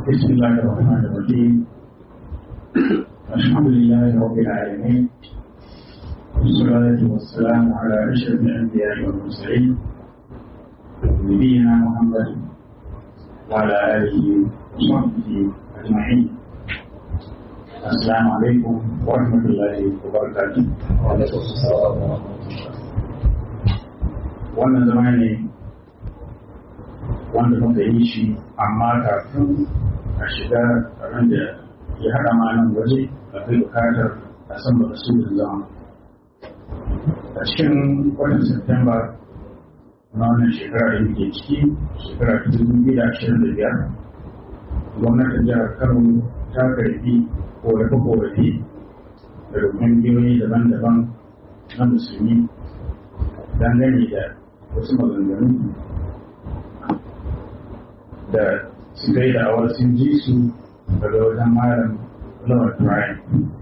بسم الله الرحمن الرحيم الحمد لله رب العالمين والصلاة والسلام على أشرف الأنبياء والمرسلين نبينا محمد وعلى آله وصحبه أجمعين السلام عليكم ورحمة الله وبركاته وعليكم السلام ورحمة الله wannan zama ne wanda muka yi shi amma kafin a shiga abin da ya haɗa malam waje akwai bukatar a san ba su da zama a cikin watan Septemba na wannan shekara da muke ciki shekara ta dubu biyu da ashirin da biyar gwamnatin jihar Kano ta karbi korafe-korafe daga ƙungiyoyi daban-daban na musulmi dangane da wasu maganganu da suka yi da'awar sun ji su daga wajen malam Lord Brian.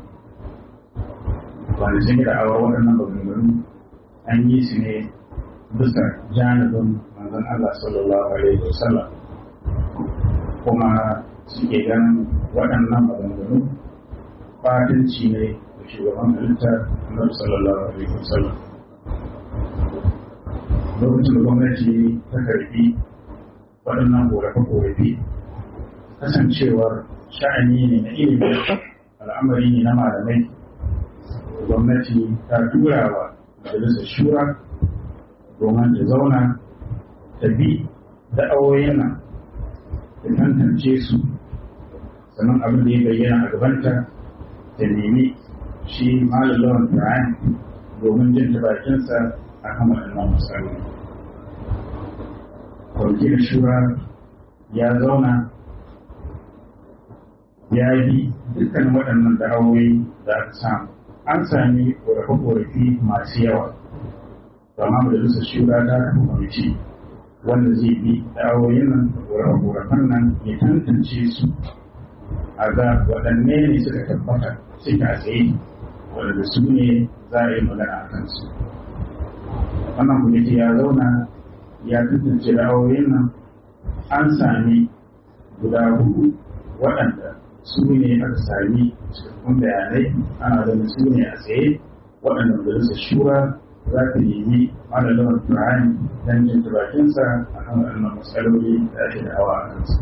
Wanda sun yi da'awar waɗannan maganganu an yi su ne bisa janibin manzon Allah sallallahu alaihi wasallam kuma suke ganin waɗannan maganganu fatanci ne da shugaban halittar Annabi sallallahu alaihi wasallam. lokacin da gwamnati ta karbi waɗannan korafe-korafe kasancewar sha'ani ne na ilimi al'amari ne na malamai gwamnati ta tura wa majalisar shura domin ta zauna ta bi da'awoyin nan ta tantance su sannan abin da ya bayyana a gabanta ta nemi shi malallawan Ibrahim domin jin ta bakinsa a kan waɗannan matsaloli. Kwamitin shura ya zauna ya yi dukkan waɗannan da'awoyi da aka samu. An sami ƙorafe-ƙorafe masu yawa, amma majalisar shura ta kafa kwamiti wanda zai bi da'awoyin nan da ƙorafe-ƙorafen nan ya tantance su a ga waɗanne ne suka tabbata suka tsaye waɗanda su ne za a yi magana a kansu. wannan kwamiti ya zauna ya tantance ra'ayoyin nan an sami guda hudu waɗanda su ne aka sami cikakkun bayanai ana ganin su ne a tsaye waɗanda majalisar shura za ta nemi malalawar Ibrahim don jin bakinsa a kan waɗannan matsaloli da ake da hawa a kansu.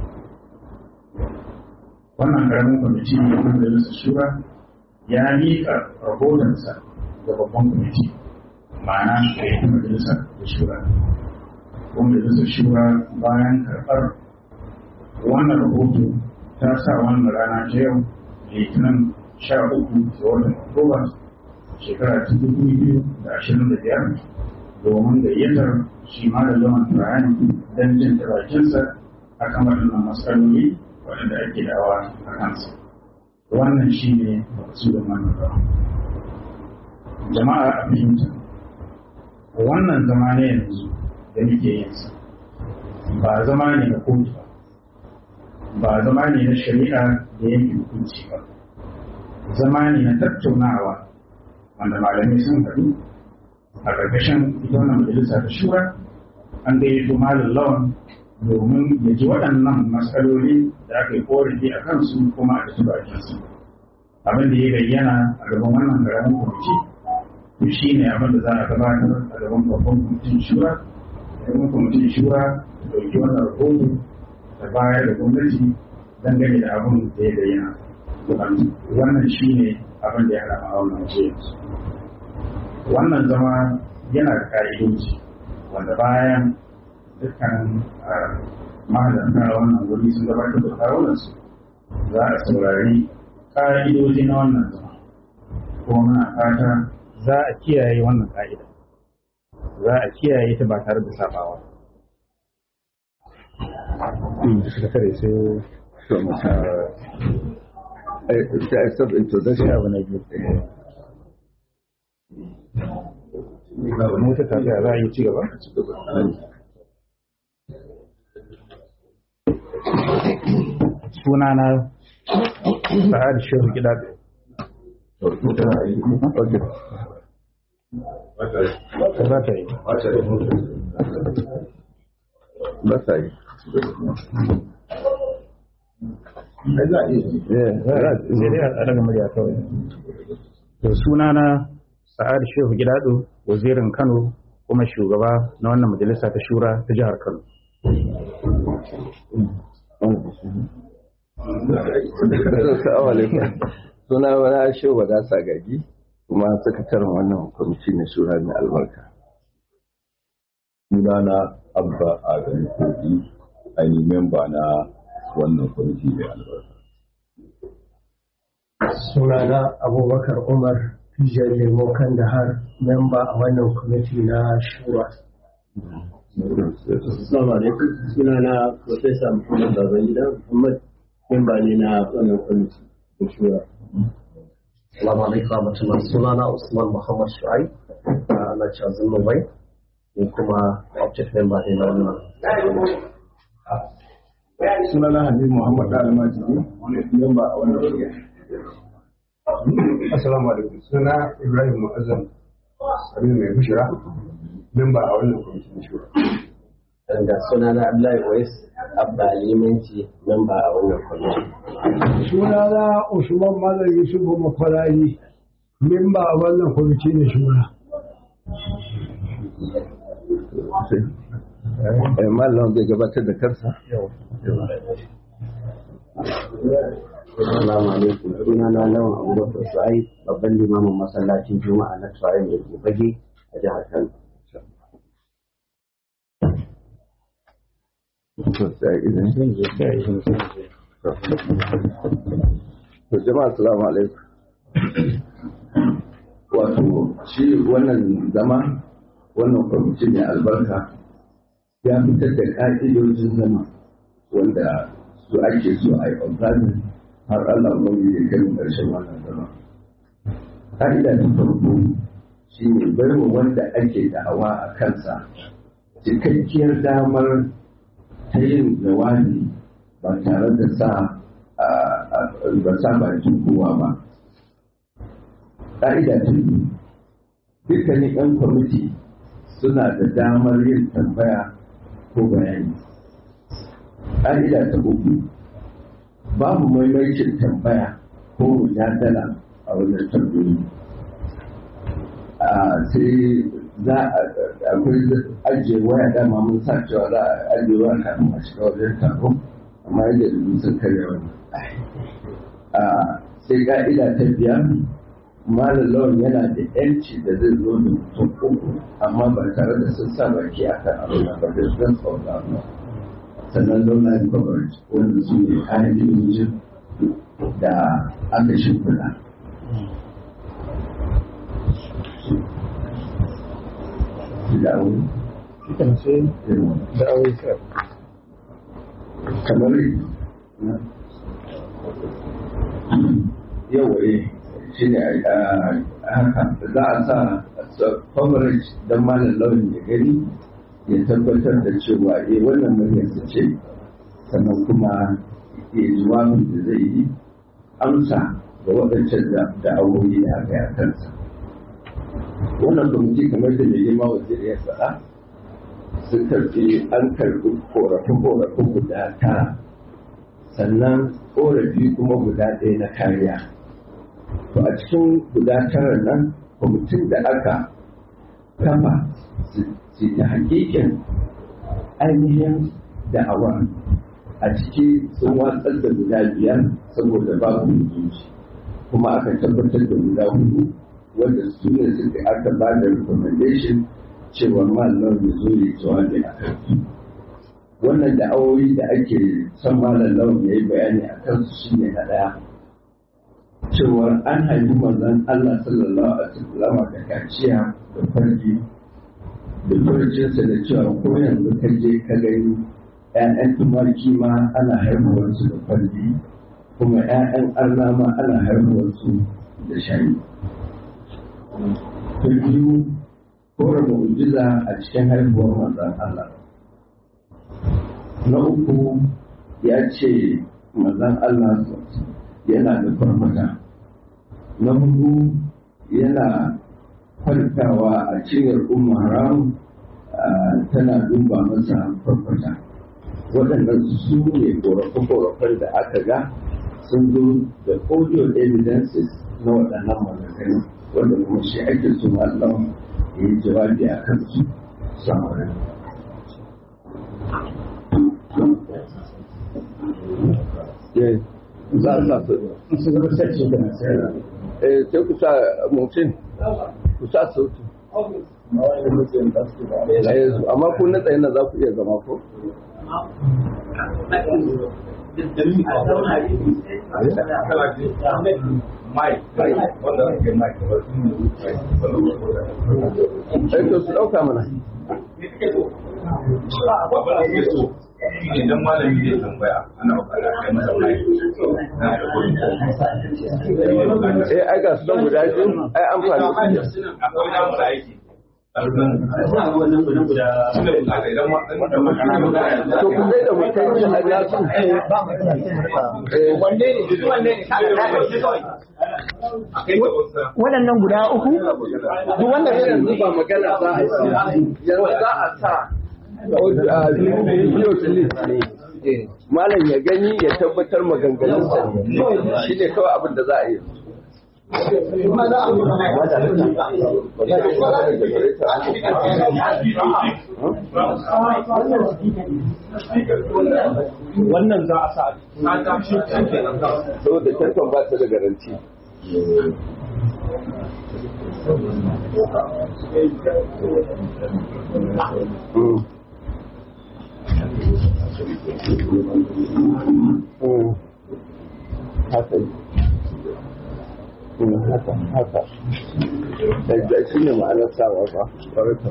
Wannan ƙaramin kwamiti na majalisar shura ya miƙa rahotonsa ga babban kwamiti. ma'ana da ya majalisar da shura ko majalisar shura bayan karɓar wannan rahoto ta sa wannan rana ta yau litinin sha uku ga watan oktoba shekara ta dubu biyu da ashirin da biyar domin gayyatar shi ma da zaman turani don jin bakinsa a kan waɗannan matsaloli waɗanda ake dawa a kansa wannan shi ne makasudin wannan jama'a a fahimta wannan zama ne yanzu da muke yin sa ba zama ne na kotu ba ba zama ne na shari'a da yanke hukunci ba zama ne na tattaunawa wanda malamai sun haɗu a ƙarƙashin ita wannan majalisa ta shura an gayyato malam lawan domin ya ji waɗannan matsaloli da aka yi korafi a kansu kuma a ci bakinsu abin da ya bayyana a gaban wannan ƙaramin kwamiti to shi ne abin da za a gabatar a gaban babban kwamitin shura gaban kwamitin shura ta ɗauki wannan rahoto ta bayar da gwamnati dangane da abin da ya bayyana wannan shi ne abin da ya haɗa a wannan waje wannan zama yana da ƙa'idoji wanda bayan dukkan mahalarta wannan wuri sun gabatar da kawunansu za a saurari ƙa'idoji na wannan zama kuma muna fata za a kiyaye wannan ka'ida za a kiyaye ta ba tare da sabawa Mota tafiya za a yi cigaba? Sunana Sa'ad Shehu Gidaɗe. Okay. Za ta yi. Ba ta yi. za a iya sai dai a daga murya kawai to sunana sa'ad shehu gidado wazirin kano kuma shugaba na wannan majalisa ta shura ta jihar kano Assalamu alaikum. Suna wani ashe wadasa gaji kuma sakataren wannan kwamiti na shura mai albarka. sunana abba adam kogi ainihin memba na wannan kwamiti mai albarka sunana abubakar umar fijar lemo kandahar memba a wannan kwamiti na shura Assalamu alaikum sunana Profesa Muhammad Babangida Muhammad memba ne na wannan kwamiti da shura. Assalamu alaikum warahmatullahi sunana Usman Muhammad Shu'aib na Chazin Mumbai ne kuma object member ne na wannan sunana habib muhammad da almajiri memba a wannan kwamiti Assalamu alaikum. Suna Ibrahim Mu'azzam Sabi mai bushira, memba a wannan kwamitin shura. Da sunana Abdullahi Wais Abba Limanci memba a wannan kwamiti. sunana Usman Malam Yusufu Makwarari, memba a wannan kwamiti na shura. Eh, Malam zai gabatar da kansa. Assalamu alaikum sunana Lawan Abubakar Shu'aib babban limamin masallacin Juma'a na Shu'aib mai Bage a jihar Kano. To, sai idan. To, jama'a assalamu alaikum. Wato, shi wannan zama, wannan kwamiti mai albarka ya fitar da ƙa'idojin zama wanda su ake so a yi observing har Allah wani ya kai ƙarshen wannan zama. Ƙa'ida ta farko shi ne baiwa wanda ake da'awa a kansa cikakkiyar damar ta yin jawabi ba tare da sa ba sa bakin kowa ba. Ƙa'ida ta biyu dukkanin 'yan kwamiti suna da damar yin tambaya ko bayani. Ƙa'ida ta uku babu maimaicin tambaya ko mujadala a wajen tambayoyi. sai za a akwai ajiye waya dama mun sa cewa za a ajiye waya kafin a shiga wajen taro amma yadda da sun karya wani sai ka'ida ta biyar malam lawan yana da yanci da zai zo da mutum uku amma ba tare da sun sa baki a kan abin ba da zan tsauka ba sannan zauna coverage wanda su ne kayan ilimin da aka shimfiɗa dawo kamar yawa shi ne haka za a sa coverage don malam launin ya gani ya tabbatar da cewa eh wannan muryarsa ce sannan kuma ya jawabin da zai yi amsa ga waɗancan da awoyi da aka yi a kansa wannan kwamiti kamar da mai girma wajen ya faɗa sun karfi an karɓi korafe-korafe guda tara sannan korafi kuma guda ɗaya na kariya to a cikin guda tara nan kwamitin da aka kafa su ta hakikin ainihin da'awa a ciki sun watsar da guda biyar saboda babu mutunci kuma aka tabbatar da guda hudu wanda su ne suka aka ba da recommendation cewa malam ya zo ya jawabi a kan wannan da'awoyi da ake son malam lawan ya yi bayani a kansu shine na ɗaya cewar an haifi manzon Allah sallallahu alaihi wasallam da kaciya da farji da farjinsa da cewa ko yanzu ka je ka gani ‘ya'yan tumaki ma ana haihuwarsu da farji kuma ‘ya'yan arna ma ana haihuwarsu da shani. Ta biyu kora mu'jiza a cikin haihuwar manzon Allah. Na uku ya ce manzon Allah yana da farmata. Na hudu yana kwantawa a cinyar umma haram tana duba masa farfata waɗannan su ne korafe-korafen da aka ga sun zo da audio evidences na waɗannan maganganu wanda kuma shi ake so Allah ya yi jawabi a kan su samarin. Za a sa su. Eh, sai ku sa mutum, ku sa sauti. Amma ku na tsaye na za ku iya zama ko? Sai to su ɗauka mana. idan malami zai tambaya ana bukata kai masa mai na da gurin Eh, ai ga su don guda biyu, ai amfani. akwai namu da aiki To ku zai da mutum shi a nasu. wanne ne duk wanne ne ka ga waɗannan guda uku duk wanda Sai yanzu ba magana za a yi. Yanzu za a sa bidiyo clip ne. Malam ya gani ya tabbatar maganganunsa ne. Shi ne kawai abin da za a yi. wannan za a sa Saboda tantan ba ta da garanti. Mm. Mm. Haka ne. Mm, haka, haka. Da shi ne ma'anar sawa ba, ƙwararta.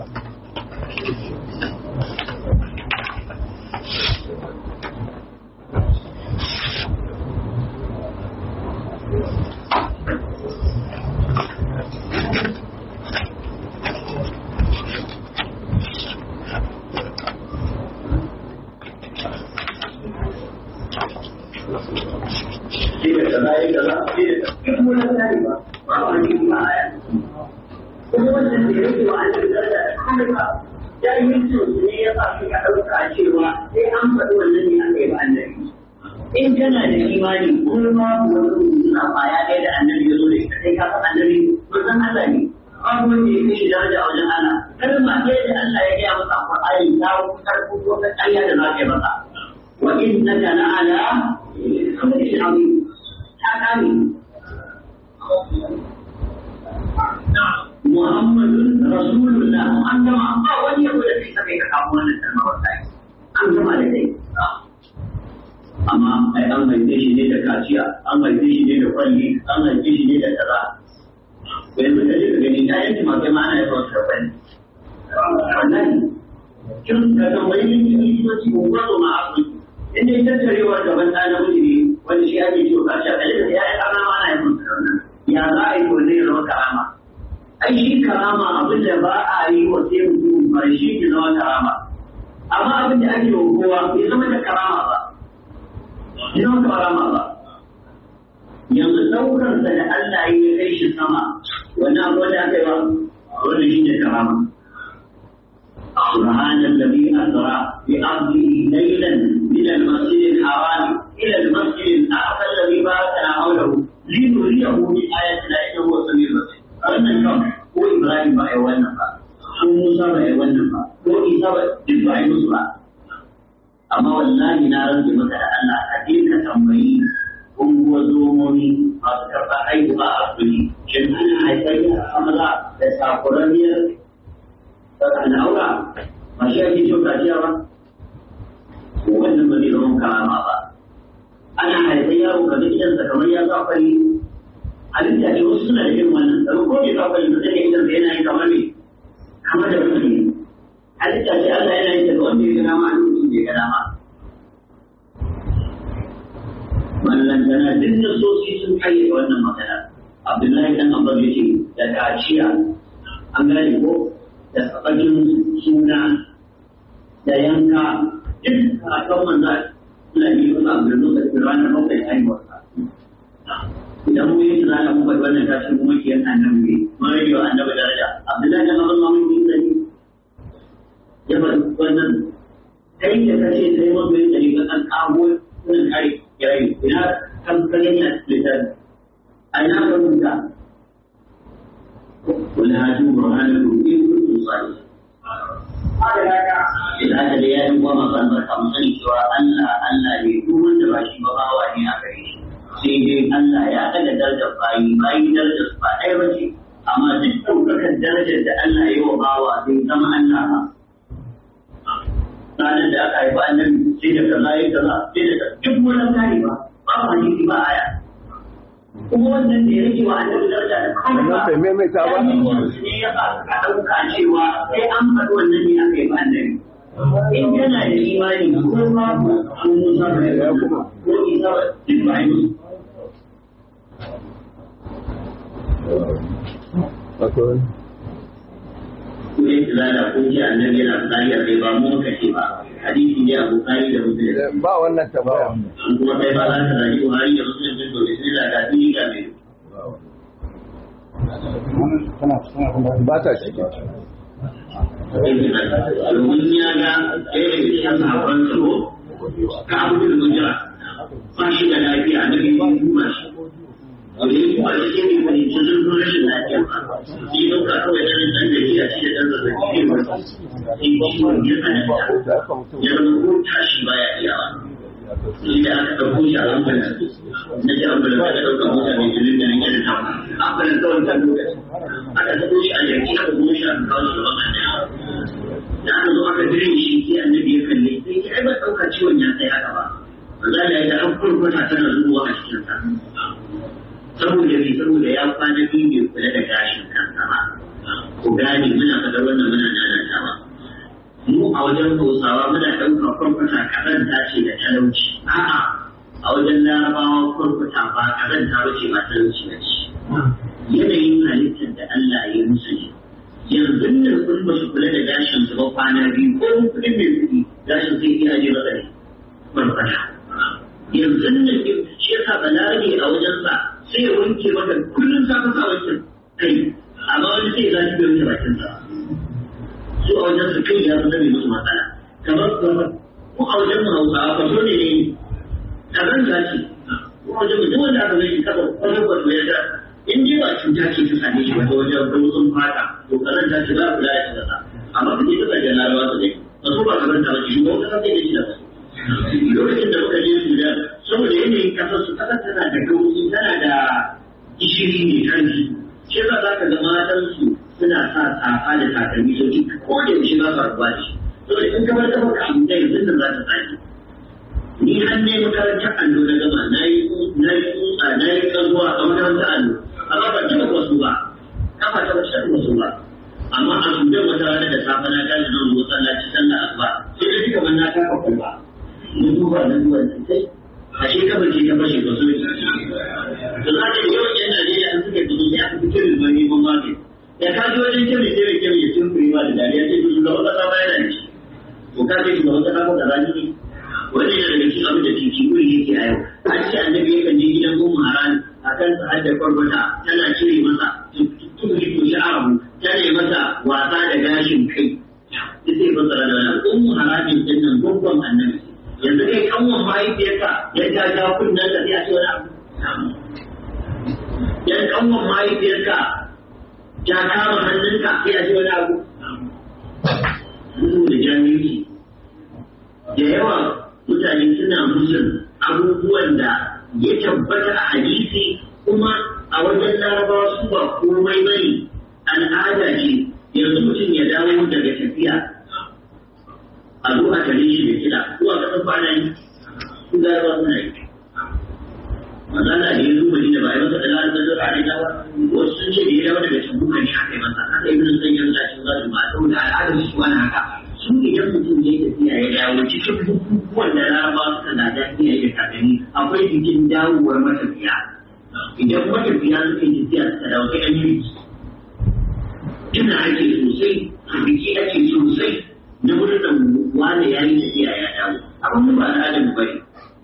in kana da imani kuma ma wani suna kwaya ɗaya da annabi ya zo da ita sai ka san annabi manzon Allah ne babu wanda ya fi shi daraja a wajen Allah kalma ɗaya da Allah ya gaya masa a Qur'ani ta karɓo wata ƙarya da za ka yi masa wa innaka la'ala khuluqin azim ta kame Muhammadun Rasulullah an gama ba wani yabo da kai kai ka kawo wannan kalma wallahi an gama da kai amma ai an haife shi ne da kaciya an haife shi ne da kwalli an haife shi ne da kaza yanzu ka je ka gani ta yanki ma kai ma ana yawan karɓar wallahi kin ka tambayi likitoci ko gwazo ma asibiti in dai tattarewa gaban ɗa namiji ne wani shi ake ciwo kaciya kaje da ya yi ƙarna ma ana yawan karɓar ya za a yi ko zai zama karama ai shi karama abin da ba a yi wa sai mutum ba shi ke zama karama amma abin da ake wa kowa bai zama da karama ba bai zama karama ba yanzu ɗaukarsa da Allah ya kai shi sama wannan abu da aka yi wa wanda shi ne karama سبحان الذي أسرى بعبده ليلا من المسجد الحرام إلى المسجد الأقصى الذي باركنا حوله لنريه من آياتنا إنه هو السميع البصير wannan kan ko Ibrahim ba ya wannan ba ko Musa ba ya wannan ba ko Isa ba duk ba ya musu ba amma wallahi na rantse maka da Allah ka je ka tambayi unguwa zomomi masu karɓar haihuwa a asibiti shin ana haifar da maza da sakuraniyar al'aura ba shi ake cewa kaciya ba wannan ba zai zama karama ba ana haifar yaro ka ga gidansa kamar ya sa fari halitta ce wasu suna da irin wannan tsaro ko bai sa fari ba sai idan sa yana yin kamar ne kamar da mutum ne halitta ce Allah yana yin ta ga wanda ya ga dama a lokacin da ya ga dama ballantana duk nasosi sun kayyade wannan magana Abdullahi dan Abbas ya ce da kaciya an gane ko da tsabakin suna da yanka duk a kan manzo Allah ne ya sa da nuna da ranar bakwai haihuwarsa idan mu yi tunana mu bai wannan tashi mu maki yan annabi ne mun rage wa annabi daraja Abdullahi dan Abbas mun yi sani ya bar wannan kai da kace sai mun yi dari ga an kawo wannan kai ya yi ina kan kagani a littafi a ina ka rubuta wani hajji burhanin rubi rubutun sani idan aka da yayin kuma masu albarka mu sani cewa Allah Allah ne duk wanda ba shi ba bawa ne a gare shi sai dai Allah ya kada darajar bayi bayi darajar su ba ɗaya ba ce amma duk ɗaukakar darajar da Allah ya yi wa bawa zai zama Allah ba ranar da aka haifa annabi sai da kaza ya kaza sai da duk wani tare ba ba ba hadisi ba aya kuma wannan da ya rage wa annabi daraja da kawai ba bai maimaita ba ne ya ba ka ɗauka cewa sai an faɗi wannan ne aka yi ba annabi in kana da imani ko babu an musa ba kuma ko isa ba duk ba yi Kuɗin tilala ko ji annabi yana tsari a kai ba mu muka ce ba hadisi ne a bukari da musulun ba wannan tambaya kuma kai ba za ka zagi buhari da musulun din dole sai da gadi ga mai ba ta shi domin ya ga ɗaya daga cikin sahabban tsaro ka abu da mujira ba shi da lafiya na biyu duba shi da ya kuma shi ke ne wani cikin rashin lafiya ba shi ɗauka kawai na ɗan da ya ci da ɗan zazzabi ne ba sai ciwon ya tsananta ya zama ko tashi baya iyawa shi da aka ɗauko shi a ambulan na ji ambulan aka ɗauka mota mai jirin da nake da ta ambulan kawai ta lokaci aka ɗauko shi a yanki aka zo shi a kawo shi gaban annabi da aka zo aka dire shi sai annabi ya kalle sai ya ba ɗauka ciwon ya tsaye haka ba za da ya an kurkuta tana zuwa a cikin sa saboda me saboda ya kwana biyu bai kula da gashin kansa ba ku gane muna faɗa wannan muna nanatawa mu a wajen hausawa muna ɗaukar kwarkwata karanta ce da talauci a'a a wajen larabawa kwarkwata ba karanta ba ce ba talauci ba ce yanayin halittar da Allah ya yi musu ne yanzu nan kun ba su kula da gashin su ba kwana biyu ko kuɗin mai kuɗi gashin sai iya je masa ne kwarkwata yanzu nan shi yasa balarabe a wajensa sai ya wanke maka kullum sa ka sa wancan kai amma wani sai ya zaci bai wanke bakinsa su a wajen su kai ya zama musu matsala kamar kamar ko a wajen mu hausawa ba so ne ne kazan gashi ko a wajen mu duk wanda aka gani kafa kwanan kwanan ya da in dai ba cuta ce ta same shi ba ta wajen rutsun fata to kazan ta ce za ku laya ta kasa amma ka je kasashen larabawa su dai ba su ba kazan ta ba shi ba wata kasa ne shi da ba lokacin da muka je Sudan saboda yanayin kasar su kasar tana da gauri tana da gishiri mai kanji shi yasa za ka ga matan su suna sa safa da takalmi sau ko da yaushe ba su rabuwa da shi saboda in kamar ta baka abu da yanzu nan za ta tsaki ni har ne makarantar allo na gama na yi na yi tsutsa na yi kazuwa a makarantar allo amma ban taɓa wasu ba kafa ta ba shan wasu ba amma a sudan wata rana da safe na tashi zan zo sallaci sallah asuba sai da duka na kafa kwalba mun duba na duba sai a shi kamar ce ta fashe wasu ne da za ka yawan yan Najeriya an suka fito sai aka fito da bani ban magani da ka ji wajen kyau sai da kyau ya cin kuriwa da dariya sai su ga wata sama yana da shi to ka ce shugaban kasa ko da rani ne wannan yana daga cikin abin da titi kuri yake a yau an ce annabi yakan je gidan ummu haran akan sa hadda kwarbata tana cire masa tuki to shi arabu tana masa wasa da gashin kai sai fasara da wannan ummu haramin din nan gurgun annabi yanzu kai kanwan mahaifiyarka ya ja ja kunnen ka sai a ce wani abu yan kanwan mahaifiyarka ya kama hannunka sai a ce wani abu Mutu da jami'i da yawa mutane suna musun abubuwan da ya tabbata a hadisi kuma a wajen larabawa su ba komai bane al'ada ce yanzu mutum ya dawo daga tafiya a zo a tare shi da kiɗa ko a kasan kwana yi su larabawa suna yi magana da ya zo madina ba a yi masa da lalata da a rina ba wasu sun ce da ya dawo daga can bukan shi aka yi masa haka ibn sanyar lashin za su ba saboda al'adar su wani haka su idan mutum ya tafiya ya dawo cikin bukukuwan da larabawa suka na da iyaye da kakanni akwai jikin dawowar matafiya idan matafiya suka yi tafiya suka dawo sai an yi ina ake sosai a biki ake sosai na murnar wani ya yi tafiya ya dawo amma mu ba al'adar mu bane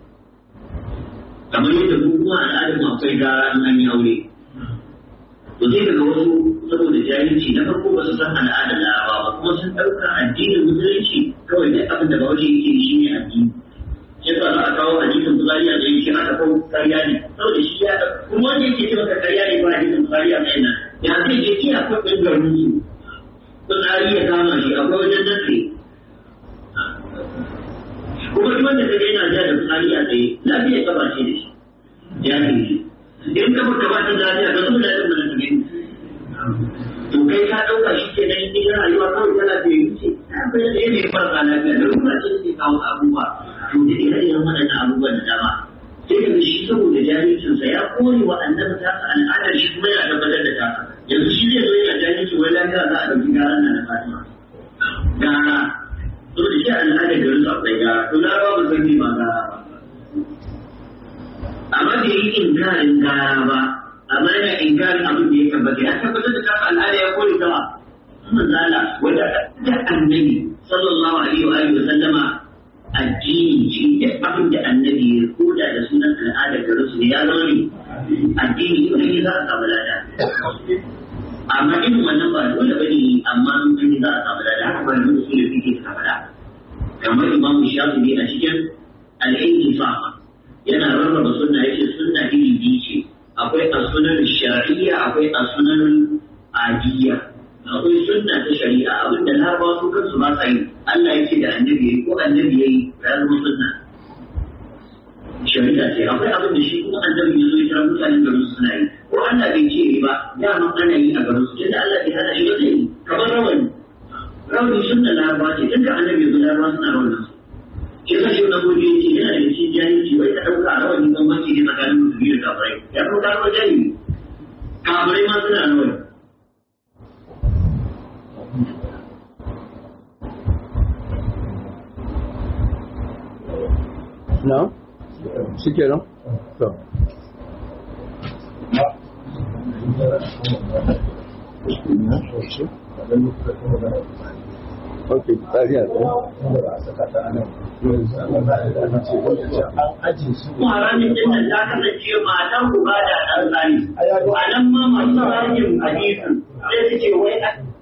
kamar yadda mu kuma al'adar mu akwai gara in an yi aure to sai daga wasu saboda jahilci na farko ba su san al'adar larabawa ba kuma sun ɗauka addinin musulunci kawai duk abin da bawaje yake shi ne addini ya sa za a kawo hadisin bukari a tsaye shi aka kawo karya ne saboda shi ya kuma wanda yake ce maka karya ne ba hadisin bukari a tsaye nan ya zai je iya kwaɗin garin su fitsari ya kama shi akwai wajen nasi kuma duk wanda kaga yana ja da fitsari a tsaye lafiya ka ba ce da shi ya ce shi in ka baka ba ta lafiya ka zo da yadda mana tsaye to kai ka ɗauka shi ke nan in rayuwa kawai tana da yi ce akwai da yake farka lafiya da ruwa ce ke kawo abubuwa to da ire iren waɗannan abubuwan da dama sai ka shi saboda jahilcinsa ya kore wa annabi ta al'adar shi kuma yana tabbatar da ta yanzu shi zai zo yana jahilci wai lafiya za a ɗauki garan nan na fatima gara to da shi al'adar da rusa akwai gara to na babu sarki ba gara ba amma bai yi inkarin gara ba amma yana inkarin abin da ya tabbata ya tabbatar da kasa al'ada ya kore sama manzala wanda da annabi sallallahu alaihi wa alihi wa sallama addini shi duk abin da annabi ya koda da sunan al'ada da rusul ya zama ne addini to ne za a samu lada amma in wannan ba dole bane amma in za a samu lada haka ba da su da fike suka faɗa kamar imam shafi'i a cikin al-intifa yana rarraba sunna yace sunna iri biyu ce akwai as-sunan shar'iyya akwai as-sunan adiyya akwai sunna ta shari'a abinda larabawa su kansu ba sa yi Allah ya ce da annabi yayi ko annabi yayi ya zama sunna shari'a ce akwai abin da shi kuma annabi ya zo ya kira mutanen garin su suna yi ko Allah bai ce yi ba dama ana yi a garin su tunda Allah bai hana shi ba zai yi kamar rawani rawani sunna larabawa ce tunda annabi ya zo larabawa suna rawani su shi yasa shi wannan gobe yake yana da cikin jahilci wai ka dauka rawani bambanci ne tsakanin musulmi da kafirai ya kuma ka zama jahili kafirai ma suna rawani na shi ke nan? to ok tsari a kuma ranar din nan ta kasance matan uba da ɗan tsari a nan ma masu rajin hadisin sai su ce wai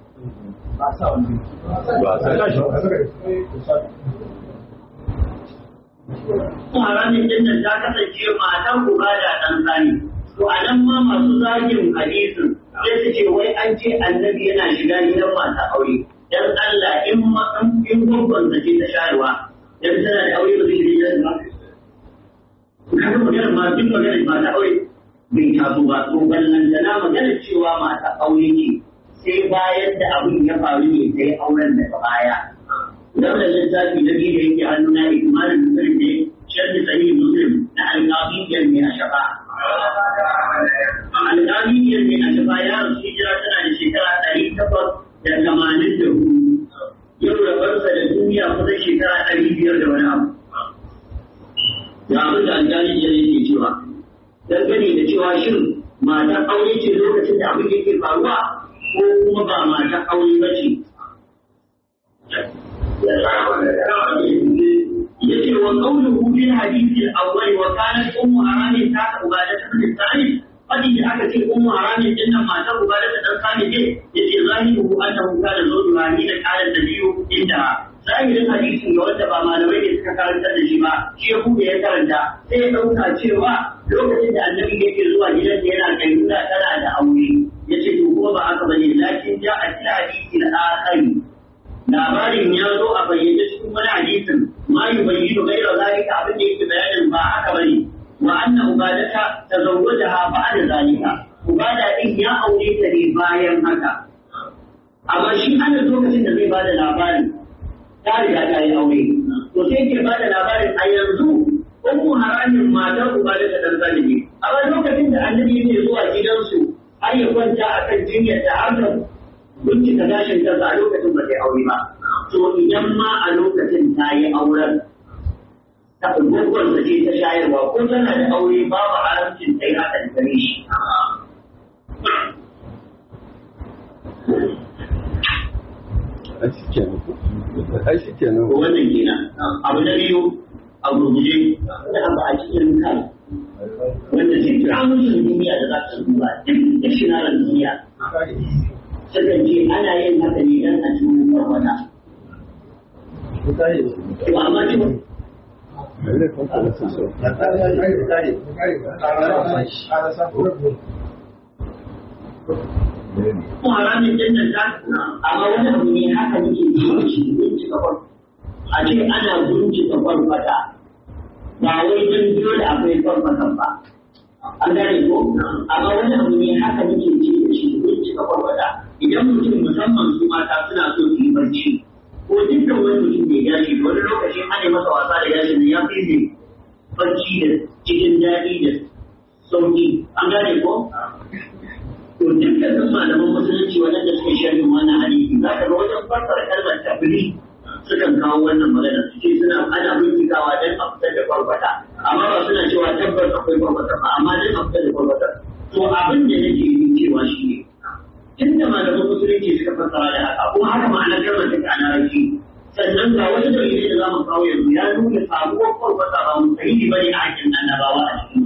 kuma ranar din nan ta kasance matan uba da ɗan tsari to a nan ma masu zagin hadisin sai su ce wai an ce annabi yana shiga gidan mata aure dan Allah in ma in gwaggon da ce ta shayarwa dan tana da aure ba zai shiga gidan ba kaga maganar ma duk maganar mata aure bai taso ba to ballan da na maganar cewa mata aure ce sai bayan da abin ya faru ne sai auren daga baya Daular littafi na biyu da yake hannuna imanin muslim ne sharri sahih muslim na alƙabiyyar mai a shafa. Alƙabiyyar mai a shafa ya rasu hijira tana da shekara ɗari takwas da tamanin da hudu. Yau da barsa da duniya kusan shekara ɗari biyar da wani abu. Da abin da alƙabiyyar yake cewa. Dangane da cewa shin matan aure ce lokacin da abin yake faruwa ko kuma ba matan aure ba ce. yace wa qawluhu fil hadith al-awwal wa kanat ummu haramin ta ubada ta bin tsari fadi da aka ce ummu haramin din nan matar ubada ta dan sani ce yace zahiru annahu kana zawju hani da kana da biyu inda zahirin hadisin ga wanda ba malamai ne suka karanta da shi ba shi ya buɗe ya karanta sai ya ɗauka cewa lokacin da annabi yake zuwa gidan da yana kayyuna tana da aure yace to kuma ba haka bane lakin ja a cikin hadisi al-akhari labarin ya zo a bayyane cikin wani hadisin ma yi bayyano gaira zalika abin da yake bayanin ba haka bane wa anna ubadata tazawwajaha ba'da zalika ubada din ya aure ta ne bayan haka amma shi ana lokacin da zai bada labarin ta riga ta yi aure to sai ke bada labarin a yanzu ummu haramin matar ubadata dan zalimi amma lokacin da annabi yake zuwa gidansu har ya kwanta akan jinyar da har bincika gashin kansa a lokacin ba ta yi aure ba. To idan ma a lokacin ta yi auren ta gwaggon da ce ta shayarwa ko tana da aure babu haramcin ta yi haka da gare shi. Ashi kenan. Ko wannan kenan. Abu na biyu a gurguje da abu a cikin kai. Wanda ke kira mutum duniya da za ta duba duk da shinarar duniya. sukan ce ana yin haka ne don a cikin farwata. To amma ce kuma haramin jannan ta amma wani abu ne haka nake ji shi bincika kwan a ce ana bincika kwarkwata ba wai don dole akwai kwarkwatan ba an gane ko amma wani abu ne haka nake ji da shi bincika kwarkwata idan mutum musamman su mata suna so su yi barci ko dukkan wani mutum mai gashi wani lokacin ana masa wasa da gashin ya fi ne barci da cikin daɗi da sauki an gane ko to dukkanin malaman musulunci waɗanda suke sharhin wannan hadisi za ka ga wajen fassara kalmar tabiri sukan kawo wannan magana su ce suna ana bincikawa don a fitar da kwarkwata amma ba suna cewa tabbas akwai kwarkwata ba amma don a fitar da kwarkwata to abin da nake yi cewa shi ne tunda malaman musulunci suka fassara da haka kuma haka ma'anar kalmar take a larabci sannan ga wani dalilai da za mu kawo yanzu ya nuna sabuwar kwarkwata ba mu sahihi ba ne a hakkin annabawa a cikin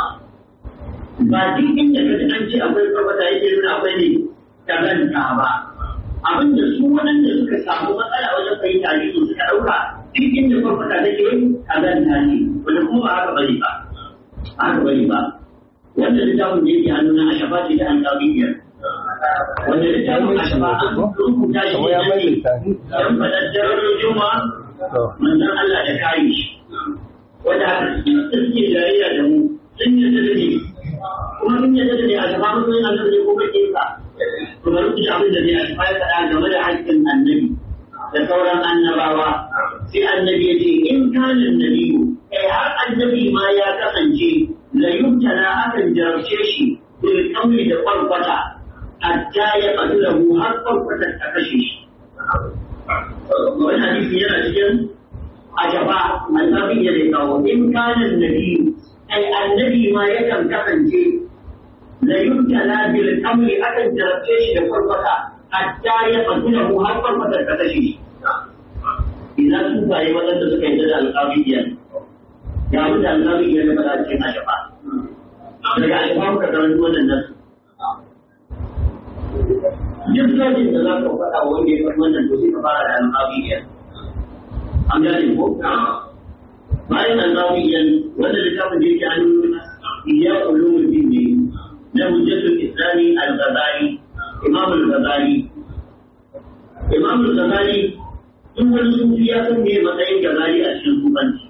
ba duk inda ka ji an ce akwai kwarkwata yake nuna akwai ne kazanta ba abin da su waɗanda suka samu matsala wajen fahimta ne su suka ɗauka duk inda kwarkwata take kazanta ne wanda kuma ba haka bane ba ba haka bane ba wanda littafin da yake hannuna a shafa ce ta alƙawiyar wanda littafin a shafa an rubuta shi ne dan faɗar darajojin ma manzon Allah da kare shi wanda haka suke jayayya da mu sun yarda da ne kuma sun yarda da ne a shafa mutum yana da ne ko kake ka to bari ku ji abin da ne a shafa ya faɗa game da haƙƙin annabi da sauran annabawa sai annabi ya ce in kanin nabiyu kai har annabi ma ya kasance la yubtala akan jarabce shi bil kamri da kwarkwata hatta ya qatlahu har kwarkwata ta kashe shi wani hadisi yana cikin ajaba annabi ya dai kawo in kanin nabiyu kai annabi ma yakan kasance la yubtala bil kamri akan jarabce shi da kwarkwata hatta ya qatlahu har kwarkwata ta kashe shi ina su baye waɗanda suka yi da alƙabiyyar ya wuce alƙabiyyar da ba za cikin ashafa daga ashafa muka karanta wannan nasu duk sojin da za ka faɗa wa wanda ya faɗi wannan to sai ka fara da alƙabiyyar an gane ko bayan alƙabiyyar wanda littafin da yake hannun iya ulumul din ne na hujjatul islami al-ghazali imam al-ghazali imam al-ghazali in wani sufi ya san me matsayin gazali a cikin sufanci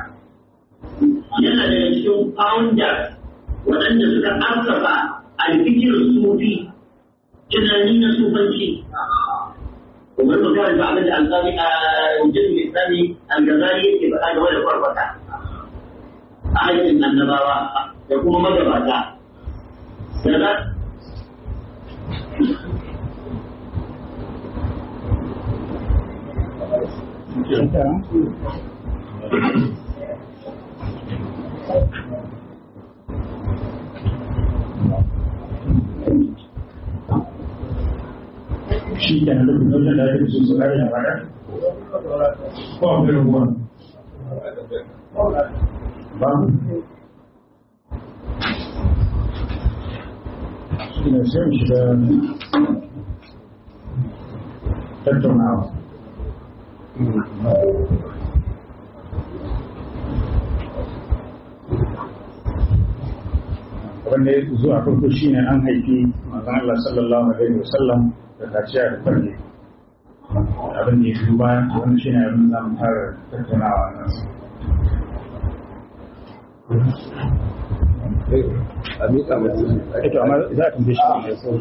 yana daga cikin founder waɗanda suka assafa alfikir sufi tunani na sufanci kuma mu karanta abin da alƙali a wajen islami al-gazali yake faɗa game da farfata a aikin annabawa da kuma magabata da shi ke nan lokacin wajen da ake sun tsakari da baka ko akwai rabuwa ba shi ne sai mu shiga tattaunawa wanda ya zuwa farko shine an haifi manzon Allah sallallahu alaihi wasallam da kaciya da farge abin da ya fi baya wani shine abin da mu fara tattaunawa nan a miƙa mutum ito amma za a tambaye shi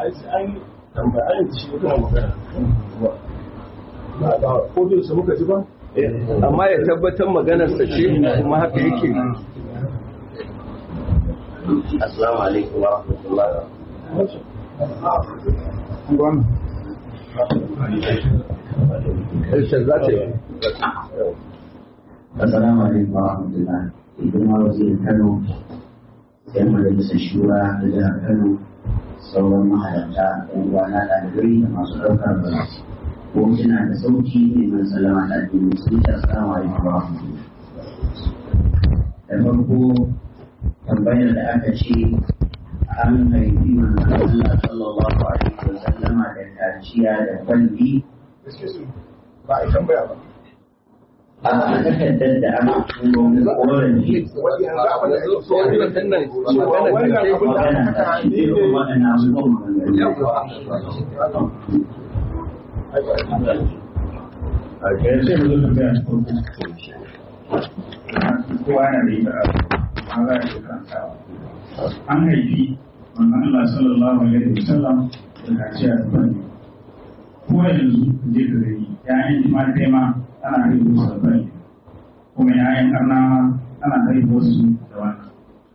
amma ya tabbatar maganarsa ce kuma haka yake Assalamu alaikum wa rahmatullahi gwamna harshen za ta yi Assalamu alaikum wa rahmatullahi. Idan ma wazirin Kano, yan majalisar shura da jihar Kano, sauran mahalarta, yan uwana ɗalibai da masu ɗaukar ba. Ko kina da sauki ne mai salama da addini sun ce assalamu alaikum wa rahmatullahi. Da farko tambayar da aka ce an haifi manzon Allah sallallahu alaihi wa sallama da kaciya da kwalli ba a tambaya ba a takardar da aka turo na korafi a ga yace mu zo tambaya ta farko kowa yana da ita a za a yi karantawa an haifi wannan Allah sallallahu alaihi wasallam da kaciya da bani ko yanzu je ka gani ya'yan jima'a ma ana haihu su da bani kuma ya'yan karna ma ana haihu su da wannan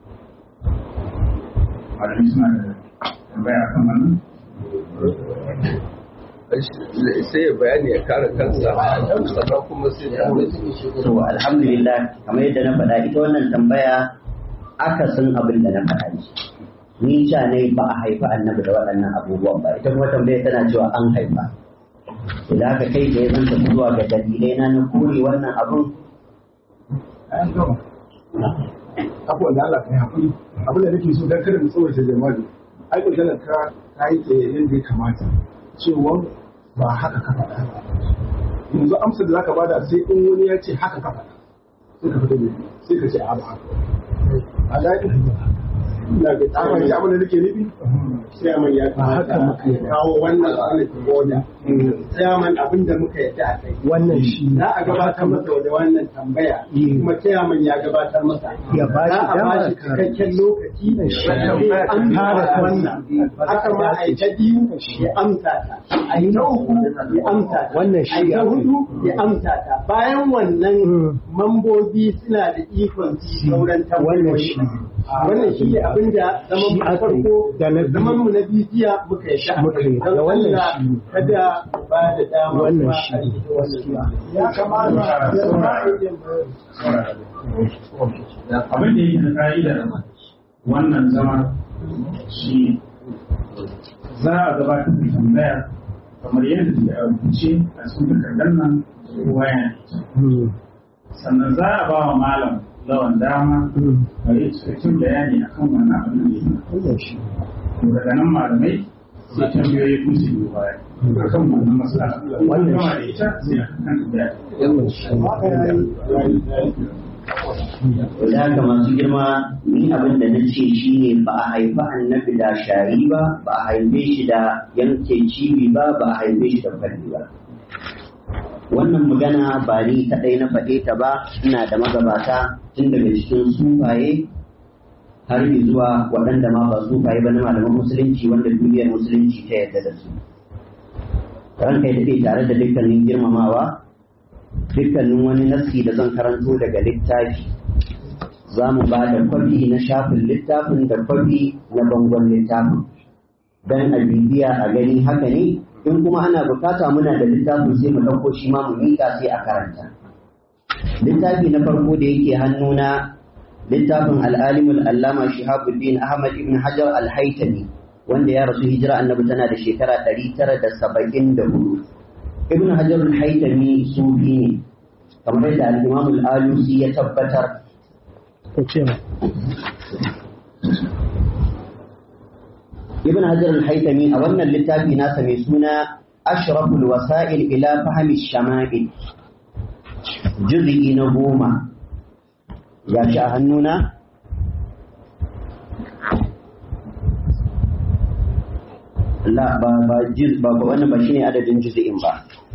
malami suna da tambaya kan wannan sai ya bayani ya kare kansa sannan kuma sai ya to alhamdulillah kamar yadda na faɗa ita wannan tambaya akasin abin da na faɗa ne ni ca ne ba a haifi annabi da waɗannan abubuwan ba ita kuma tambaya tana cewa an haifa idan aka kai da ya zanta zuwa ga dalilai na na kore wannan abun abubuwan da Allah ka yi haƙuri abin da nake so don kada mu tsawaita jama'a ai maganar ka ka yi ta yadda ya kamata cewa ba haka ka faɗa yanzu amsar da zaka bada sai in wani ya ce haka ka faɗa sai ka fita mai sai ka ce a ba haka a daɗi na ga tsaman ya abin da nake nufi Chairman ya kamata ya kawo wannan quality order. Chairman abin da muka yadda a kai. Wannan shi Za a gabatar masa da wannan tambaya. Kuma chairman ya gabatar masa. Ya ba shi Za a ba dama shi cikakken lokaci. Shi. wanda zai amsa Kare kansa. wannan. Haka ma a yi ta biyu ya amsa ta. A yi ta uku ya amsa ta. Wannan A shi yi ta ya fi. hudu ya amsa ta. Bayan wannan mambobi suna da ikon su yi sauran Wannan tambayoyi. shi. Wannan shi ne abin da zaman Shi mu aka yi. farko Da na biyu. zaman mu na bibiya muka yi sha Muka yi. Da don wannan Allah shi. kada mu ba da dama Wannan kuma shi. a yi ta wannan ya kamata ya abin da yake da ka'idar wannan zama shi za a gabatar da tambaya kamar yadda take a rubuce a cikin takardar nan kowa yana da ita. sannan za a ba wa malam lawan dama a yi cikakken bayani akan wannan abin da yake Wannan shi. to daga nan malamai sai tambayoyi kun su yi baya akan wannan matsala Wannan gama shi. da ita sai a kan tambaya Wannan shi. da haka masu girma ni abin da na ce shi ne ba a haifi annabi da shari ba ba a haife shi da yanke cibi ba ba a haife shi da falli ba wannan magana ba ni kadai na faɗe ta ba ina da magabata tun daga cikin sufaye har zuwa waɗanda ma ba sufaye ba na malaman musulunci wanda duniyar musulunci ta yarda da su ranka ya daɗe tare da dukkanin girmamawa dukkanin wani nassi da zan karanto daga littafi za mu ba da kwafi na shafin littafin da kwafi na bangon littafin don a bibiya a gani haka ne in kuma ana bukata muna da littafin sai mu ɗauko shi ma mu miƙa sai a karanta littafi na farko da yake hannuna littafin al'alimul allama shihabuddin ahmad ibn hajar al-haitami wanda ya rasu hijira annabi tana da shekara 974 ibn hajar al-haitami sufi ne kamar yadda al-imam al-alusi ya tabbatar Ko ce ma. ibn hajar al-haitami a wannan littafi nasa mai suna ashraful wasa'il ila fahmi shama'il juz'i na goma ya shi a hannuna la ba ba juz ba ba wannan ba shine adadin juz'in ba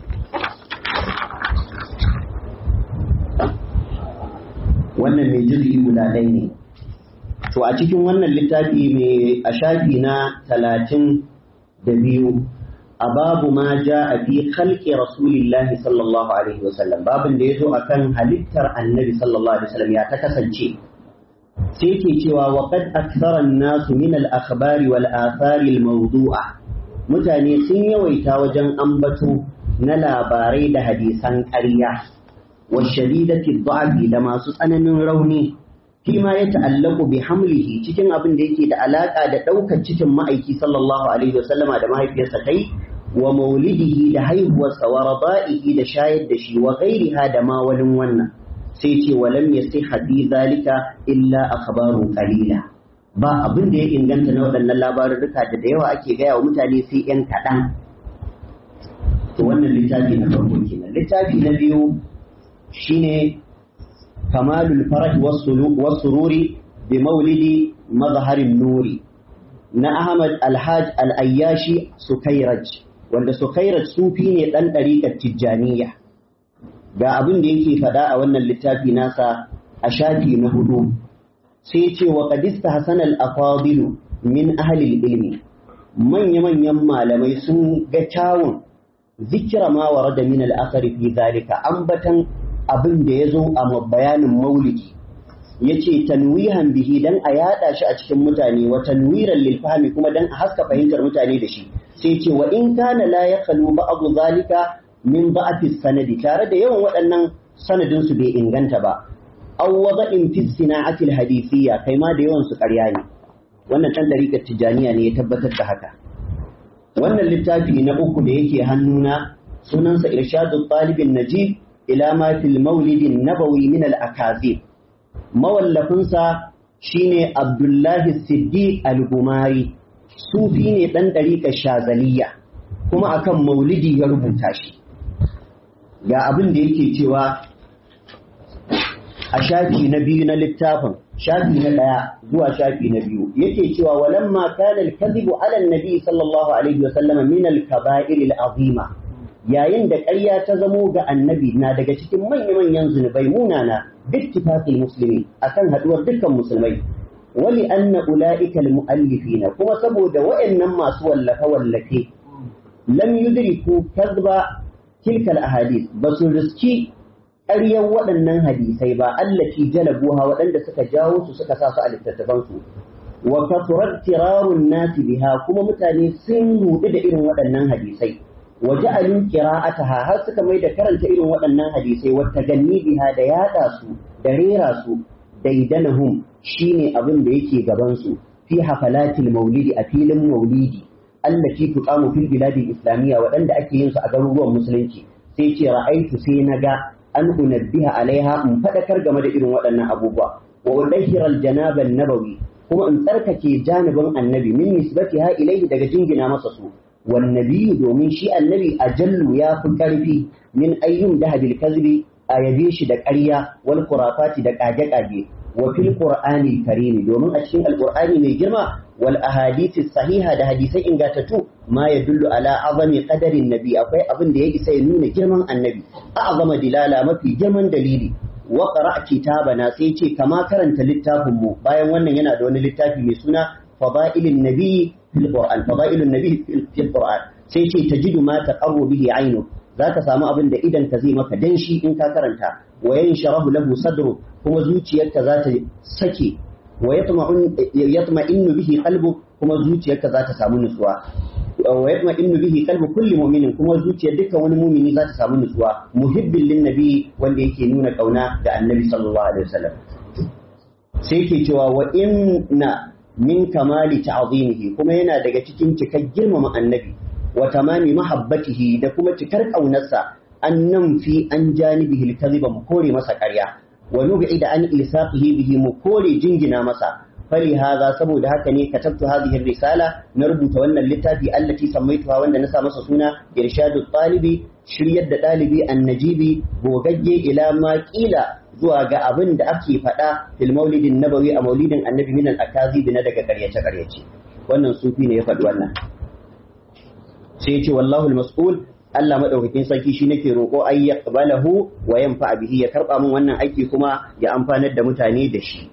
wannan mai juz'i guda ɗaya ne to a cikin wannan littafi mai a shafi na talatin da biyu a babu ma ja a fi khalqi rasulillahi sallallahu alaihi wasallam babin da ya zo akan halittar annabi sallallahu alaihi wasallam ya ta kasance sai ke cewa wa qad akthara an-nasu min al-akhbari wal athari al-mawdu'a mutane sun yawaita wajen ambato na labarai da hadisan ƙarya wa shadidati dha'fi da masu tsananin rauni fima ya ta'allaku bi hamlihi cikin abin da yake da alaka da ɗaukar cikin ma'aiki sallallahu alaihi wasallama da mahaifiyarsa kai wa maulidihi da haihuwarsa wa rada'ihi da shayar da shi wa ghairiha da ma wani wannan sai ce wa lam yasihha fi zalika illa akhbarun qalila ba abin da ya inganta na waɗannan labarurruka da da yawa ake gaya wa mutane sai yan kaɗan to wannan littafi na farko kenan littafi na biyu shine kamalul farah wasururi bi maulidi mazharin nuri na Ahmad Alhaj Al-Ayyashi Sukairaj wanda Sukairaj sufi ne dan ɗariƙar Tijjaniya ga abin da yake faɗa a wannan littafi nasa a shafi na hudu sai ce wa qadista hasan al-afadilu min ahli ilmi manya manyan malamai sun ga kyawun zikira ma warada min al-athar fi zalika ambatan abin da yazo a bayanin maulidi yace tanwihan bihi dan a yada shi a cikin mutane wa tanwiran lil fahmi kuma dan a haska fahimtar mutane da shi sai ce wa in kana la yaqalu ba'd zalika min ba'ati sanadi tare da yawan waɗannan sanadin su bai inganta ba aw wada'in fi sina'ati hadithiyya kai ma da yawan su ƙarya ne wannan dan dariƙar tijaniya ne ya tabbatar da haka wannan littafi na uku da yake hannuna sunansa irshadu talibin najib ila ma fil maulidin nabawi min al akazib mawallafinsa shine abdullahi siddiq al-gumari sufi ne dan dariƙar shazaliya kuma akan maulidi ya rubuta shi ga abin da yake cewa a shafi na biyu na littafin shafi na ɗaya zuwa shafi na biyu yake cewa walamma kana al-kadhibu ala an-nabi sallallahu alaihi wa sallam min al-kaba'ir al-azima yayin da ƙarya ta zamo ga annabi na daga cikin manya-manyan zunubai munana bittifaqil muslimin akan haduwar dukkan musulmai wali anna ulaika al-muallifina kuma saboda wa'annan masu wallafe wallafe lam yudriku kadhba tilka al-ahadith basu riski ƙaryar waɗannan hadisai ba allati jalabuha waɗanda suka jawo su suka sa su a littattafansu wa kasurar tirarun nasi biha kuma mutane sun rudu da irin waɗannan hadisai wa ja'alin qira'ataha har suka mai da karanta irin waɗannan hadisai wa taganni biha da yaɗa su da rera su daidanahum shine abin da yake gaban su fi hafalatil maulidi a filin maulidi allati tuqamu fil biladi islamiyya waɗanda ake yin su a garuruwan musulunci sai ce ra'aitu sai na ga an unabbiha alaiha in fadakar game da irin waɗannan abubuwa wa udahhira aljanaba nabawi kuma in tsarkake janibin annabi min nisbatiha ilaihi daga jingina masa su wan nabiyyu domin shi annabi ajallu ya fi karfi min ayyun dahabil kadhibi a yabe shi da ƙarya wal khurafati da kage-kage wa fil qur'ani karimi domin a cikin alqur'ani mai girma wal ahadisi sahiha da hadisai ingatattu ma yadullu ala azami qadarin nabi akwai abin da ya isa ya nuna girman annabi a'zama dilala mafi girman dalili wa qara kitabana sai ce kama karanta littafin mu bayan wannan yana da wani littafi mai suna fadailun nabi fil qur'an fadailun nabi fil qur'an sai ce tajidu ma taqarru bihi aynu zaka samu abin da idan ka zai maka danshi in ka karanta wa yansharahu lahu sadru kuma zuciyarka za ta sake wa yatma'innu bihi qalbu kuma zuciyarka za ta samu nutsuwa wa yatma'innu bihi qalbu kulli mu'minin kuma zuciyar dukkan wani mu'mini za ta samu nutsuwa muhibbin lin nabi wanda yake nuna kauna ga annabi sallallahu alaihi wasallam sai yake cewa wa inna min kamali ta'zimihi kuma yana daga cikin cikar girmama annabi wa tamami mahabbatihi da kuma cikar kaunarsa an nan fi an janibihi al-kadhiba mu kore masa ƙarya wa nub'ida an isaqihi bihi mu kore jingina masa fali haza saboda haka ne katabtu hadhihi risala na rubuta wannan littafi allati sammaituha wanda na sa masa suna irshadu talibi shiryar da dalibi annajibi gogagge ila ma qila zuwa ga abin da ake faɗa fil maulidin nabawi a maulidin annabi min al akazibi na daga karyace karyace wannan sufi ne ya faɗi wannan sai ya ce wallahu al-mas'ul Allah madaukakin sarki shi nake roƙo ay yaqbalahu wa yanfa bihi ya karba min wannan aiki kuma ya amfanar da mutane da shi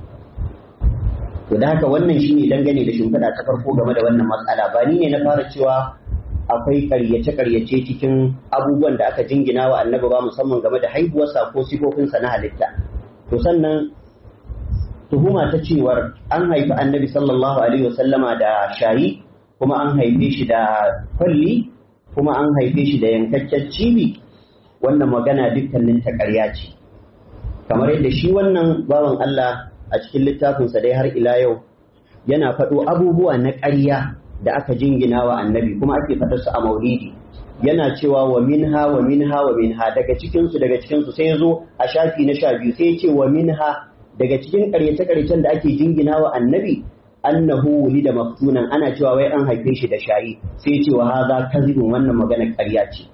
to da haka wannan shine dangane da shimfiɗa ta farko game da wannan matsala ba ni ne na fara cewa akwai karyace-karyace cikin abubuwan da aka jingina wa annabi ba musamman game da haihuwarsa ko sifofinsa na halitta to sannan tuhuma ta cewar an haifi annabi sallallahu alaihi wasallama da shayi kuma an haife shi da kwalli kuma an haife shi da yankaccen cibi wannan magana dukkanin ta ƙarya ce kamar yadda shi wannan bawan Allah a cikin littafinsa dai har ila yau yana faɗo abubuwa na ƙarya da aka jingina wa annabi kuma ake faɗar su a maulidi yana cewa wa minha wa minha wa minha daga cikin su daga cikin su sai ya zo a shafi na sha biyu sai ya ce wa minha daga cikin ƙaryace ƙaryacen da ake jingina wa annabi annahu wulida maftunan ana cewa wai an haife shi da shayi sai ya ce wa hadha kadhibun wannan magana ƙarya ce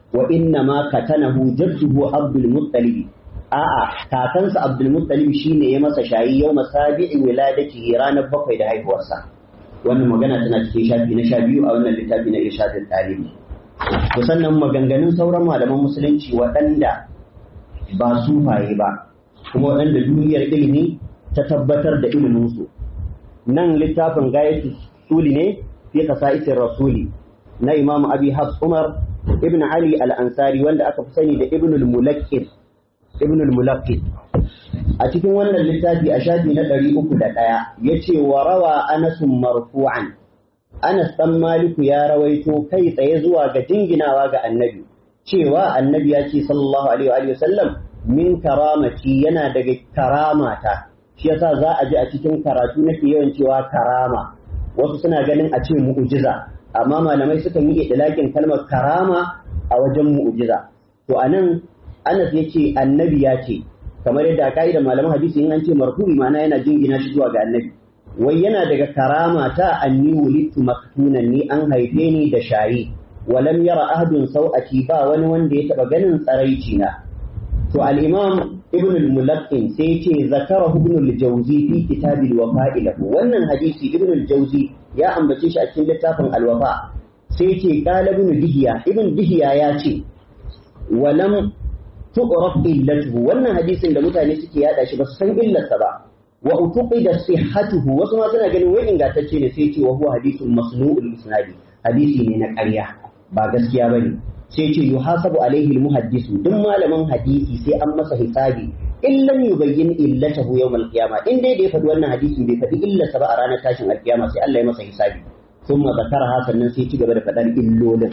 wa inna ma katanahu jadduhu abdul muttalib a'a kakansa abdul muttalib shine ya masa shayi yau masabi'i wiladatihi ranar bakwai da haihuwarsa wannan magana tana cikin shafi na sha biyu a wannan littafi na irshadul talibi to sannan maganganun sauran malaman musulunci waɗanda ba sufaye ba kuma waɗanda duniyar ilimi ta tabbatar da iliminsu nan littafin gayatu suli ne fi kasa'isin rasuli na imam abi hafs umar ibn ali al-ansari wanda aka fi sani da ibn al-mulakkid ibn al-mulakkid a cikin wannan littafi a shafi na ɗari uku da ɗaya ya ce wa rawa anasun marfu'an anas ɗan maliku ya rawaito kai tsaye zuwa ga jinginawa ga annabi cewa annabi ya ce sallallahu alaihi wa sallam min karamati yana daga karamata shi yasa za a ji a cikin karatu nake yawan cewa karama wasu suna ganin a ce mu'ujiza amma malamai sukan yi idlakin kalmar karama a wajen mu'ujiza to anan Anas ya ce annabi ya ce kamar yadda a ka'idar malaman hadisi in an ce marfu'i ma'ana yana jingina shi zuwa ga annabi wai yana daga karama ta anni wulittu maktunan ni an haife ni da shayi walam yara ahadun sau'ati ba wani wanda ya taba ganin tsaraici na to al-imam ibn al-mulaqqin sai ce zakara ibn al-jawzi fi kitab al-wafa'i lahu wannan hadisi ibn al-jawzi ya ambace shi a cikin littafin al-wafa sai ce qala ibn dihiya ibn dihiya ya ce walam tu'raf illatuhu wannan hadisin da mutane suke yada shi ba su san illarsa ba wa utuqida sihhatuhu wasu ma suna ganin wai ingantacce ne sai ce wa huwa hadisun masnu'ul isnadi hadisi ne na ƙarya ba gaskiya bane sai ce yuhasabu alaihi almuhaddisu duk malamin hadisi sai an masa hisabi in lam yubayyin illatahu yawm alqiyama in dai da ya faɗi wannan hadisin bai faɗi illarsa ba a ranar tashin alqiyama sai Allah ya masa hisabi thumma zakaraha sannan sai ci gaba da faɗar illolin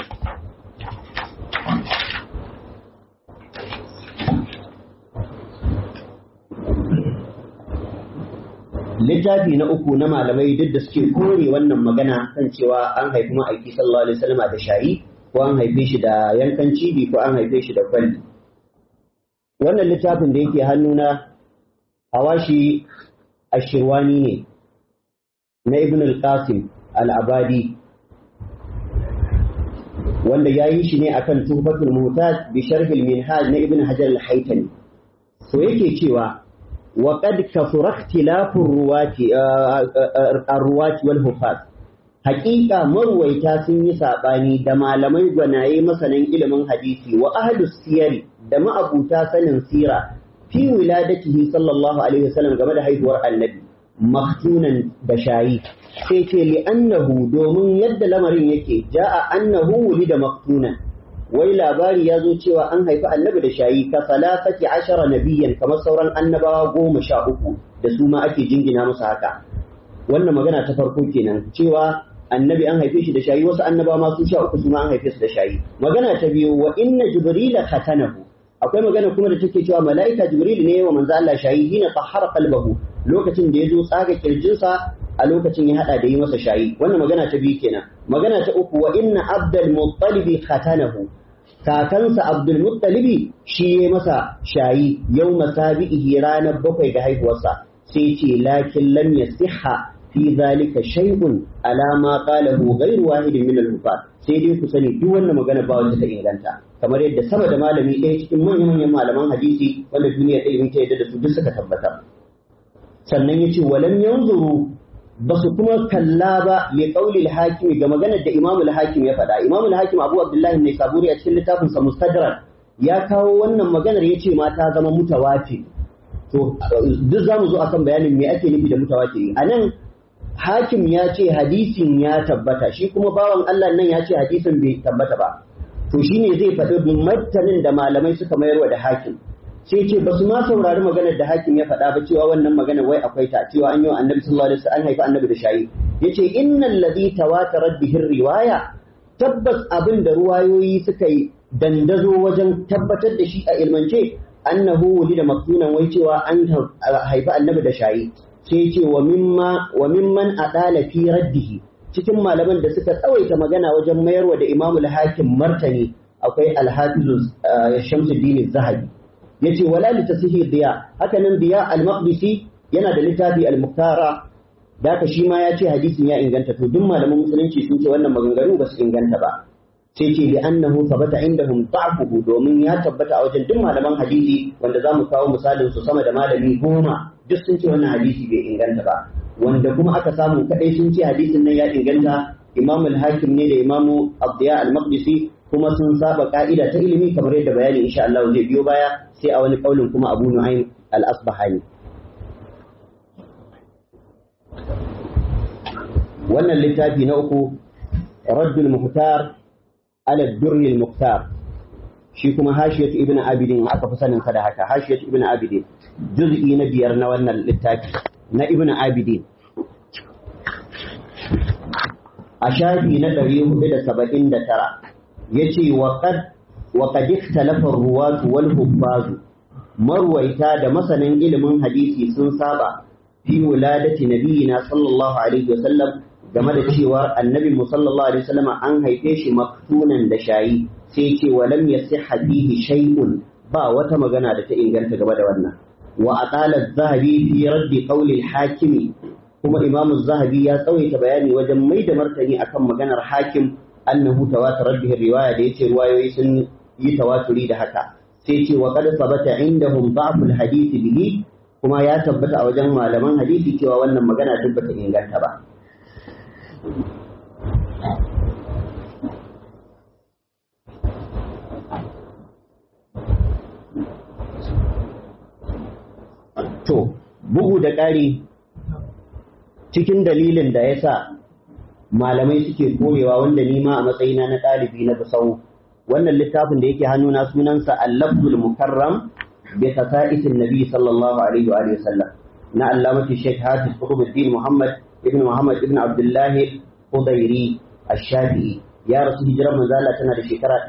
littafi na uku na malamai duk da suke kore wannan magana kan cewa an haifi ma'aiki sallallahu alaihi wasallam da shayi ko an haife shi da yankan cibi ko an haife shi da kwalli wannan littafin da yake hannuna hawashi ashirwani ne na ibn al-qasim al-abadi wanda ya yi shi ne akan tuhfatul muhtaj bi sharh al-minhaj na ibn hajar al-haytami so yake cewa وقد كثر اختلاف الرواة الرواة والحفاظ حقيقة مرويتا sun yi saɓani da malamai gwanaye masanan ilimin hadisi wa ahlus siyari da ma'abuta sanin sira fi wiladatihi sallallahu alaihi wasallam game da haihuwar annabi maktunan da shayi sai ce li annahu domin yadda lamarin yake ja'a annahu wulida maktunan wai labari ya zo cewa an haifi annabi da shayi ka salasati ashara nabiyan kamar sauran annabawa goma sha uku da su ma ake jingina musu haka wannan magana ta farko kenan cewa annabi an haife shi da shayi wasu annabawa ma su sha uku su ma an haife su da shayi magana ta biyu wa inna jibrila khatanahu akwai magana kuma da take cewa mala'ika jibril ne wa manzo Allah shayi hina tahara qalbahu lokacin da ya zo tsaga kirjinsa a lokacin ya hada da yi masa shayi wannan magana ta biyu kenan magana ta uku wa inna abdul muttalibi khatanahu kakansa abdul muttalibi shi ya masa shayi yau masabihi ranar bakwai ga haihuwarsa sai ce lakin lam yasihha fi zalika shay'un ala ma qalahu ghayru wahidin min al sai dai ku sani duk wannan magana ba wanda ta inganta kamar yadda sama da malami ɗaya cikin manyan manyan malaman hadisi wanda duniya ta ilimi ta yadda da su duk suka tabbatar sannan yace walam yanzuru ba su kuma kalla ba li qauli al-hakim ga maganar da Imam al-Hakim ya faɗa Imam al-Hakim Abu Abdullah ne Saburi a cikin littafin sa Mustadrak ya kawo wannan maganar yace ma ta zama mutawatir to duk zamu zo akan bayanin me ake nufi da mutawatir anan Hakim ya ce hadisin ya tabbata shi kuma bawan Allah nan ya ce hadisin bai tabbata ba to shine zai faɗi martanin da malamai suka mayarwa da Hakim sai ce ba su ma saurari maganar da hakim ya faɗa ba cewa wannan maganar wai akwai ta cewa an yi wa annabi sallallahu alaihi wasallam an haifi annabi da shayi yace innal ladhi tawatarat bihi riwaya tabbas abin da ruwayoyi suka yi dandazo wajen tabbatar da shi a ilmance annahu wulida maktunan wai cewa an haifi annabi da shayi sai ce wa mimma wa mimman adala fi raddihi cikin malaman da suka tsawaita magana wajen mayarwa da imamul hakim martani akwai alhafiz shamsuddin zahabi yace wala li tasihi diya haka nan diya al-maqdisi yana da littafi al-muktara da ka shi ma ya ce hadisin ya inganta to duk malaman musulunci sun ce wannan maganganu ba su inganta ba sai ce bi annahu thabata indahum da'fuhu domin ya tabbata a wajen duk malaman hadisi wanda zamu kawo misalin su sama da malami goma duk sun ce wannan hadisi bai inganta ba wanda kuma aka samu kadai sun ce hadisin nan ya inganta Imam al-Hakim ne da Imam Abdiya al-Maqdisi kuma sun saba ka'ida ta ilimi kamar yadda bayani insha Allah zai biyo baya sai a wani kaulin kuma Abu Nu'aym al-Asbahani wannan littafi na uku Raddul Muhtar ala Durr al-Muhtar shi kuma Hashiyat Ibn Abidin aka fi sanin sa da haka Hashiyat Ibn Abidin juz'i na biyar na wannan littafi na Ibn Abidin a shafi na 479 yace wa qad wa qad ikhtalafa ar-ruwat wal huffaz marwaita da masanin ilimin hadisi sun saba fi wuladati nabiyina sallallahu alaihi wasallam game da cewa annabi mu sallallahu alaihi wasallam an haife shi maktunan da shayi sai ce wa lam yasihha fihi shay'un ba wata magana da ta inganta game da wannan wa aqala az-zahabi fi raddi qawli al-hakimi kuma imamu zahabi ya tsawaita bayani wajen mai da martani akan maganar hakim annahu tawatarar bihi riwaya da yace ruwayoyi sun yi tawaturi da haka sai ce wa qad sabata indahum da'ful hadith bihi kuma ya tabbata a wajen malaman hadisi cewa wannan magana duk bata inganta ba to bugu da ƙari cikin dalilin da ya sa malamai suke koyewa wanda ni ma a matsayina na ɗalibi na busau wannan littafin da yake hannuna sunansa al-lafzul mukarram bi khasa'isin nabi sallallahu alaihi wa sallam na allamati shaykh hafiz qutbuddin muhammad ibn muhammad ibn abdullah qudairi ash-shafi'i ya rasu hijirar manzala tana da shekara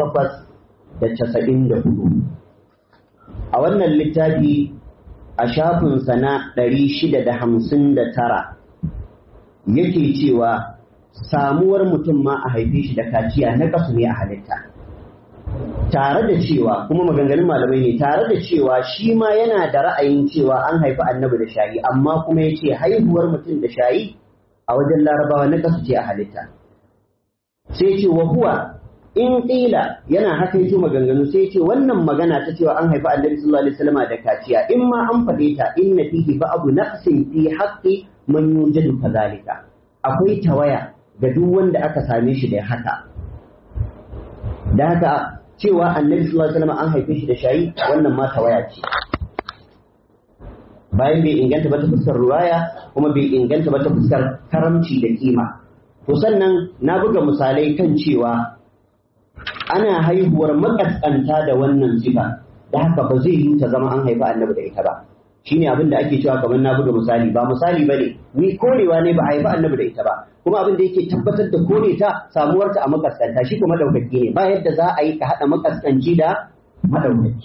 894 a wannan littafi a shafinsa na 659 yake cewa samuwar mutum ma a haife shi da kaciya na kasu ne a halitta tare da cewa kuma maganganun malamai ne tare da cewa shi ma yana da ra'ayin cewa an haifi annabi da shayi amma kuma ya ce haihuwar mutum da shayi a wajen larabawa na kasu ce a halitta sai ce wa huwa in ƙila yana haka yake maganganu sai ce wannan magana ta cewa an haifi annabi sallallahu alaihi wasallam da kaciya in ma an faɗe ta inna fihi ba'du naqsin fi haqqi man yujadu kadhalika akwai tawaya ga duk wanda aka same shi da haka da haka cewa annabi sallallahu alaihi wasallam an haife shi da shayi wannan ma tawaya ce bayan bai inganta ba ta fuskar ruwaya kuma bai inganta ba ta fuskar karamci da kima to sannan na buga misalai kan cewa ana haihuwar makaskanta da wannan sifa da haka ba zai yi ta zama an haifi annabi da ita ba shine abin da ake cewa kamar na buga misali ba misali bane ni korewa ne ba haifi annabi da ita ba kuma abin da yake tabbatar da kore ta samuwar ta a makaskanta shi kuma madaukaki ne ba yadda za a yi ka hada makaskanci da madaukaki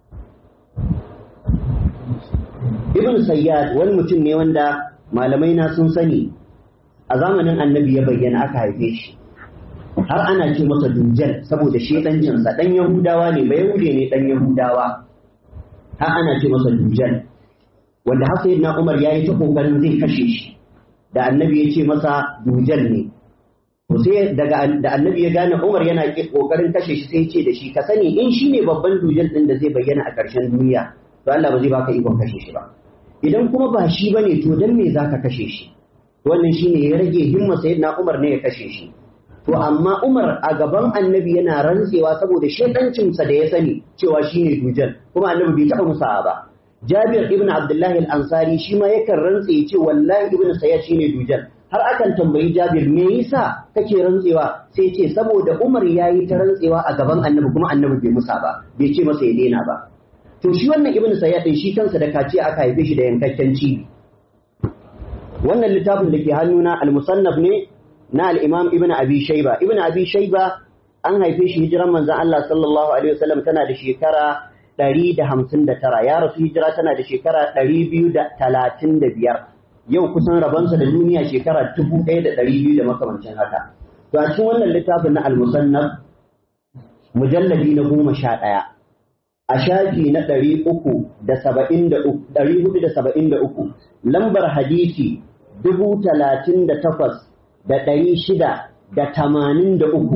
ibn sayyad wani mutum ne wanda malamai na sun sani a zamanin annabi ya bayyana aka haife shi har ana ce masa dujjal saboda shedancinsa dan yahudawa ne ba yahude ne dan yahudawa har ana ce masa dujjal wanda har sayyidina umar yayi ta kokarin zai kashe shi da annabi ya ce masa dujjal ne to sai daga da annabi ya gane umar yana kokarin kashe shi sai ya ce da shi ka sani in shine babban dujjal din da zai bayyana a ƙarshen duniya to Allah ba zai baka ikon kashe shi ba idan kuma ba shi bane to dan me zaka kashe shi wannan shine ya rage himma sayyidina umar ne ya kashe shi To amma Umar a gaban annabi yana rantsewa saboda shedancinsa da ya sani cewa shi ne dujal, kuma annabi bai taɓa musa ba. Jabir ibn Abdullahi al-Ansari shi ma yakan rantse ya ce wallahi ibn Sayyad shi ne dujal. Har akan tambayi Jabir me yasa kake rantsewa sai ce saboda Umar ya yi ta rantsewa a gaban annabi kuma annabi bai musa ba, bai ce masa ya daina ba. To shi wannan ibn Sayyad shi kansa da kaciya aka haife shi da yankakken cibi. Wannan littafin da ke hannuna al-musannaf ne na al'imam Ibn Abi Shaiba. Ibn Abi Shaiba an haife shi hijiran manzan Allah sallallahu Alaihi wasallam tana da shekara ɗari da hamsin da tara, ya rasu hijira tana da shekara ɗari biyu da talatin da biyar. Yau kusan rabonsa da duniya shekara dubu ɗaya da ɗari biyu da makamancin haka. To a cikin wannan littafin na al-musannaf mujalladi na goma sha ɗaya. A shafi na ɗari uku da saba'in da uku, ɗari hudu da saba'in da uku, lambar hadisi dubu talatin da takwas da ɗari shida da tamanin da uku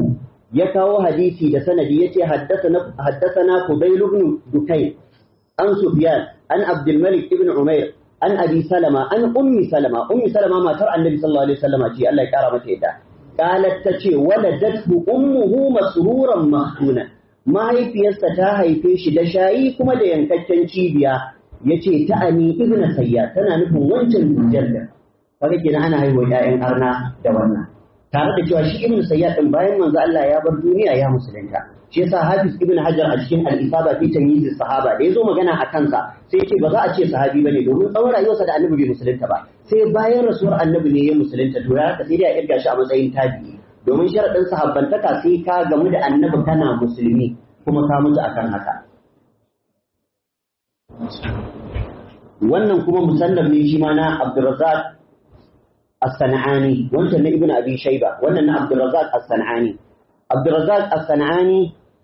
ya kawo hadisi da sanadi yace haddathana haddathana Fudail ibn Dukayn an Sufyan an Abdul Malik ibn Umair an Abi Salama an Ummi Salama Ummi Salama matar Annabi sallallahu alaihi wasallam ce Allah ya kara mata yadda qalat tace waladathu ummuhu masruran mahtunan mahaifiyarsa ta haife shi da shayi kuma da yankakken cibiya yace ta ani ibn sayya tana nufin wancan dujjar da kaga kenan ana haihuwa ƴaƴan arna da wannan tare da cewa shi ibn sayyad din bayan manzo Allah ya bar duniya ya musulunta shi yasa hafiz ibn hajar a cikin al-isaba fi tamyiz sahaba da yazo magana a kansa sai yace ba za a ce sahabi bane domin tsawon rayuwarsa da annabi bai musulunta ba sai bayan rasuwar annabi ne ya musulunta to ya sai dai a irga shi a matsayin tabi'i domin sharadin sahabbantaka sai ka gamu da annabi kana musulmi kuma ka mutu akan haka wannan kuma musannaf ne shi ma na Abdurrazzaq الصنعاني وانت ابن ابي شيبه وانا عبد الرزاق الصنعاني عبد الرزاق الصنعاني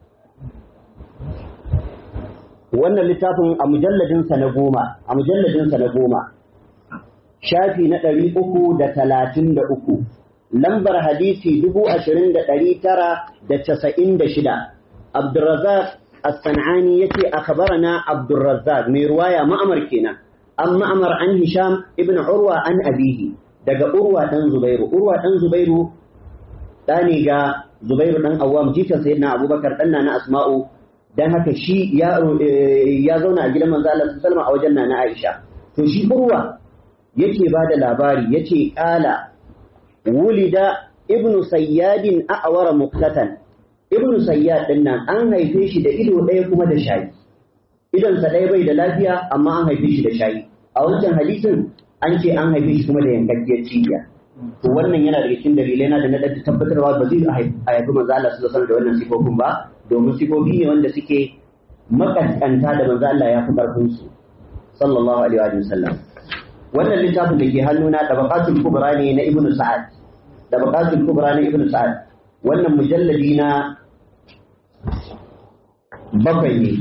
wannan littafin a mujalladinsa na goma a mujalladinsa na goma shafi na ɗari uku da talatin da uku lambar hadisi dubu ashirin da ɗari tara da casa'in da shida abdurrazak as-san'ani yace akhbarana abdurrazak mai ruwaya ma'amar kenan an ma'amar an hisham ibn urwa an abihi daga urwa ɗan zubairu urwa ɗan zubairu ɗa ne ga zubairu ɗan awwam jikan sayyidina abubakar ɗan na asma'u dan haka shi ya ya zauna a gidan manzo Allah sallallahu a wajen nana Aisha to shi urwa yake ba da labari yace qala wulida ibnu sayyadin a'wara muqtatan ibnu sayyad din nan an haife shi da ido ɗaya kuma da shayi idonsa ɗaya bai da lafiya amma an haife shi da shayi a wancan hadisin an ce an haife shi kuma da yankakkiyar cibiya to wannan yana daga cikin dalilai na da na da tabbatarwa ba zai haifi manzo Allah sallallahu alaihi da wannan sifofin ba domin sifofi ne wanda suke makaskanta da manzo Allah ya fi karfin su sallallahu alaihi wa sallam wannan littafin da ke hannuna tabaqatul kubra ne na ibnu sa'ad tabaqatul kubra na ibnu sa'ad wannan mujalladi na bakwai ne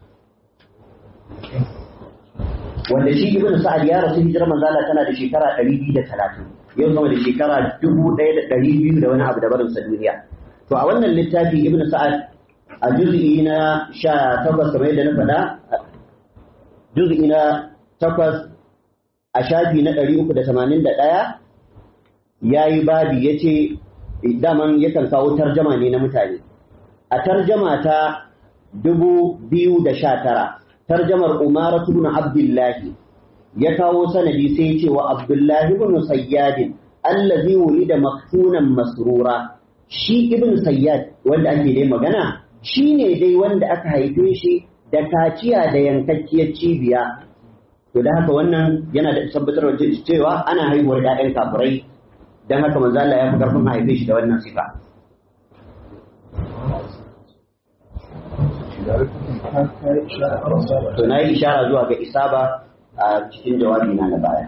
wanda shi ibn sa'ad ya rasu hijirar manzo Allah tana da shekara 230 yau sama da shekara 1200 da wani abu da barin sa duniya to a wannan littafi ibn sa'ad a juz'i na 18 kamar yadda na faɗa juz'i na 8 a shafi na 381 yayi babi yace daman yakan kawo tarjama ne na mutane a tarjama ta 2019 tarjamar Umar ibn Abdullah ya kawo sanadi sai ya ce wa Abdullah ibn Sayyad allazi wulida maktunan masrura shi ibn Sayyad wanda ake dai magana shine dai wanda aka haife shi da kaciya da yankakkiyar cibiya to da haka wannan yana da tabbatar da cewa ana haihuwar ƴaƴan kafirai dan haka manzo Allah ya fi karfin haife shi da wannan sifa to na yi ishara zuwa ga isaba a cikin jawabi na na baya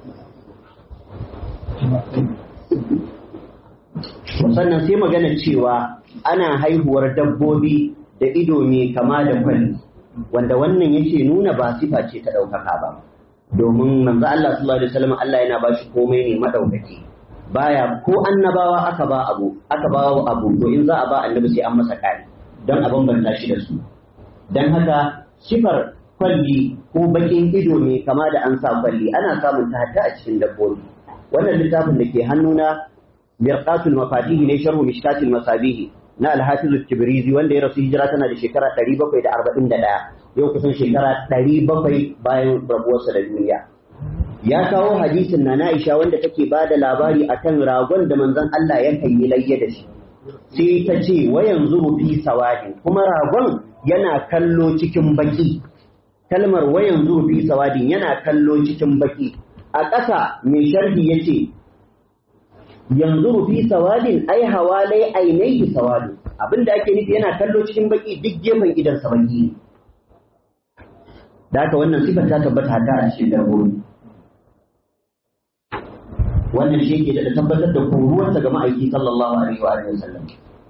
sannan sai magana cewa ana haihuwar dabbobi da ido mai kama da kwalli wanda wannan yake nuna ba sifa ce ta ɗaukaka ba domin manzo Allah sallallahu alaihi wasallam Allah yana bashi komai ne madaukaki baya ko annabawa aka ba abu aka ba abu to in za a ba annabi sai an masa kari don a bambanta shi da su don haka sifar kwalli ko bakin ido ne kama da an sa kwalli ana samun ta hatta a cikin dabbobi wannan littafin da ke hannuna mirqatul mafatihi ne sharhu mishkatil masabihi na al-hafiz tibrizi wanda ya rasu hijira tana da shekara 741 yau kusan shekara 700 bayan rabuwarsa da duniya ya kawo hadisin na Aisha wanda take ba da labari akan ragon da manzon Allah ya yi layya da shi sai ta ce wa yanzu fi sawadin kuma ragon yana kallo cikin baki kalmar wa yanzu fi sawadin yana kallo cikin baki a ƙasa mai sharhi yace yanzu fi sawadin ai hawalai ainihi sawadin abinda ake nufi yana kallo cikin baki duk gefen idan sa baki da haka wannan sifar ta tabbata ta a cikin dabbobi wannan shi ke da tabbatar da koruwarsa ga ma'aiki sallallahu alaihi wa sallam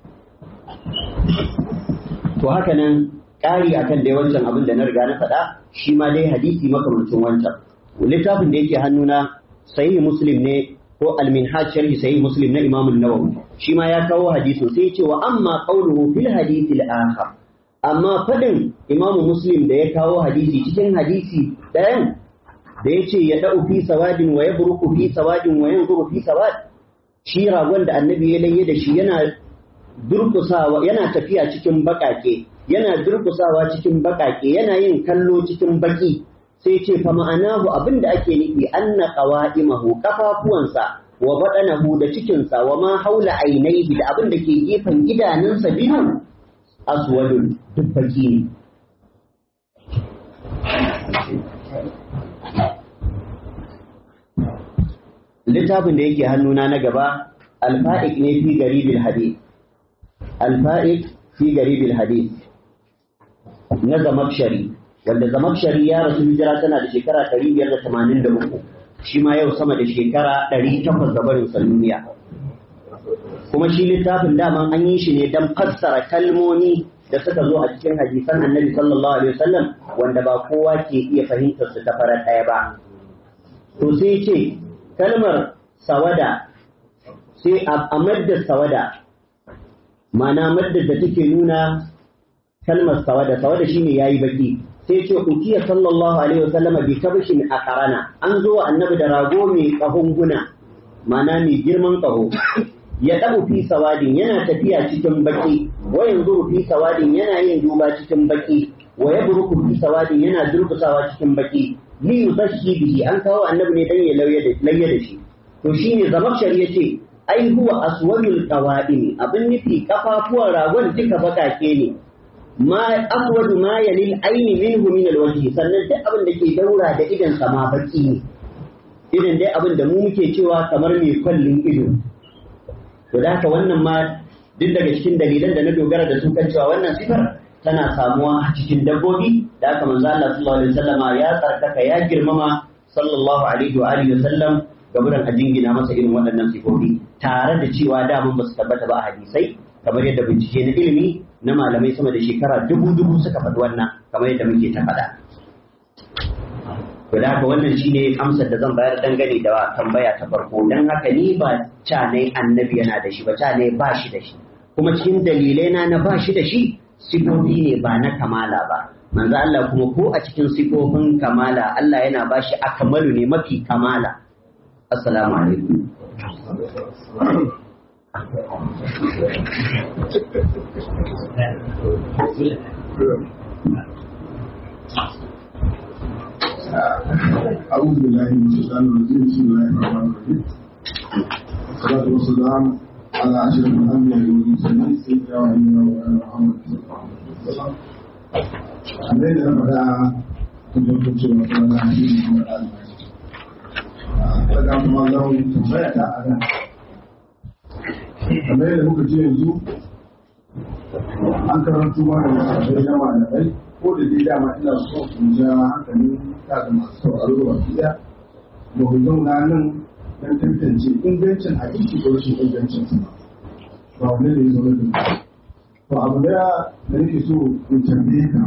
to haka nan ƙari akan dai wancan abin da na riga na faɗa shi ma dai hadisi makamancin wancan littafin da yake hannuna sahih muslim ne ko al-minhaj sharhi sahih muslim na imam an-nawawi shi ma ya kawo hadisin sai ya ce wa amma qawluhu fil hadith al-akhar amma fadin imam muslim da ya kawo hadisi cikin hadisi ɗayan da ya ce ya da'u fi sawadin wa yabruku fi sawadin wa yanzuru fi sawad shi ragon da annabi ya layye da shi yana durkusawa yana tafiya cikin bakake yana durkusawa cikin bakake yana yin kallo cikin baki sai ce fa ma'anahu abinda ake nufi anna qawaimahu kafafuwansa wa badanahu da cikinsa wa ma haula ainihi da abinda ke gefen idanunsa biyu aswadun duk baki ne littafin da yake hannuna na gaba alfa'ik ne fi garibil hadith alfa'ik fi garibil hadith na zamakshari wanda zamakshari ya rasu hijira tana da shekara 583 shi ma yau sama da shekara 800 da barin duniya kuma shi littafin daman an yi shi ne don fassara kalmomi da suka zo a cikin hadisan annabi sallallahu alaihi wasallam wanda ba kowa ke iya fahimtar su ta farar ɗaya ba to sai ce kalmar sawada sai a maddar sawada ma'ana maddar da take nuna kalmar sawada sawada shine yayi baki sai ce ukiya sallallahu alaihi wasallam bi kabshin akarana an zo annabi da rago mai kahon guna ma'ana mai girman kaho ya dabu fi sawadin yana tafiya cikin baki wa yanzu fi sawadin yana yin duba cikin baki wa yabruku fi sawadin yana durkusawa cikin baki li yuzashi bihi an kawo annabi ne dan ya lauye da shi to shine zamakshar yace ai huwa aswadul qawaimi abin nufi kafafuwan ragon duka bakake ne ma aswadu ma yalil aini minhu min alwajhi sannan duk abin da ke daura da idan sa ma baki ne irin dai abin da mu muke cewa kamar mai kwallin ido to da haka wannan ma duk daga cikin dalilan da na dogara da su kan cewa wannan sifar tana samuwa a cikin dabbobi da haka manzo Allah sallallahu alaihi wasallama ya tsarkaka ya girmama sallallahu alaihi wa alihi wasallam gaburan a jingina masa irin waɗannan sifofi tare da cewa daman ba su tabbata ba a hadisai kamar yadda bincike na ilimi na malamai sama da shekara dubu dubu suka faɗi wannan kamar yadda muke ta faɗa to da haka wannan shine amsar da zan bayar dangane da tambaya ta farko dan haka ni ba ca ne annabi yana da shi ba ca ne ba shi da shi kuma cikin dalilai na na ba shi da shi sifofi ne ba na kamala ba manzo Allah kuma ko a cikin sifofin kamala Allah yana ba shi akamalu ne mafi kamala assalamu alaikum أعوذ بالله من الشيطان الرجيم بسم الله الرحمن الرحيم والصلاة والسلام على أشرف الأنبياء والمرسلين سيدنا ونبينا ومولانا محمد صلى الله عليه وسلم kamar yadda na faɗa tun farko cewa kuma na hadisi kuma da almaji daga kuma zan tambaya ta a nan kamar yadda muka ce yanzu an karantu ma da misalai na malamai ko da dai dama ina so in ja hankalin ta da masu sauraro da wasu ɗaya ba ku zauna nan don tantance ingancin hadisi ko rashin ingancin sa ba wani da ya zo da to abu daya da nake so in tambaye ka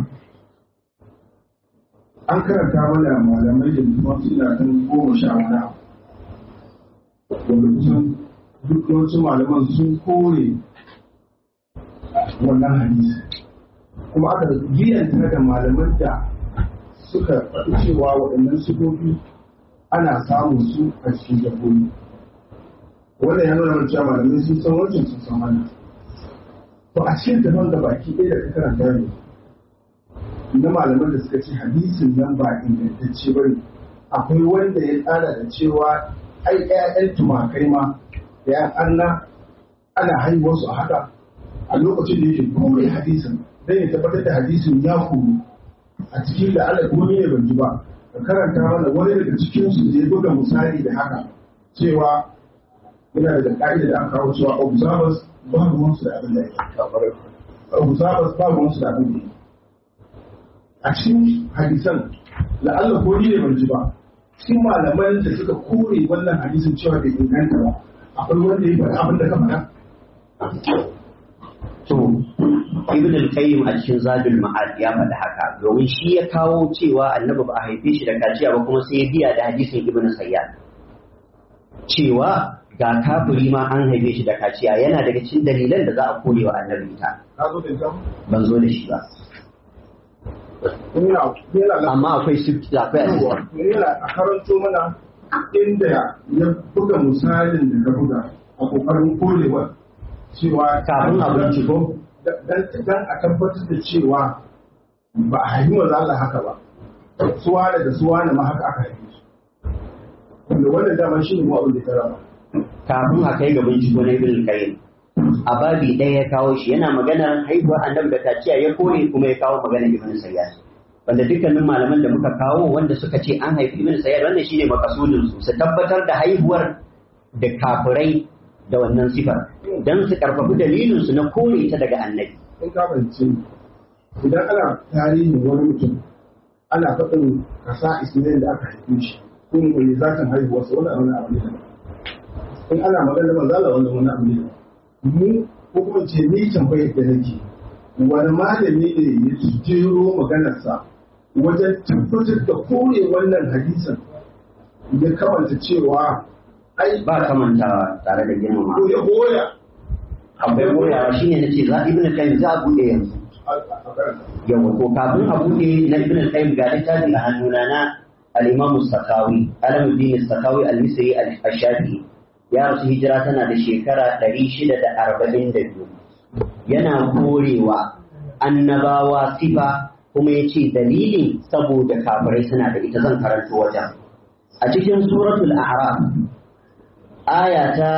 an karanta mana malamai da kuma suna kan goma sha wani abu wanda kusan duk yawancin malaman sun kore wannan hadisi kuma aka giyanta da malaman da suka faɗi cewa waɗannan sifofi ana samun su a cikin dabbobi wannan ya nuna cewa malamai sun san wancan sun san wannan to a cikin daban da baki ɗaya da ka karanta ne na malaman da suka ce hadisin nan ba ingantacce ba ne akwai wanda ya tsara da cewa ai ƴaƴan tumakai ma da ƴan anna ana haihuwar su a haka a lokacin da yake kore hadisin dan ya tabbatar da hadisin ya kuru a cikin da Allah kuma ne ban ji ba ka karanta mana wani daga cikin su da ya buga misali da haka cewa yana da ka'ida da aka kawo cewa observers ba ruwansu da abin da yake observers ba ruwansu da abin da yake a cikin hadisan la'alla ko ni ne ban ji ba cikin malaman da suka kore wannan hadisin cewa bai inganta ba akwai wanda ya faɗi abin da ka faɗa to ibn al-qayyim a cikin zadul ma'ad ya faɗi haka domin shi ya kawo cewa annabi ba a haife shi da kaciya ba kuma sai ya biya da hadisin ibn sayyad cewa ga kafiri ma an haife shi da kaciya yana daga cikin dalilan da za a kore wa annabi ita ka zo da ita ban zo da shi ba yana yana amma akwai su akwai assistant yana a karanto mana inda ya buga misalin da ka buga a kokarin korewa cewa kafin a binciko dan dan a tabbatar da cewa ba a haifi maza Allah haka ba suwane da suwane ma haka aka haife su wanda wannan dama shi ne mu abin da ta raba kafin a kai ga binciko na ibn qayyim a babi ɗaya ya kawo shi yana maganar haihuwar annabi da kaciya ya kore kuma ya kawo maganar ibn sayyad wanda dukkanin malaman da muka kawo wanda suka ce an haifi ibn sayyad wannan shine makasudin su su tabbatar da haihuwar da kafirai da wannan sifar dan su karfafi dalilin su na kore ta daga annabi in ka fahimci idan ana tarihin wani mutum ana faɗin kasa ismail da aka haife shi ko mai zakan haihuwarsa wani abu na abu ne in ana magana manzala wani wani abu ne mu ko kuma ce ni tambayar da nake wani malami ne ya jero maganarsa wajen tabbatar da kore wannan hadisin ya kamanta cewa ai ba kamantawa tare da girmama ko ya goya akwai goyawa shine nace za ibn qayyim za a bude yanzu yawa ko kafin a bude na ibn qayyim ga littafi a hannuna na al-imam as-sakawi alamuddin as-sakawi al-misri al-shafi'i ya rasu hijira tana da shekara 642 yana korewa annabawa sifa kuma ya ce dalilin saboda kafirai suna da ita zan karanto wajen a cikin suratul a'raf aya ta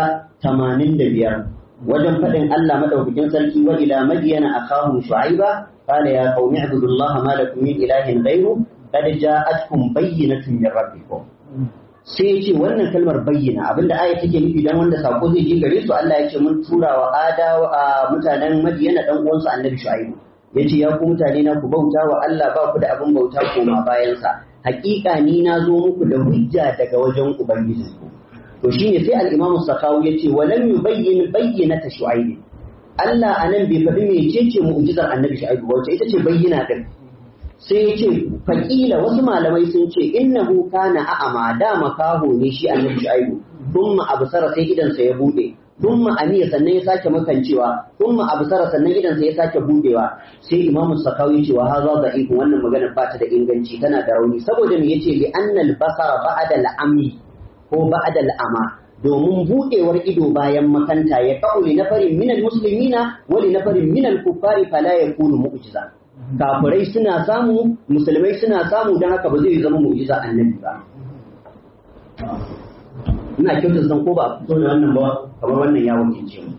85 wajen faɗin Allah madaukakin sarki wa ila madyana akahum shu'aiba qala ya qaumi ibudullaha ma lakum min ilahin ghayru qad ja'atkum bayyinatun min rabbikum sai ya ce wannan kalmar bayyana abinda aya take nufi dan wanda sako zai je gare su Allah ya ce mun tura wa adawa a mutanen Madiyana dan uwansu Annabi Shu'aibu yace ya ku mutane na ku bauta wa Allah ba ku da abin bauta koma bayan sa hakika ni na zo muku da hujja daga wajen ubangiji to shine sai al-Imam Sakawi yace walam yubayyin bayyinata Shu'aib Allah anan bai faɗi mecece mu'jizar Annabi Shu'aibu wacce ita ce bayyana din sai ya ce faƙila wasu malamai sun ce innahu kana a'ama da makaho ne shi annabi shu'aibu thumma absara sai idansa ya bude thumma amiya sannan ya sake makancewa thumma absara sannan idansa ya sake budewa sai imamu sakawi cewa haza da'if wannan magana ba ta da inganci tana da rauni saboda me yace li annal basara ba'da al-ami ko ba'da al-ama domin budewar ido bayan makanta ya kauli na farin minal muslimina wa li nafarin minal kuffari fala yakunu mu'jiza kafirai suna samu musulmai suna samu don haka ba zai zama mu'jiza annabi ba ina kyautar zan ko ba a fito da wannan ba kamar wannan ya wakilce mu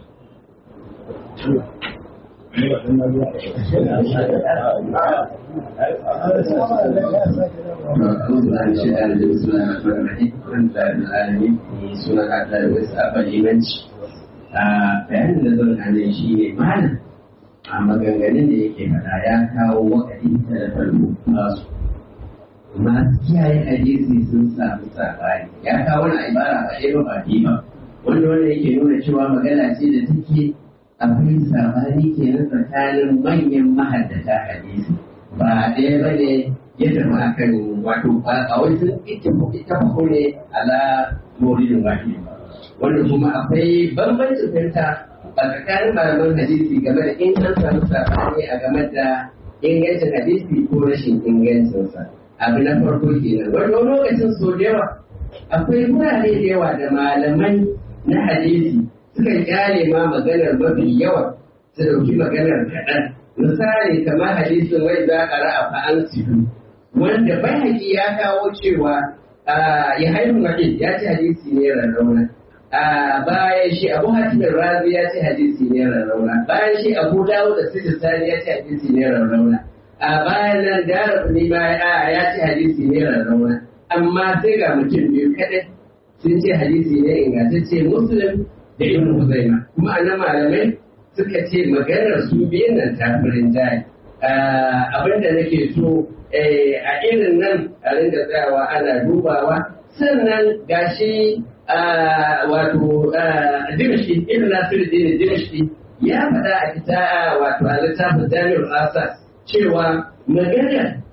bayanin da zan hane shi ne malam a maganganun da yake faɗa ya kawo wakati da farko nasu masu kiyaye hadisi sun samu sabani ya kawo wani ibara ba ɗaya ba ba ba wanda wanda yake nuna cewa magana ce da take akwai sabani kenan tsakanin manyan mahaddata hadisi ba ɗaya ba ne ya zama akan wato ba a wai sun ita ko ne ala morilin wahidi wanda kuma akwai bambancin fahimta a tsakanin malaman hadisi game da in an samu sabani a game da ingancin hadisi ko rashin ingancinsa abu na farko kenan wani lokacin so da yawa akwai wurare da yawa da malaman na hadisi suka kyale ma maganar mafi yawa su dauki maganar kaɗan misali kamar hadisin wai za a ra'a fa'an sifu wanda bai ya kawo cewa ya haihu ya ce hadisi ne rarrauna a bayan shi abu hatimin razi ya ce hadisi ne rarrauna bayan shi abu dawo da sani ya ce hadisi ne rarrauna a bayan nan dara ne ma ya ce hadisi ne rarrauna amma sai ga mutum biyu kaɗai sun ce hadisi ne ingantacce muslim da ibn huzaima kuma a malamai suka ce maganar su biyun nan ta furin jayi abinda nake so a irin nan a ringa tsayawa ana dubawa sannan gashi wato dimshi ibn nasiruddin dimshi ya faɗa a kita wato a littafin jami'ul asas cewa magana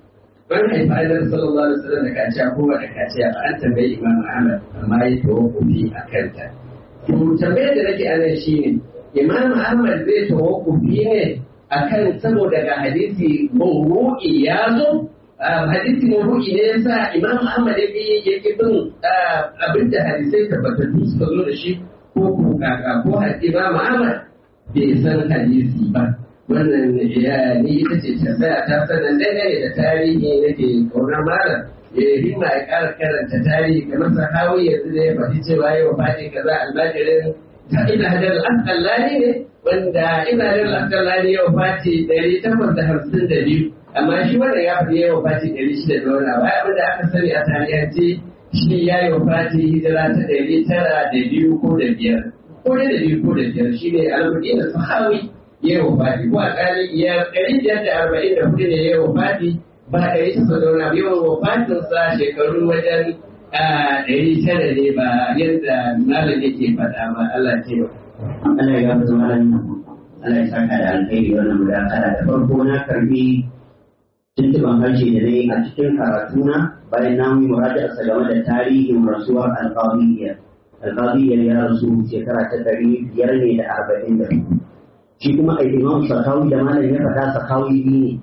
ban haifa annabi sallallahu alaihi wasallam da kaciya ko da kaciya ba an tambayi imam ahmad amma ya tawakkufi a kanta to tambayar da nake anan shine imam ahmad zai tawakkufi ne akan saboda ga hadisi mawru'i ya zo hadisi mawru'i ne yasa imam ahmad ya bi ya ki bin abinda hadisai tabbatattu suka zo da shi ko ko kaka ko imam ahmad bai san hadisi ba wannan ya ni ita ce tambaya ta sanan dangane da tarihi nake kaunar malam ya himma ya ƙara karanta tarihi kamar sahawi yanzu da ya faɗi cewa yau faɗi kaza almajirin ta ina hajar al'asƙallani ne wanda ina hajar al'asƙallani yau fati ɗari takwas da hamsin da biyu amma shi wanda ya faɗi yau fati ɗari shida da wani abu abin da aka sani a tarihance shi ya yi fati hijira ta ɗari tara da biyu ko da biyar ko da biyu ko da biyar shi ne almuɗin da sahawi ya yi wafati ko alƙali ya ɗari biyar da arba'in da hudu ne ya yi wafati ba ɗari takwas da wani abu yawan wafatinsa shekaru wajen ɗari tara ne ba yadda malam yake faɗa ba Allah ce ba. Allah ya fi zama Allah ya saka da alkhairi wannan mudakara da farko na karbi tuntuban harshe da nayi a cikin karatuna bayan na yi muraja'a game da tarihin rasuwar alƙawiyya alƙawiyya ya rasu shekara ta ɗari biyar ne da arba'in da shi kuma a imam sakawi da malam ya faɗa sakawi biyu ne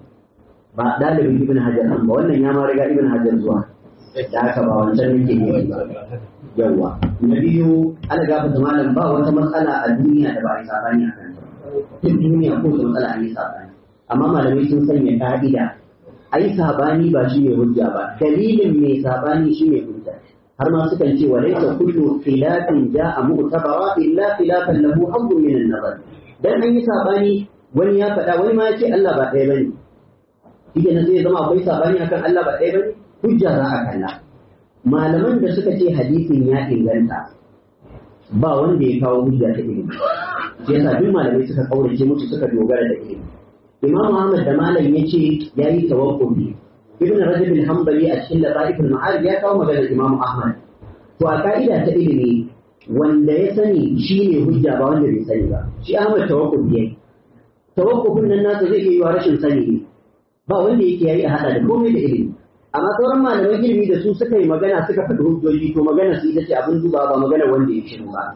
ba ɗalibin ibn hajar ba wannan ya ma riga ibn hajar zuwa da haka ba wancan nake ne ba yawwa na biyu ana gafa malam ba wata matsala a duniya da ba a yi sabani a kanta duk duniya ko wata matsala an yi sabani amma malamai sun sanya ka'ida ai sabani ba shi ne hujja ba dalilin mai sabani shi ne hujja har ma sukan ce wa laysa kullu khilafin ja'a mu'tabara illa khilafan lahu hazzun min an-nazar dan an yi sabani wani ya faɗa wani ma ya ce Allah ba ɗaya bane shi ne zai zama akwai sabani akan Allah ba ɗaya bane hujja za a kalla malaman da suka ce hadisin ya inganta ba wanda ya kawo hujja ta ilimi shi yasa duk malamai suka kaurace musu suka dogara da ilimi imam Ahmad da malam ya ce ya yi tawakkufi ibn rajab al-hanbali a cikin lataif al-ma'arif ya kawo maganar imam Ahmad to a ka'ida ta ilimi wanda ya sani shi ne hujja ba wanda bai sani ba shi Ahmad tawakkufi yayi tawakkufin nan nasa zai iya yiwa rashin sani ne ba wanda yake yayi a hada da komai da ilimi amma sauran malaman ilimi da su suka yi magana suka faɗi hujjoji to magana su ita ce abin duba ba magana wanda ya shiru ba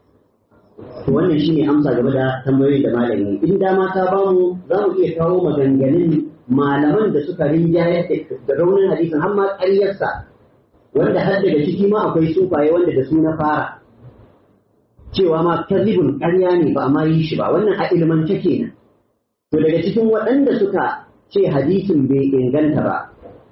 to wannan shine amsa game da tambayoyin da malami in dama ta bamu za mu iya kawo maganganun malaman da suka rinjaye da raunin hadisin har ma ƙaryarsa wanda har daga ciki ma akwai sufaye wanda da su na fara cewa ma kazibun ƙarya ne ba ma yi shi ba wannan a ilmance kenan to daga cikin waɗanda suka ce hadisin bai inganta ba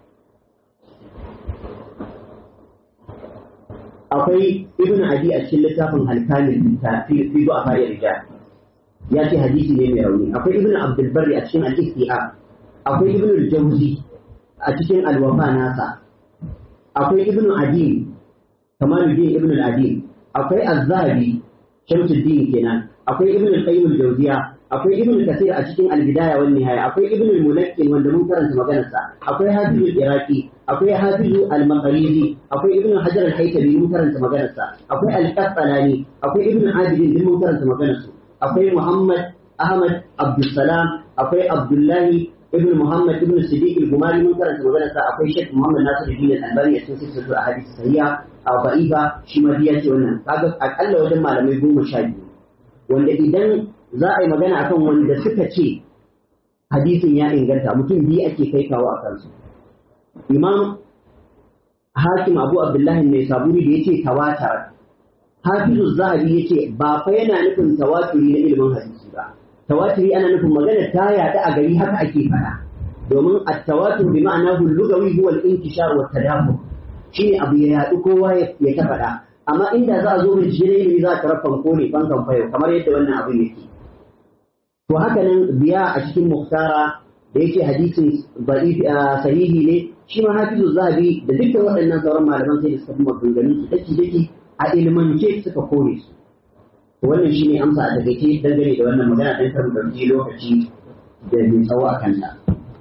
akwai ibn adi a cikin littafin alkamil fi fi a fari rijal ya ce hadisi ne mai rauni akwai ibn abdul barri a cikin al-istiab akwai ibn al-jawzi a cikin al-wafa nasa akwai ibn adi kamaluddin ibn al-adi akwai az-zahabi shamsuddin kenan akwai ibn al-qayyim al-jawziya akwai ibn kasir a cikin al-bidaya wan nihaya akwai ibn al-mulakkin wanda mun karanta maganarsa akwai hafiz al-iraqi akwai hafizu al-maqrizi akwai ibn hajar al-haytami mun karanta maganarsa akwai al-qasqalani akwai ibn adil din mun karanta maganarsu akwai muhammad ahmad abdussalam akwai abdullahi ibn muhammad ibn siddiq al-gumari mun karanta maganarsa akwai sheikh muhammad nasiruddin al-albani a cikin sirrin ahadith sahiha a ba'ifa shi ma biya ce wannan kaga akalla wajen malamai goma sha biyu wanda idan za a yi magana akan wanda suka ce hadisin ya inganta mutum biyu ake kai kawo a kansu imam hakim abu abdullahi mai saburi da ya ce tawatar hafizu zahabi ya ce ba fa yana nufin tawaturi na ilimin hadisi ba tawaturi ana nufin magana ta yaɗa a gari haka ake faɗa domin at-tawatur bi ma'ana lugawi huwa al-intishar wa tadabbur shine abu ya yaɗu kowa ya ta faɗa amma inda za a zo bincike na ilimi za a tarar fanko ne fankan fayo kamar yadda wannan abin yake to haka nan biya a cikin muhtara da yake hadisin sahihi ne shi ma hafizu zahabi da dukkan waɗannan sauran malaman sai da suka fi maganganun su daki daki a ilmance suka kore su wannan shine amsa a takaice dangane da wannan magana dan kar mu lokaci da mai tsawo a kanta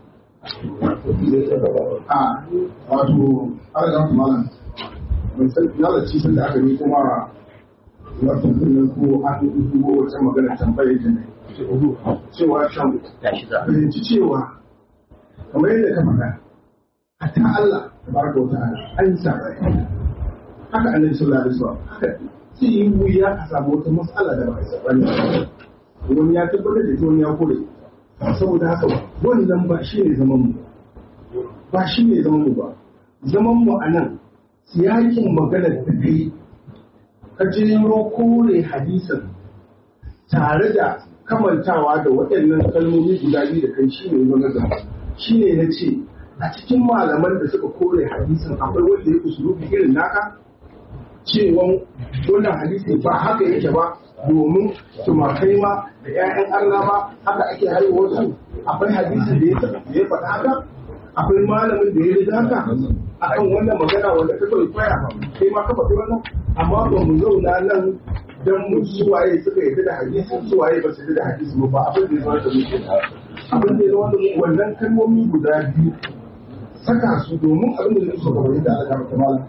a wato ala ga malam mun san yalla ci sun da aka yi kuma wato kullun ko an yi ko wata magana tambaye ta ne cewa shan fahimci cewa kamar yadda ka faɗa hatta Allah tabaraka wa ta'ala an sa haka annabi sallallahu alaihi wasallam haka sai yi wuya a samu wata matsala da ba a sabani wani ya tabbatar da ita wani ya kore saboda haka wannan ba shi ne zaman mu ba shi ne zaman mu ba zaman mu a nan siyakin maganar da kai ka jero kore hadisin tare da kamantawa da waɗannan kalmomi guda biyu da kai shi ne zama da shi ne na ce a cikin malaman da suka kore hadisin akwai wanda ya usulubi irin naka cewa wannan hadisi ba haka yake ba domin tumakai ma da 'ya'yan Allah ma haka ake haihuwar su akwai hadisin da ya faɗa haka akwai malamin da ya riga haka akan wannan magana wanda ka kawai kwaya kai ma ka faɗi wannan amma ba mu zauna nan dan mu suwaye suka yarda da hadisin suwaye ba su yarda da hadisin ba abin da ya zama da muke abin da ya zama da wannan kalmomi guda biyu saka su domin abin da zai so ka bayyana da Allah ta malam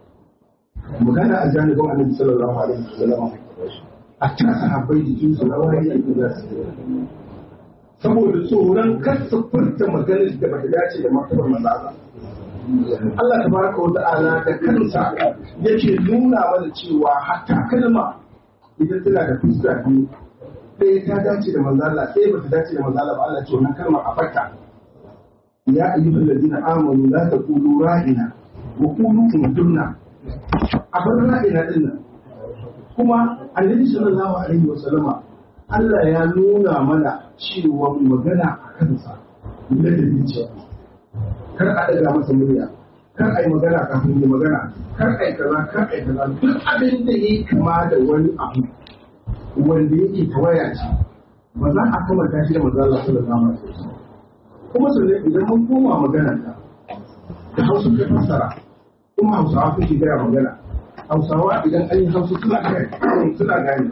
magana a janibin annabi sallallahu alaihi wasallam a cikin sahabbai jikin su rawa yake da za su saboda tsoron kasa furta maganar da bata dace da martabar manzo Allah tabaraka wa ta'ala da kansa yake nuna mana cewa hatta kalma idan tana da fuska biyu ɗaya ta dace da manzo Allah ɗaya bata dace da manzo Allah ba Allah ce wannan kalmar a farka ya ayyuhal ladina amanu la taqulu ra'ina wa qulu kuntunna a bar ra'ina din nan kuma annabi sallallahu alaihi wa sallama Allah ya nuna mana cewa magana a kansa da da kar a daga masa murya kar a yi magana kafin yi magana kar a yi kaza kar a yi kaza duk abin da ya kama da wani abu wanda yake tawaya ce ba za a kamata shi da manzo Allah sallallahu alaihi wasallam kuma sannan idan mun koma magana ta da Hausa ta fassara kuma Hausawa suke gaya magana Hausawa idan an yi Hausa suna gane suna gane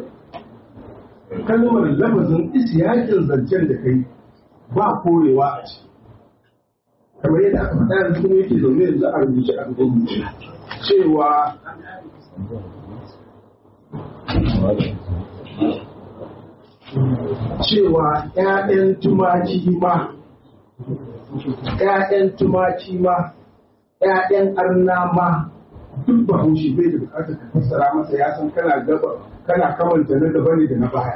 kalmar lafazin isiyakin zancen da kai ba korewa a ciki kamar yadda aka faɗa yanzu kuma yake zaune yanzu a rubuce a gani cewa cewa ‘ya'yan tumaki ma ‘ya'yan tumaki ma ‘ya'yan arna ma duk ba haushi bai da bukatar ka fassara masa ya san kana gaba kana kamanta na gaba ne da na baya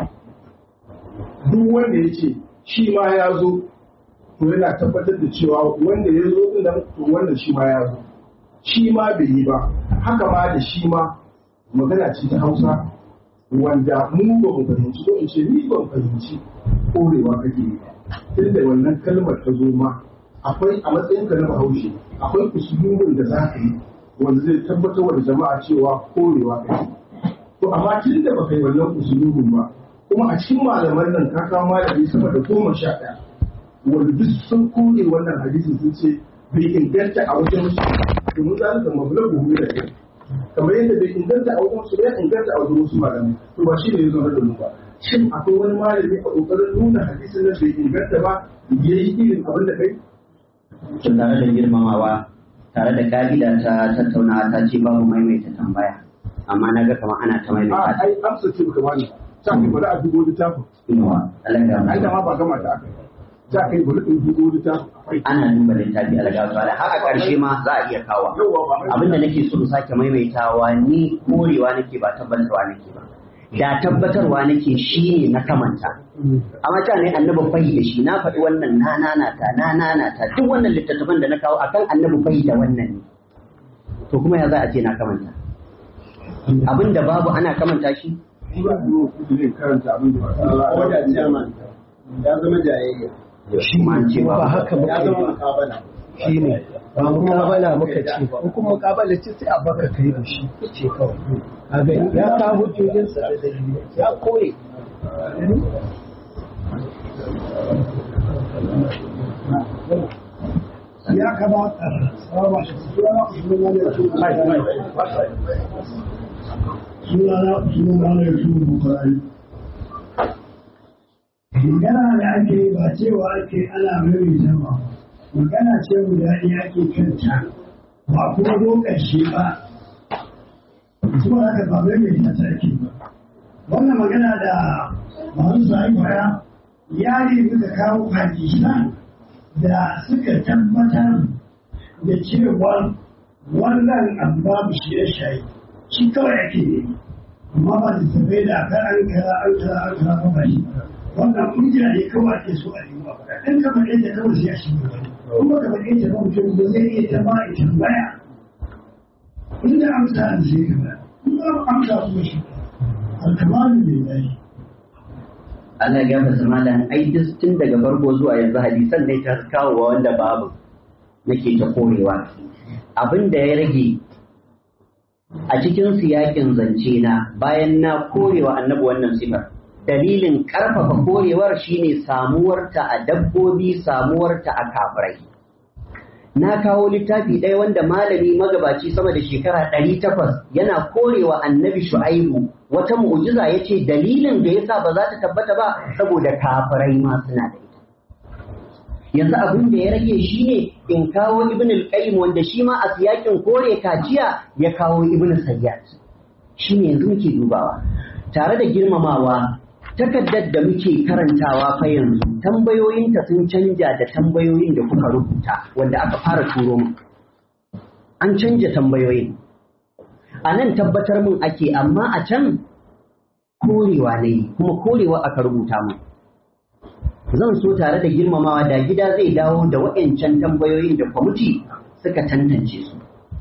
duk wanda ya ce shi ma ya zo to yana tabbatar da cewa wanda ya zo din nan to wannan shi ma ya zo shi ma bai yi ba haka ma da shi ma magana ce ta Hausa wanda mu ba mu fahimci ko in ce ni ban fahimci korewa kake yi tunda wannan kalmar ta zo ma akwai a matsayin ka na Bahaushe akwai usulubin da za ka yi wanda zai tabbatar da jama'a cewa korewa kake to amma tun da baka yi wannan usulubin ba kuma a cikin malaman nan ka kawo malami sama da goma sha ɗaya wanda duk sun kore wannan hadisi sun ce bai inganta a wajen su domin za su zama bulagu hu da kai kamar yadda bai inganta a wajen su bai inganta a wajen wasu malamai to ba shi ne ya zama da mu ba shin akwai wani malami a kokarin nuna hadisin nan bai inganta ba ya yi irin abin da kai tun tare da girmamawa tare da ka'ida ta tattaunawa ta ce babu maimaita tambaya amma na ga kamar ana ta maimaita a ai amsa ce baka bani ta kai bari a dubo littafin inuwa Allah ya ai da ma ba gama ta aka ta kai bari in dubo littafin ana duba littafi algaba da haka karshe ma za a iya kawo abinda nake so in sake maimaitawa ni korewa nake ba tabbatarwa nake ba da tabbatarwa nake shi ne na kamanta amma ta ne annabi fahi da shi na faɗi wannan na nanata na nanata duk wannan littattafan da na kawo akan annabi fahi da wannan ne to kuma ya za a ce na kamanta abin da babu ana kamanta shi karanta abin da ko da chairman ya zama jayayya shi ma an ce ba ba haka muka ya yi zama ba mukabala shi ne ba mukabala muka ce ba in kuma mukabala ce sai a baka kai da shi ce kawai kaga ya kawo hujjojinsa da dalilai ya kore ya kamata saba shi suna suna ne suna suna ne su bukari magana da ake ba cewa ake ana mai zama magana ce guda ɗaya ake kanta ba kuma zo ƙarshe ba kuma haka ba mai mai ta ake ba wannan magana da masu sa'in baya ya nemi ka kawo hadisan da suka tabbatar da cewa wannan abu babu shi ya shayi shi kawai ake ne amma ba da tabai da aka an kara an kara an kara ba ba shi wannan kungiya ne kawai ake so a yi wa faɗa ɗan ka faɗe ta kawai sai a shi ne kuma ka faɗe ta ba mutum ba zai iya ta ba ita baya inda amsa an sai ka ba in ba amsa kuma shi alkamalu lillahi Allah ya gafarta malam ai duk tun daga farko zuwa yanzu hadisan ne ta kawo wa wanda babu nake ta korewa abin da ya rage a cikin siyakin zance na bayan na korewa annabi wannan sifar dalilin karfafa korewar shine samuwarta a dabbobi samuwarta a kafirai na kawo littafi ɗaya wanda malami magabaci sama da shekara ɗari takwas yana korewa annabi shu'aibu wata mu'jiza ya ce dalilin da yasa ba za ta tabbata ba saboda kafirai ma suna da ita yanzu abin da ya rage shi ne in kawo ibn al-qayyim wanda shi ma a siyakin kore kaciya ya kawo ibn sayyad shi ne yanzu muke dubawa tare da girmamawa takaddar da muke karantawa fa yanzu tambayoyinta sun canja da tambayoyin da kuka rubuta wanda aka fara turo mu an canja tambayoyin a nan tabbatar mun ake amma a can korewa ne kuma korewa aka rubuta mu zan so tare da girmamawa da gida zai dawo da waɗancan tambayoyin da kwamiti suka tantance su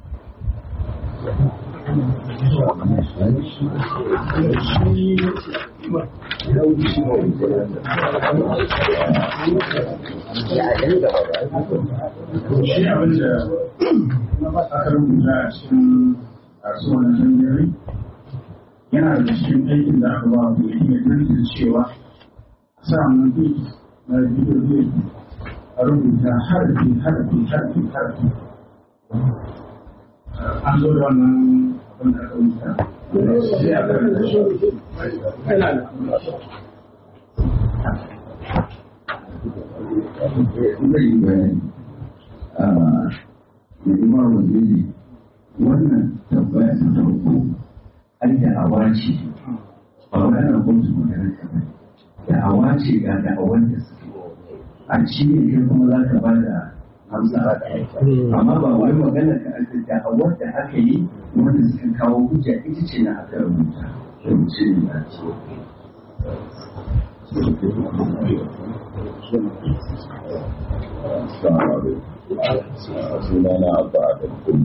shi abin da aka rubuta a cikin kasuwar jami'ai yana da cikin aikin da aka ba ku yi mai cewa sa mun bi na bidiyo a rubuta harfi harfi harfi harfi an zo da wannan abin da aka rubuta sai a karanta shi zai yi bayani a hidima waziri wannan tambaya ta farko an da awa ce ba wani ana kotu magana ta bai da awa ce ga da awan da suke a ci ne kai kuma za ka ba da amsa amma ba wai magana ka aka da awar da aka yi wanda suka kawo hujja ita ce na aka rubuta rubuce ne na ce sunana abba da kun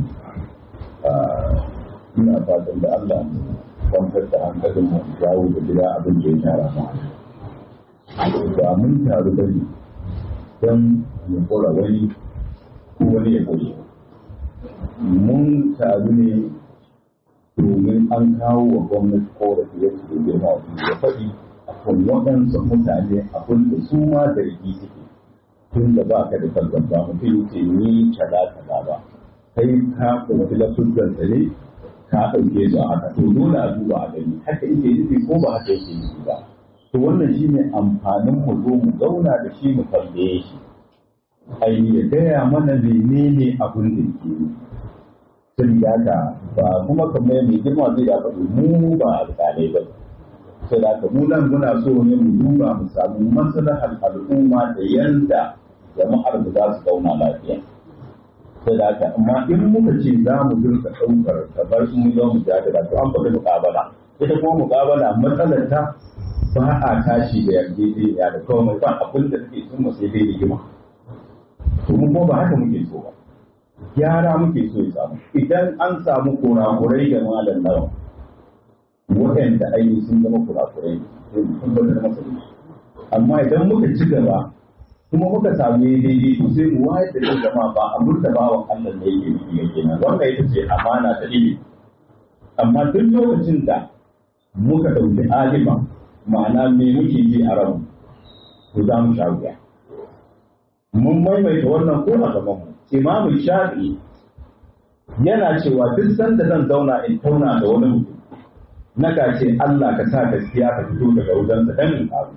ina fatan da Allah kwantar da hankalin mu jawo da gida abin da ya tara mu ba mun taru da ne don mu kora wani ko wani ya kore mun taru ne domin an kawo wa gwamnati korafi ya ce girma ya faɗi a kan waɗansu mutane abin da su ma da rigi suke tun da ba ka da farkon ba mutum ce ni kaza kaza ba kai ka ɗauki lafuzan sa ne ka ɗauke su a haka to dole a duba a gani haka yake nufi ko ba haka yake nufi ba to wannan shine amfanin mu zo mu zauna da shi mu tambaye shi ai ya gaya mana menene abin da ke sun haka ba kuma kamar mai girma zai da faɗi mu ba alƙalai ba sai da haka mu nan muna so ne mu duba mu samu maslahar al'umma da yanda jama'ar da za su zauna lafiya sai da haka amma in muka ce za mu dinka ɗaukar kamar in mu zo mu jadala to an faɗi muƙabala ita kuma muƙabala matsalar ta ba a tashi da yarjejeniya da komai ba abin da suke sun sai dai rigima to mu kuma ba haka muke so ba gyara muke so ya samu idan an samu kurakurai da malam nawa waɗanda aini sun zama kurakurai sai mu tabbatar masa da shi amma idan muka ci gaba kuma muka samu daidai to sai mu wayar da kan jama'a ba a murta bawan Allah ne yake nufi ya kenan wannan ita ce amana ta ilimi amma duk lokacin da muka ɗauki alima ma'ana me muke ji a ranmu to za mu sha wuya mun maimaita wannan ko a gaban mu imamu shafi yana cewa duk sanda zan zauna in tauna da wani mutum na ce Allah ka sa gaskiya ka fito daga wajensa dan in karu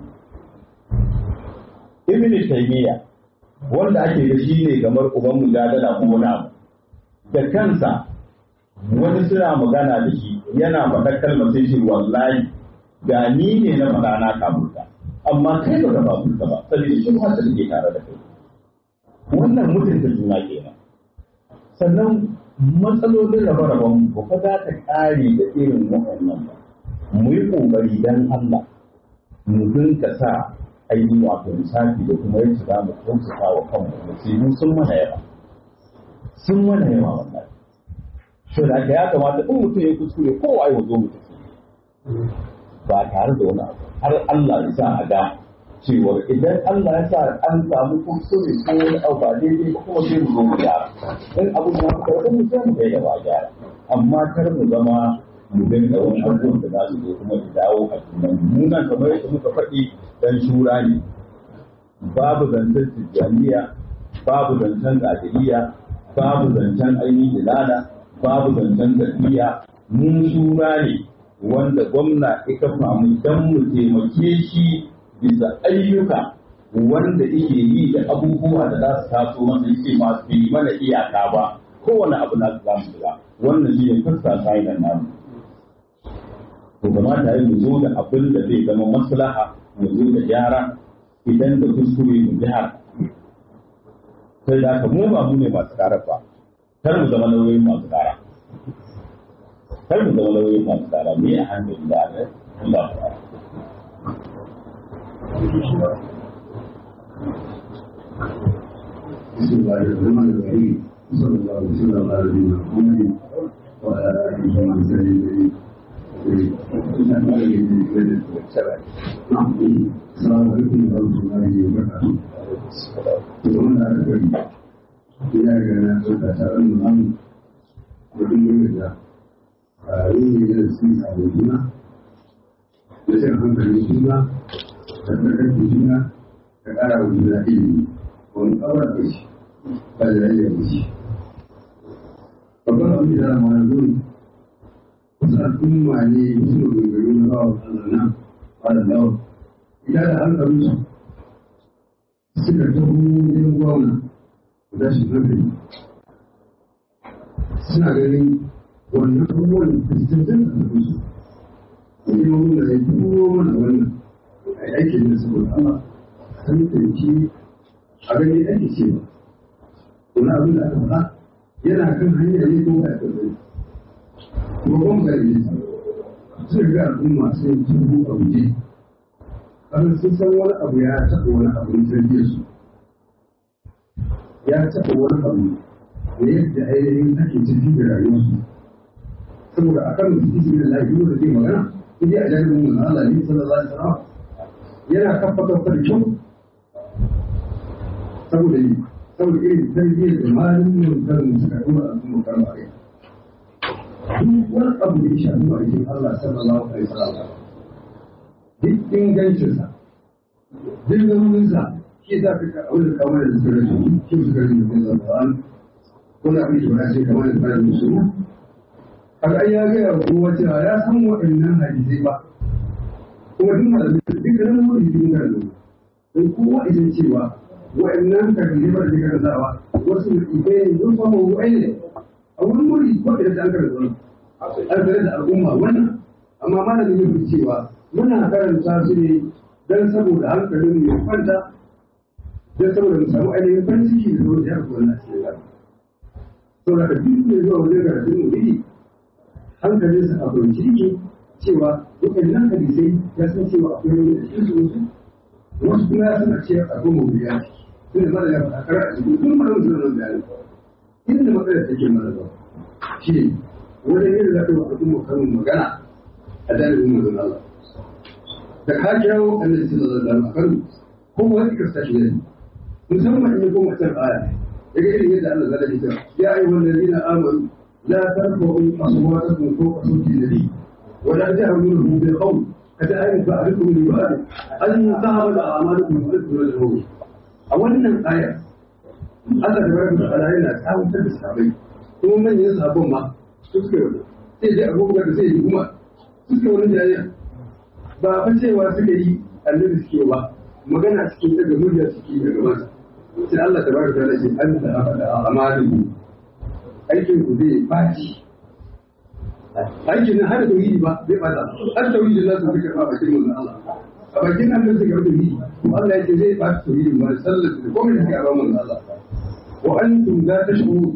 ibn taymiya wanda ake da shi ne kamar uban mujadala ko wani abu da kansa wani suna magana da shi yana faɗa kalmar sai ce wallahi ga ni ne na faɗa na kaburta amma kai ba ka kaburta ba saboda shi ba ta ke tare da kai wannan mutunta juna kenan sannan matsalolin rabe-raben ba fa za ta ƙare da irin waɗannan ba mu yi ƙoƙari don Allah mu dinka sa ainihin wato lissafi da kuma yadda za mu kyautata wa kanmu musibu sun mana yawa sun mana yawa wannan so da ya kamata in mutum ya kuskure kowa ya zo mutum ba tare da wani abu har Allah ya sa a ga cewar idan Allah ya sa an samu kuskure ko wani abu ba daidai ba kuma sai mu zo mu gyara in abu ya fi karfin mu sai mu kai da ba gyara amma kar mu zama mu dinga wani abubuwan da za su zo kuma su dawo a tunan mu nan kamar yadda muka faɗi dan shura ne babu zancen tijjaniya babu zancen gadiriya babu zancen ainihin dilala babu zancen tafiya mun shura ne wanda gwamna ya kafa mu dan mu taimake shi bisa ayyuka wanda yake yi da abubuwa da za su taso masa yake masu bi mana iyaka ba kowane abu na su zamu shiga wannan shi ne fuska sa'idan namu to kamata yi mu zo da abin da zai zama maslaha mu zo da gyara idan da kuskure mu gyara sai da haka mu ba mu ne masu kara ba kar mu zama nauyin masu kara kar mu zama nauyin masu kara me a hankali da Allah ya بسم الله الرحمن الرحيم صلى الله وسلم على نبينا محمد وعلى اله وصحبه السلام عليكم ورحمه الله وبركاته wannan da aka gani ina ga na tsaka taron da namu da duk da a yin da su a juna da shan hankalin juna da tsakar juna da ƙara wa juna ilimi wani ƙawar da shi ba da rage da shi babban abin da ma na zuwa wasu al'umma ne wasu maganganu na bawa Allah nan ba da lawa idan da hankalin su suka taho wajen gwamna da shi hankali suna ganin wannan abubuwan da su tantance da su wani mamuna ya turo mana wannan a aikin da saboda Allah tantance a gani ake ce wani abin da aka faɗa yana kan hanya ne ko ba ya kai ko kuma ga ne sai ga al'umma sai tubu a guje kasan sun san wani abu ya taɓa wani abu na tarbiyyar su ya taɓa wani abu da yadda ainihin ake tafi da rayuwarsu saboda a kan su isi da lafiya da zai magana in a jami'in mun Allah ne sallallahu alaihi wasallam yana kafa kafa da kyau saboda yi saboda irin tarbiyyar da malamin kan suka dora a kuma kan bare duk wani abu da ya shafi bakin Allah sallallahu alaihi wasallam duk ingancinsa duk zamaninsa shi za ka ka aure kamar da suka rage shi suka rage da zan Qur'an ko na abin da ce kamar da fara musu kaga ai ya ga kowa cewa ya san waɗannan hadisai ba kuma duk malamin dukkanin wani cikin karatu don kowa idan cewa wa'annan takalibar da kan zawa wasu ibe ne sun fama wa'ai ne a wurin wuri ko da an karanta wani an karanta da al'umma wannan amma malamin yin cewa muna karanta su ne don saboda hankalin mu ya kwanta don saboda mu samu ainihin farin ciki da zuwa jihar wannan cikin gaba saboda ka duk mai zuwa wajen karatun mu ne hankalinsa a kwanci yake cewa wa'annan hadisai ya san cewa akwai wani da cikin su wasu kuma ya suna ce a goma biya tunda mara ya faɗa kara a cikin kun mara mutum nan bayani inda matsalar take mara ba shi ne wajen yin zaɓe wa al'umma karin magana a dalilin manzon Allah da ka kirawo annabi sallallahu alaihi wasallam a kano ko wani kasta shi ne musamman in ya koma can aya daga irin yadda Allah zai ce ya ayyuhal ladina amanu la tarfa'u aswatakum fawqa sawti nabi ولا تهرموا له بالقول كذلك بعضكم لبعض أن تهرب أعمالكم وأنتم تدعون أولا آية Allah da barka da ala yana tsawatar da sabai kuma manyan sabon ma suka yi sai dai abubuwa da sai yi kuma suka wani jariya ba fa cewa suka yi annabi suke ba magana suke daga murya suke daga masa sai Allah da barka da ala an da aka da amalin aikin ku zai baci aikin nan har tauhidi ba zai bata har tauhidi za su fi karɓa bakin manzon Allah a bakin nan da suka tauhidi ko Allah ya ce zai bata tauhidin ba sallar da komai da kai a manzon Allah wa antum la tashkuru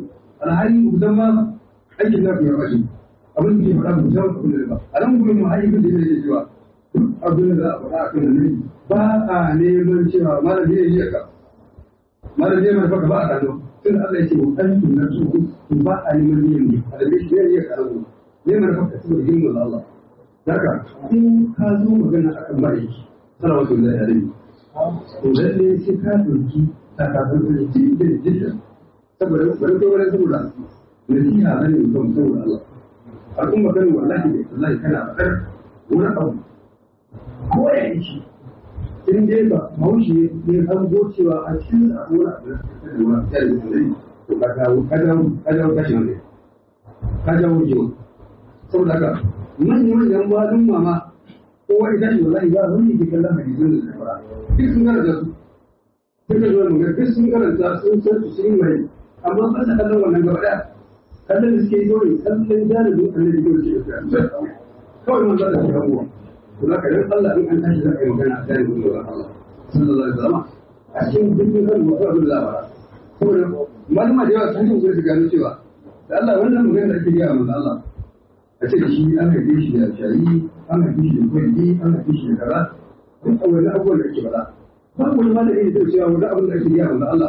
alhali ku san ma aikin na ku ya bashi abin da ke faɗa ku san abin da ba a nan gurin mu haifin da yake cewa duk abin da za a faɗa a kan nan ba a neman cewa malam ne ya ka malam ne mai baka ba a kano tun Allah ya ce wa kan tun na su ba a neman ne a da shi ne ya karo ne mai baka saboda himmin Allah Daga in ka zo magana a kan ma'aiki, sana wasu da yare, to lalle sai ka ɗauki takafin da ji da jita, saboda wani ko wani saboda nasiha na ne mutum saboda Allah. Al'umma kan wallahi da wallahi kana faɗar wani abu ko ya yi shi. In dai ba haushi ne an go cewa a cikin sa wani abu da ka wani tsari da zai to ka dawo ka dawo ka dawo kashin ne. Ka dawo jiwa. Saboda haka manyan malum mama kowa ita shi wallahi ba wani ke kallon hadisin da suka fara duk sun karanta su duk da zuwa magana duk sun karanta sun san su sun mai amma ba sa kallon wannan gaba daya kallon da suke yi kawai kallon jalibin annabi kawai ke da kawai man za ta shiga ruwa to za ka dan Allah in an tashi za a yi magana a jalibin da Allah sallallahu alaihi wasallam a cikin dukkan kan wata abin da ba saboda malama da yawa sun yi su gano cewa da Allah wannan magana da ake yi a manzo Allah a ce da shi an haife shi da shayi an haife shi da kwanci an haife shi da kaza duk a wani abubuwan da ake faɗa ba wani ma da yake da cewa wani abin da ake gaya wanda Allah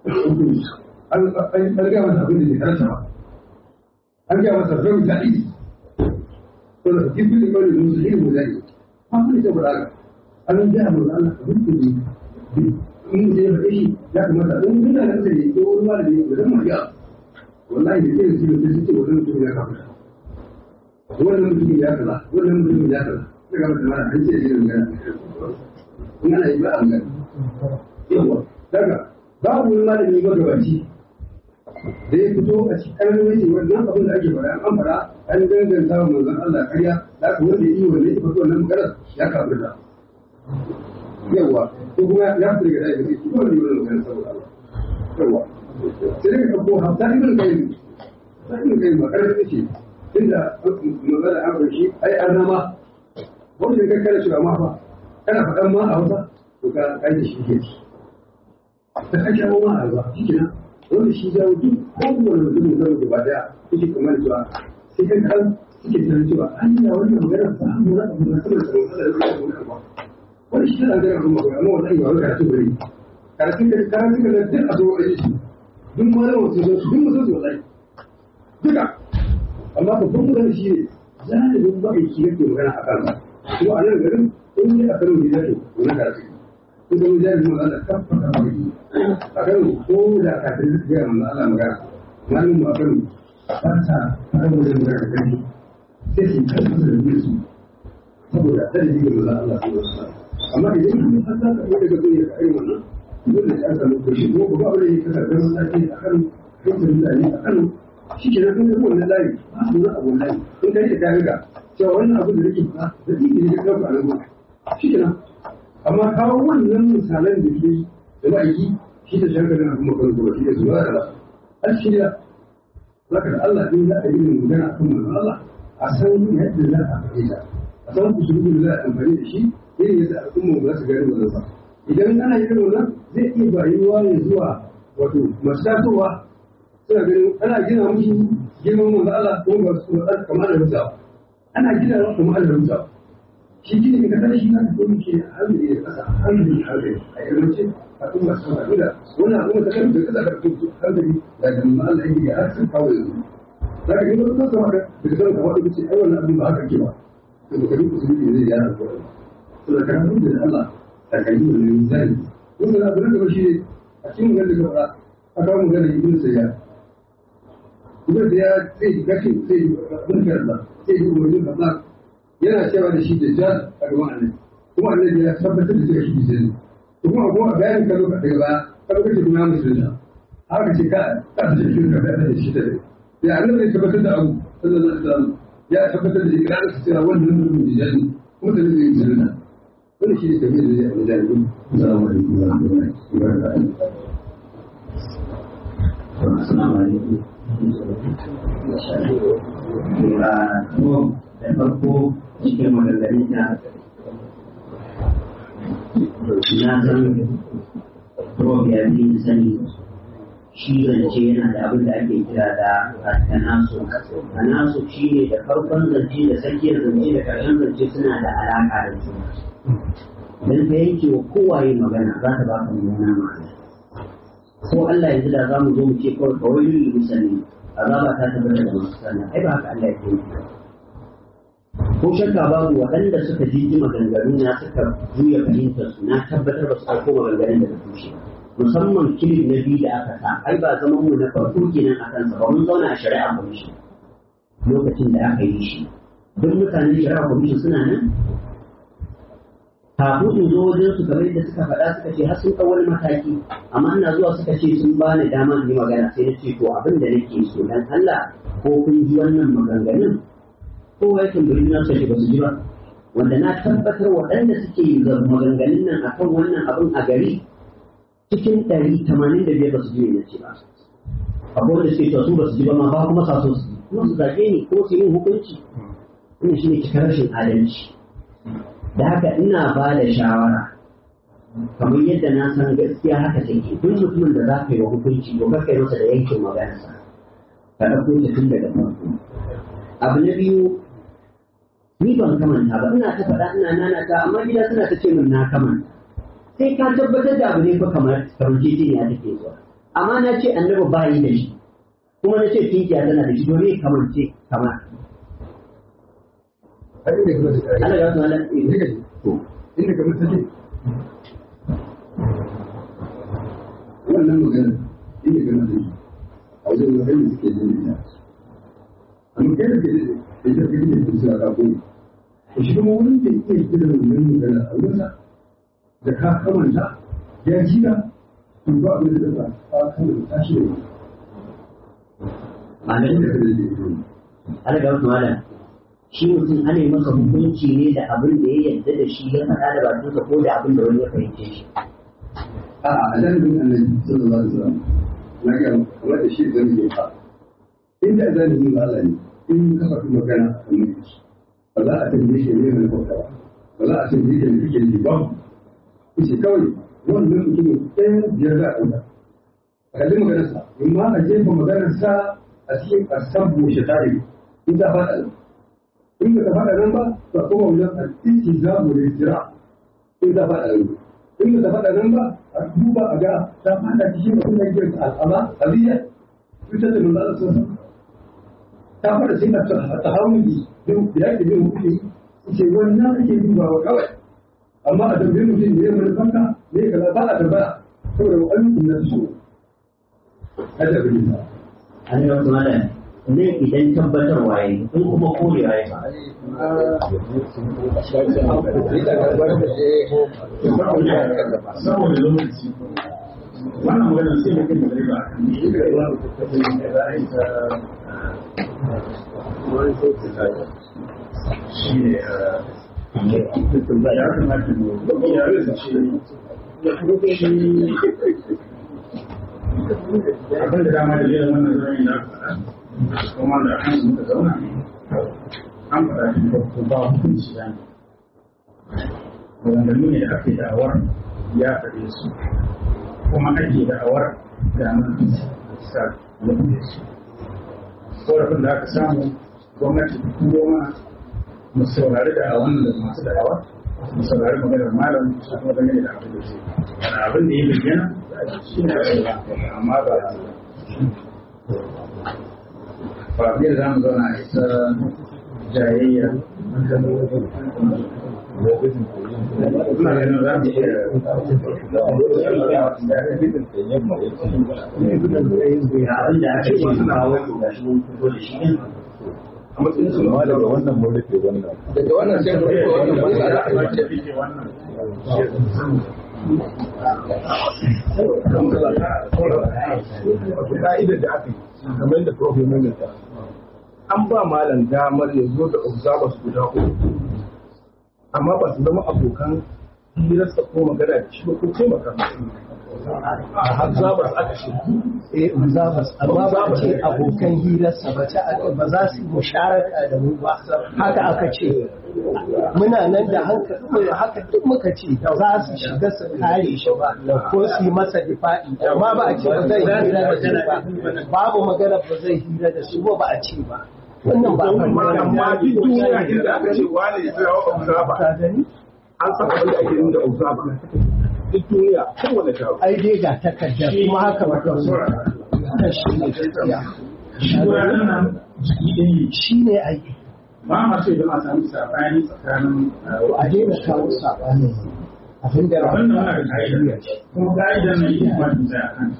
an an gaya masa abin da ke karanta ba an gaya masa rawi da'i to da jibril da kawai da musu yin mudari ba su da faɗa ga an gaya masa Allah abin da ne in da ya faɗe shi ya kamata in kuna nan da ne ko wani ma da ne da zan mariya wallahi da ke da su da su ce wannan mutum ya kafa wannan mutum ya kaza wannan mutum ya kaza sai ga mutum ana hanci da irin magana in ana yi ba a magana yawa daga babu wani malami magabaci da ya fito a cikin ƙarfi wannan abin da ake faɗa an faɗa an danganta wa manzon Allah ƙarya da aka wanda yi wanda ya fito wannan maganar ya kafir da yawa ko kuma ya fito daga ɗaya da shi wanda yi wannan maganar saboda Allah yawa sai daga ɗauko hafta ibn kayyim ta ibn kayyim ba ƙarfi ce inda magana an shi ai an nama wanda ka kana shiga ma fa kana faɗan ma a wata to ka kai da shi ke ci ta ake ma a ba shi kenan wanda shi jawo duk kowane mutum da zama gaba daya yake kamar cewa sai kan kan suke tunanin cewa an yi wannan magana ba a mura abu na saboda tsaron kada da zai mura ba wani shi tana gana kuma amma wannan ba wai karatu bane karatu da karatu da duk a zo a yi shi duk malamin su zo su duk mutum su wallahi duka amma babban magana shi ne zalibin ma'aiki yake magana a kansa kuma a nan garin in yi a kano ne zai wani karatu in zama zalibin magana kafa kafa ma'aiki a kano ko da kafin zai gaya mana Allah magana malamin mu a kano ba ta fara wajen magana da kai sai su kai masa da su saboda da ji ga Allah Allah su wasu amma idan kun san za ka iya daga duniya ka irin wannan dole sai an samu kashi ko ba ba ne ka ga masallaci a kano kai ta mutane a kano shi ke nan kuma wannan layi ba su wani abu layi in kai da kayan ga cewa wannan abu da nake fara da tsiki ne ka ɗauka a nan shi ke nan amma kawo wannan misalan da ke da ma'aiki shi da shan ganin abin makon zuwa shi da zuwa da an shi da zaka da Allah in za a yi magana akan manzon Allah a san yadda za a faɗi ta a san kusurbi da za a amfani da shi irin yadda al'umma za su gani wannan sa idan ana yin wannan zai iya bayuwa ne zuwa wato masu tasowa suna ganin ana gina musu girman manzo Allah ko ba su da kamar da mutawa ana gina musu kamar da mutawa shi gini ka kada shi na ko ke hankali da kasa hankali hankali a yawanci a kuma su haɗu da wannan al'umma ta kan da kasa da kuma hankali da da manzo Allah yake har sun kawo yanzu za ka gina wasu kamar da ka san kamar da kace ai wannan abin ba haka ke ba to ka duk su ne zai yana ko to da kan da Allah da kan yi wannan zai wannan abin da shi ne a cikin wannan da ka faɗa aka mu gane ibn sayyid kuma da ya zai gashi zai mulkar da zai yi umarnin Allah yana cewa da shi da jan a gaban annabi kuma annabi ya tabbatar da cewa shi da ne kuma kuma a bayanin ka lokaci daga baya ka lokaci kuma ya musulunta haka ce ka ka ta cikin ka da shi da ne ya annabi ya tabbatar da abu sallallahu alaihi wasallam ya tabbatar da ikrarin sa cewa wannan mutum da jan kuma da zai musulunta wannan shi ne tafiyar da zai a wajen assalamu alaikum wa rahmatullahi wa barakatuh Assalamu alaikum. da farko cikin maganganun da na san prof ya fi sani shi zance yana da abin da ake kira da tanasu tanasu shi ne da farkon zance da tsakiyar zance da ƙarshen zance suna da alaƙa da juna idan ka yanke wa kowaye magana za ta baka mummunan ma'ana ko Allah yanzu da za mu zo mu ce kawai kawai lullu musalli azaba ta tabbata da masu sallah ai ba haka Allah ya ce ko shakka babu waɗanda suka jiji maganganu na suka juya fahimtar su na tabbatar ba su ɗauko maganganun daga tushe musamman kilif na biyu da aka sa ai ba zaman mu na farko kenan a kansa ba mun zauna a shari'a commission lokacin da aka yi shi duk mutanen shari'a commission suna nan kafin in zo wajen su kamar yadda suka faɗa suka ce har sun ɗau wani mataki amma ina zuwa suka ce sun bani dama in yi magana sai na ce to abin da nake so dan Allah ko kun ji wannan maganganun kowa ya tambayi na sai ba su ji ba wanda na tabbatar waɗanda suke maganganun nan akan wannan abin a gari cikin ɗari tamanin da biyar ba su ji ne ce ba akwai wanda suke su ba su ji ba ma ba kuma sa so su ji kuma su zage ni ko su yi hukunci wannan shine cikar rashin adalci da haka ina ba da shawara kamar yadda na san gaskiya haka take duk mutumin da za ka yi wa hukunci to kar kai masa da yankin maganarsa ka ɗauko ta tun daga farko abu na biyu ni ban kamanta ba ina ta faɗa ina nana ta amma gida suna ta ce min na kamanta sai ka tabbatar da abu ne fa kamar kamar titi ne take zuwa amma na ce annabi ba yi da shi kuma na ce tinkiya tana da shi domin kamar ce kamar Allah ya wasu ala inda kamar take wannan magana inda kamar take a wajen magana suke jin ita amma kai da ke da ita kake da kusa ka ko shi kuma wurin da yake kira da wannan magana a wurinsa da ka kamanta ya jira to ba abin da ba ka kawai tashi da Amin. Allah ya wasu ala shi mutum ana yi masa hukunci ne da abin da ya yarda da shi ya faɗa da bakinsa ko da abin da wani ya fahimce shi. A'a, a janibin annabi sallallahu alaihi wasallam na ga kamar da shi zan yi fa. Inda janibin Allah ne in ka faɗi magana a kan ba za a tambaye shi ne mai bauta ba. Ba za a tambaye shi ne kike ji ba. Kace kawai wannan mutumin ɗaya biyar za a ɗauka. A kalli maganarsa, in ma a jefa maganarsa a cikin asabu shatari in ta faɗa in ba ta faɗa nan ba to kuma wajen al'iki za mu da jira in ta faɗa nan in ba ta faɗa nan ba a duba a ga ta faɗa cikin abin da yake al'ama aliyya cutar da manzo Allah sun ta faɗa sai ta ta hauni don da yake bin hukumi ce wannan ake dubawa kawai amma a tambaye mutum ne mai fanka ne kaza ba a tambaya saboda ayyukan da su kada bi ta An yi wasu malam ne idan tabbatar waye in kuma korewa ya fa. saboda lokaci wannan maganar sai da kai da riba a kan ne za a yi ta shi ne ya kamata mu ya rasa shi abin da dama da jiran wannan zama da faɗa kuma da an muka zauna an faɗa shi ko ba hukunci ya ne maganganu ne da ake da'awar ya faɗe su kuma ake da'awar da nan sa ya faɗe su korafin da aka samu gwamnati ko ma mu saurari da a wannan da masu da'awa mu saurari maganar malam su kuma dangane da abin da su abin da ya bayyana shi ne amma ba ba biyar za mu zauna a isa jayayya Ina ganin za mu Ga abin da aka ce su kawo to ga shi mun fito da shi ɗin. a matsayin su ma daga wannan mun rufe wannan daga wannan sai mu rufe wannan ba za a yi ka'idar da aka yi kamar yadda prof ya mamata an ba malam damar ya zo da observers guda uku amma ba su zama abokan hirarsa ko magana da shi ba ko taimaka Zabas aka ce. Eh, Zabas, amma ba a ce abokan hirarsa ba ta ba za su musharaka da mu ba. Haka aka ce. Muna nan da hankali haka duk muka ce za su shiga su kare shi ba ko su yi masa difa'i amma ba a ce ba zai hira da su ba. Babu magana ba zai hira da su ba ba a ce ba. Wannan ba amma duk duniya inda aka ce wani ya tsaya wa observer an san abin da ake nuna observer duk duniya kowane taro. Ai dai ga takardar kuma haka ba kan kan shi ne gaskiya. Shi ne ai. Ba ma ce da masu samu sabani tsakanin a daina kawo sabani. Abin da abin da muna da ka'ida kuma ka'idar nan ita ba ta tsaya kan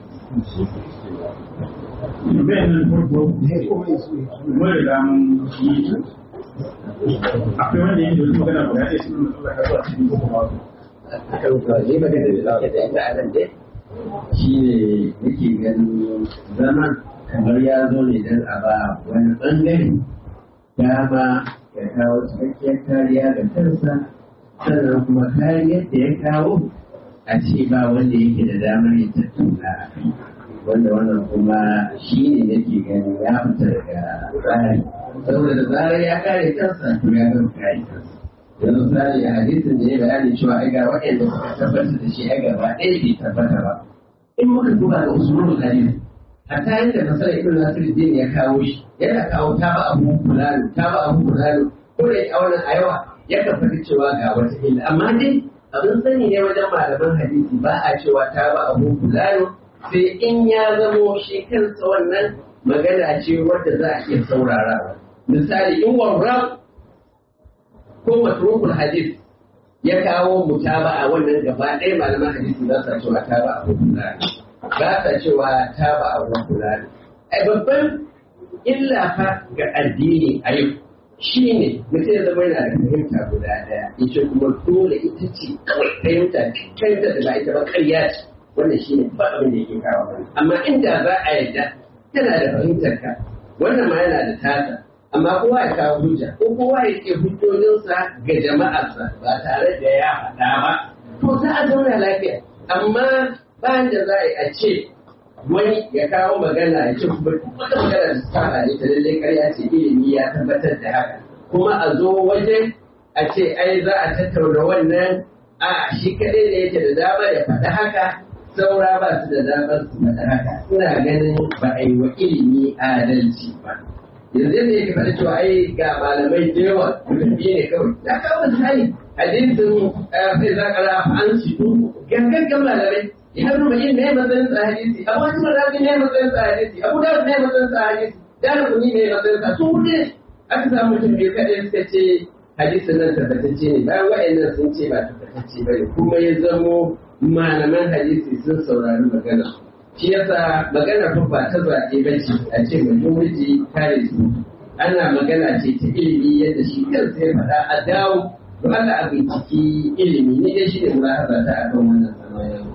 bayan nan farko mun riga mun yi akwai wanda yake da magana guda ɗaya sun nuna tsaka zuwa cikin ko kuma ne ba da zaka da ita anan dai shi ne nake ganin zaman kamar ya zo ne don a ba wani ɓangare dama ya kawo cikakkiyar kariya ga kansa sannan kuma kariyar da ya kawo a ce ba wanda yake da damar ya tattauna a kai wanda wannan kuma shi ne nake ganin ya fita daga tsari saboda da zarar ya kare kansa to ya gama kare kansa yanzu misali a hadisin da ya bayani cewa ai ga waɗanda suka tabbatar da shi ai gaba ɗaya bai tabbata ba in muka duba da usulul hadis hatta yadda masala ibn nasiruddin ya kawo shi yana kawo ta ba abu fulani ta ba abu fulani ko da a wannan ayawa ya faɗi cewa ga wata illa amma dai abin sani ne wajen malaman hadisi ba a cewa ta ba abu fulani sai in ya zamo shi kansa wannan magana ce wadda za a iya saurarawa misali in warrab ko matrukul hadis ya kawo mutaba a wannan gaba ɗaya malaman hadisi za su cewa ta ba abu fulani ba sa cewa ta ba abu fulani ai babban illa fa ga addini a yau shi ne mutum ya zama yana da fahimta guda ɗaya ita kuma dole ita ce kawai fahimta fahimta da ba ita ba ƙarya ce wannan shi ne ba abin da yake kawo bane amma inda za a yarda tana da fahimtar ka wannan ma yana da tasa amma kowa ya kawo hujja ko kowa ya ke hujjojinsa ga jama'arsa ba tare da ya faɗa ba to za a zauna lafiya amma bayan da za a yi a ce wani ya kawo magana ya ce kuma wata magana da ta ne ta lallai karya ce ilimi ya tabbatar da haka kuma a zo wajen a ce ai za a tattauna wannan a shi kaɗai da yake da dama ya faɗi haka saura ba su da damar su faɗi haka ina ganin ba a yi wa ilimi adalci ba yanzu yadda yake faɗi cewa ai ga malamai da yawa mutum biyu ne kawai ya kawo misali hadisin sai za ka rafa an shi gangan malamai ya nuna yin ne matsayin sa hadisi abu wani marabi ne matsayin sa hadisi abu da ne matsayin sa hadisi da kuni ne matsayin sa su ne aka samu mutum biyu kaɗai suka ce hadisin nan tabbatacce ne bayan wa'annan sun ce ba tabbatacce ba ne kuma ya zamo malaman hadisi sun saurari magana shi yasa magana fa ba ta zaɓe ba ce a ce majority kare su ana magana ce ta ilimi yadda shi kansa ya faɗa a dawo to Allah a binciki ilimi ni dai shi ne mulahaza ta akan wannan sana'a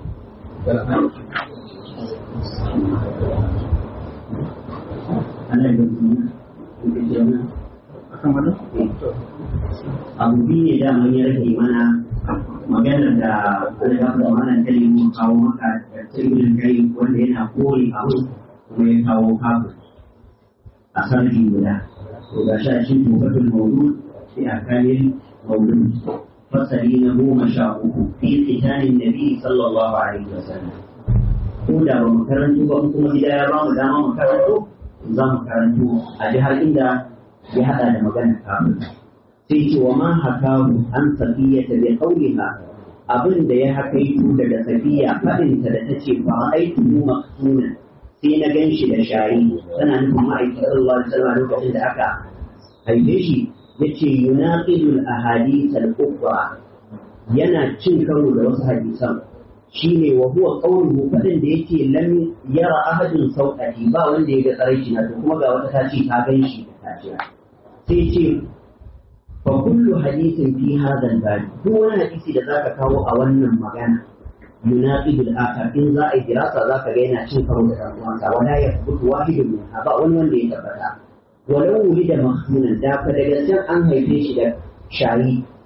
abu biyu ne da mun ya rage mana maganar da alƙafin da mana ta yi kawo maka da tsibirin kai wanda yana kore abu kuma ya kawo kafin a sarki guda to ga sha shi tubatul mawdu sai a kalin mawdu fasali na goma sha uku fi tsitanin nabi sallallahu alaihi wasallam ko da ba mu karanto ba kuma gida ya ba mu dama mu karanto za mu karanto a ji har inda ya hada da magana kafin sai ce wa ma hakahu an safiya ta bi qauliha abin da ya hakaitu daga safiya fadin ta da tace fa aitu mu maksuna sai na ganshi da shayi tana nufin ma'aikin sallallahu alaihi wasallam lokacin da aka haife shi yace yunaqidul ahadith al-ukhra yana cin karo da wasu hadisan shine wa huwa qawluhu fadin da yake lam yara ahadin sauqati ba wanda ya ga tsaraici na to kuma ga wata ta ce ta gan shi da taciya sai ce fa kullu hadithin fi hadha al duk wani hadisi da zaka kawo a wannan magana yunaqidu al-akhar in za a yi dirasa zaka ga yana cin karo da dan uwansa wala yathbutu wahidun min ba wani wanda ya tabbata walau wulida mahmunan da fa daga can an haife shi da shari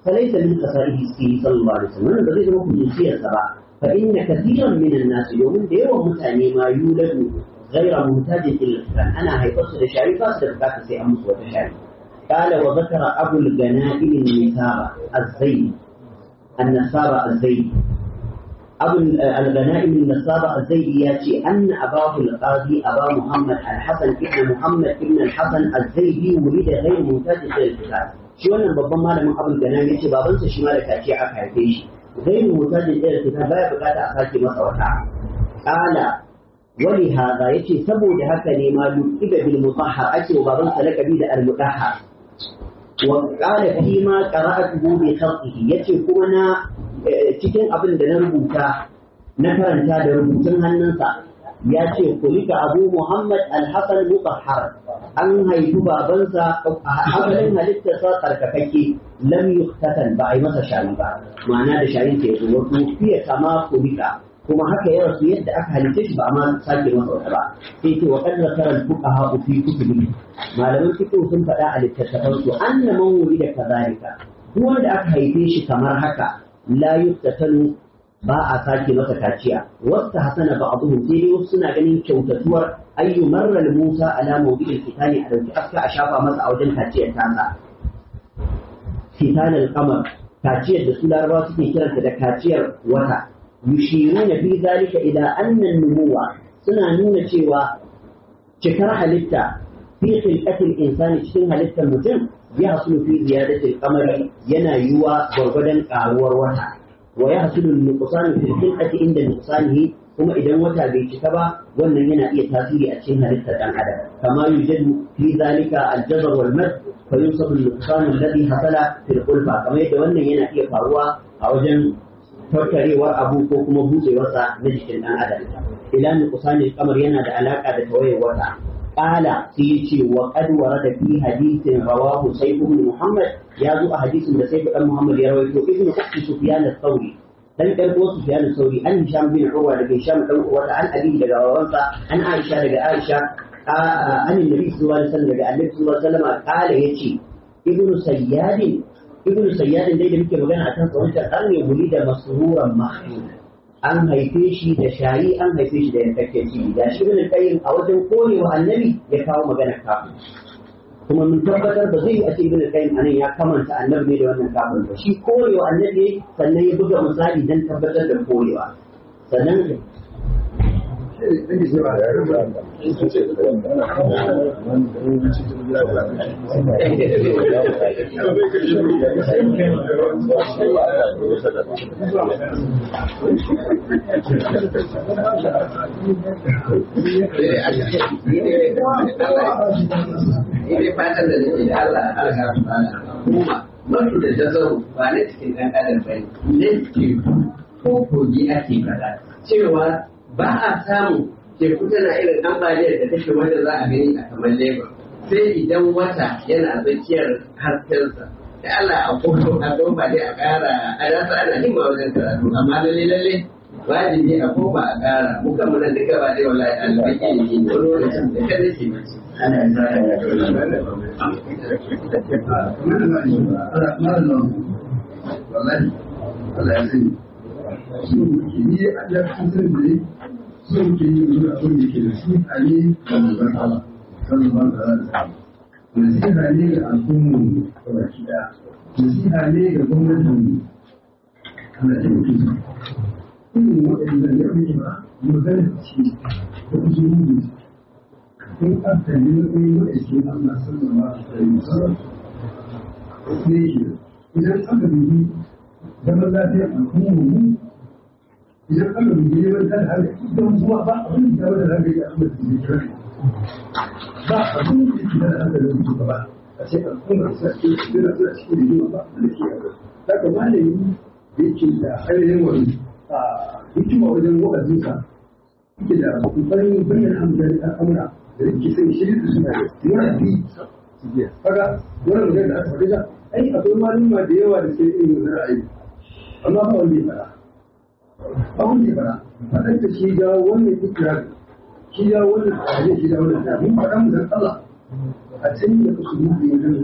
فليس من خصائصه صلى الله عليه وسلم wannan ba zai zama kuduciyarsa ba fa inna kathiran min an-nas domin da yawan mutane ma yuladu ghayra muhtajin ila al ana haifar su da shari ba su da bukata sai an musu wata shari قال وذكر أبو الغنائم النسابة الزيد النسابة الزيد أبو الغنائم النسابة الزيد ياتي أن أباه القاضي أبا محمد الحسن ابن محمد ابن الحسن الزيدي ولد غير ممتاز إلى الكتاب shi wannan babban malamin abul gana ya ce babansa shi ma da kace aka haife shi zai mu mutajin da kitab baya bukata a sake masa wata qala wali hada yace saboda haka ne ma yuqiba bil mutahhar ake wa babansa lakabi da al mutahhar wa qala fi ma qara'atuhu bi khalqihi yace kuma na cikin abin da na rubuta na karanta da rubutun hannunsa ya ce kulika abu muhammad al-hasan mutahhar an haifi babansa asalin halittarsa tsarkakakke lam yuktatan ba a yi masa shari ba ma'ana da shayin ke zo wato fiye kama kulika kuma haka ya rasu yadda aka halitta shi ba a ma sake masa wata ba sai ce wa qad zakara al-fuqaha fi kutubi malaman fiqh sun faɗa a littattafan su anna man wulida kadhalika duk wanda aka haife shi kamar haka la yuktatanu ba a sake masa kaciya wasu hasana ba abu sai dai wasu suna ganin kyautatuwar ayyu marral musa ala mawdi'il fitani a dauki aska a shafa masa a wajen kaciyar tasa fitan al-qamar kaciyar da su larabawa suke kiranta da kaciyar wata yushiruna fi zalika ila anna numuwa suna nuna cewa cikar halitta fi khilqatil insani cikin halittar mutum ya hasulu fi ziyadatil qamari yana yiwa gwargwadon karuwar wata wa ya hasulu nuqsan fi khilqati inda nuqsanihi kuma idan wata bai cika ba wannan yana iya tasiri a cikin halittar dan adam kama yujadu fi zalika al-jazr wal mad fa yusafu al-nuqsan alladhi hasala fil qulfa kamar yadda wannan yana iya faruwa a wajen tattarewar abu ko kuma buɗewarsa na jikin dan adam ila nuqsan al-qamar yana da alaka da tawayar wata قال سيتي وقد ورد في حديث رواه سيف بن محمد يا ذو حديث من سيف بن محمد يروي ابن أخت سفيان الثوري dan karbo Sufyan Sauri an Hisham bin Urwa daga Hisham dan Urwa an Ali daga babansa an Aisha daga Aisha an Annabi sallallahu alaihi wasallam daga Annabi sallallahu alaihi wasallam kala yace Ibn Sayyad Ibn Sayyad dai da muke magana akan sa wancan karne guri da masruran mahmud an haife shi da shari an haife shi da yankakken ciki da shi ibn qayyim a wajen korewa annabi ya kawo magana kafin kuma mun tabbatar ba zai yi a ce ibn qayyim anan ya kamanta annabi ne da wannan kafin ba shi korewa annabi sannan ya buga misali dan tabbatar da korewa sannan Ini fatan da nake da Allah a ga kuma mafi da jazaru ba na cikin ɗan adam ba ne ke ko kogi ake faɗa cewa ba a samu teku tana irin ambaliyar da take wanda za a gani a kamar Lagos sai idan wata yana tsakiyar haskensa da Allah a kuma a goma dai a ƙara a rasa ana himma wajen karatu amma lalle lalle wajibi a koma a ƙara muka muna duka ba dai wallahi ɗalibai ke yi wani lokacin da kan nake mace ana wallahi Allah ya sani su ke yi a ya kasar da ne su ke yi wani abin da ke da su a ne da manzon Allah sallallahu alaihi wasallam nasiha ne ga al'ummu da baki daya nasiha ne ga gwamnatin Allah ya mutu irin waɗanda ya fi ba magana ce da usulubi in aka yi wani wa'aikin Allah sallallahu alaihi wasallam ne shi idan aka dubi zaman lafiyar al'ummu idan aka dubi neman kada har idan kuma ba abin da wanda za ka yi a kuma da zai kira ba abin da yake da aka da su gaba a ce al'umma sa ce suna suna cikin rigima ba da ke yaro daga malami da yake da ainihin wani hikima wajen wa'azinsa yake da kokarin bayyana hamdani al'amura da yake sai shirin da suna da yana bi kaga wannan magana da aka faɗi ai akwai malama da yawa da ke yin wannan ra'ayi amma ba wanda ya fara ba wanda ya fara faɗan da shi ga wannan ikrar shi ga wannan tsare shi ga wannan da mun faɗa mu dan Allah a cikin da su mu da yin a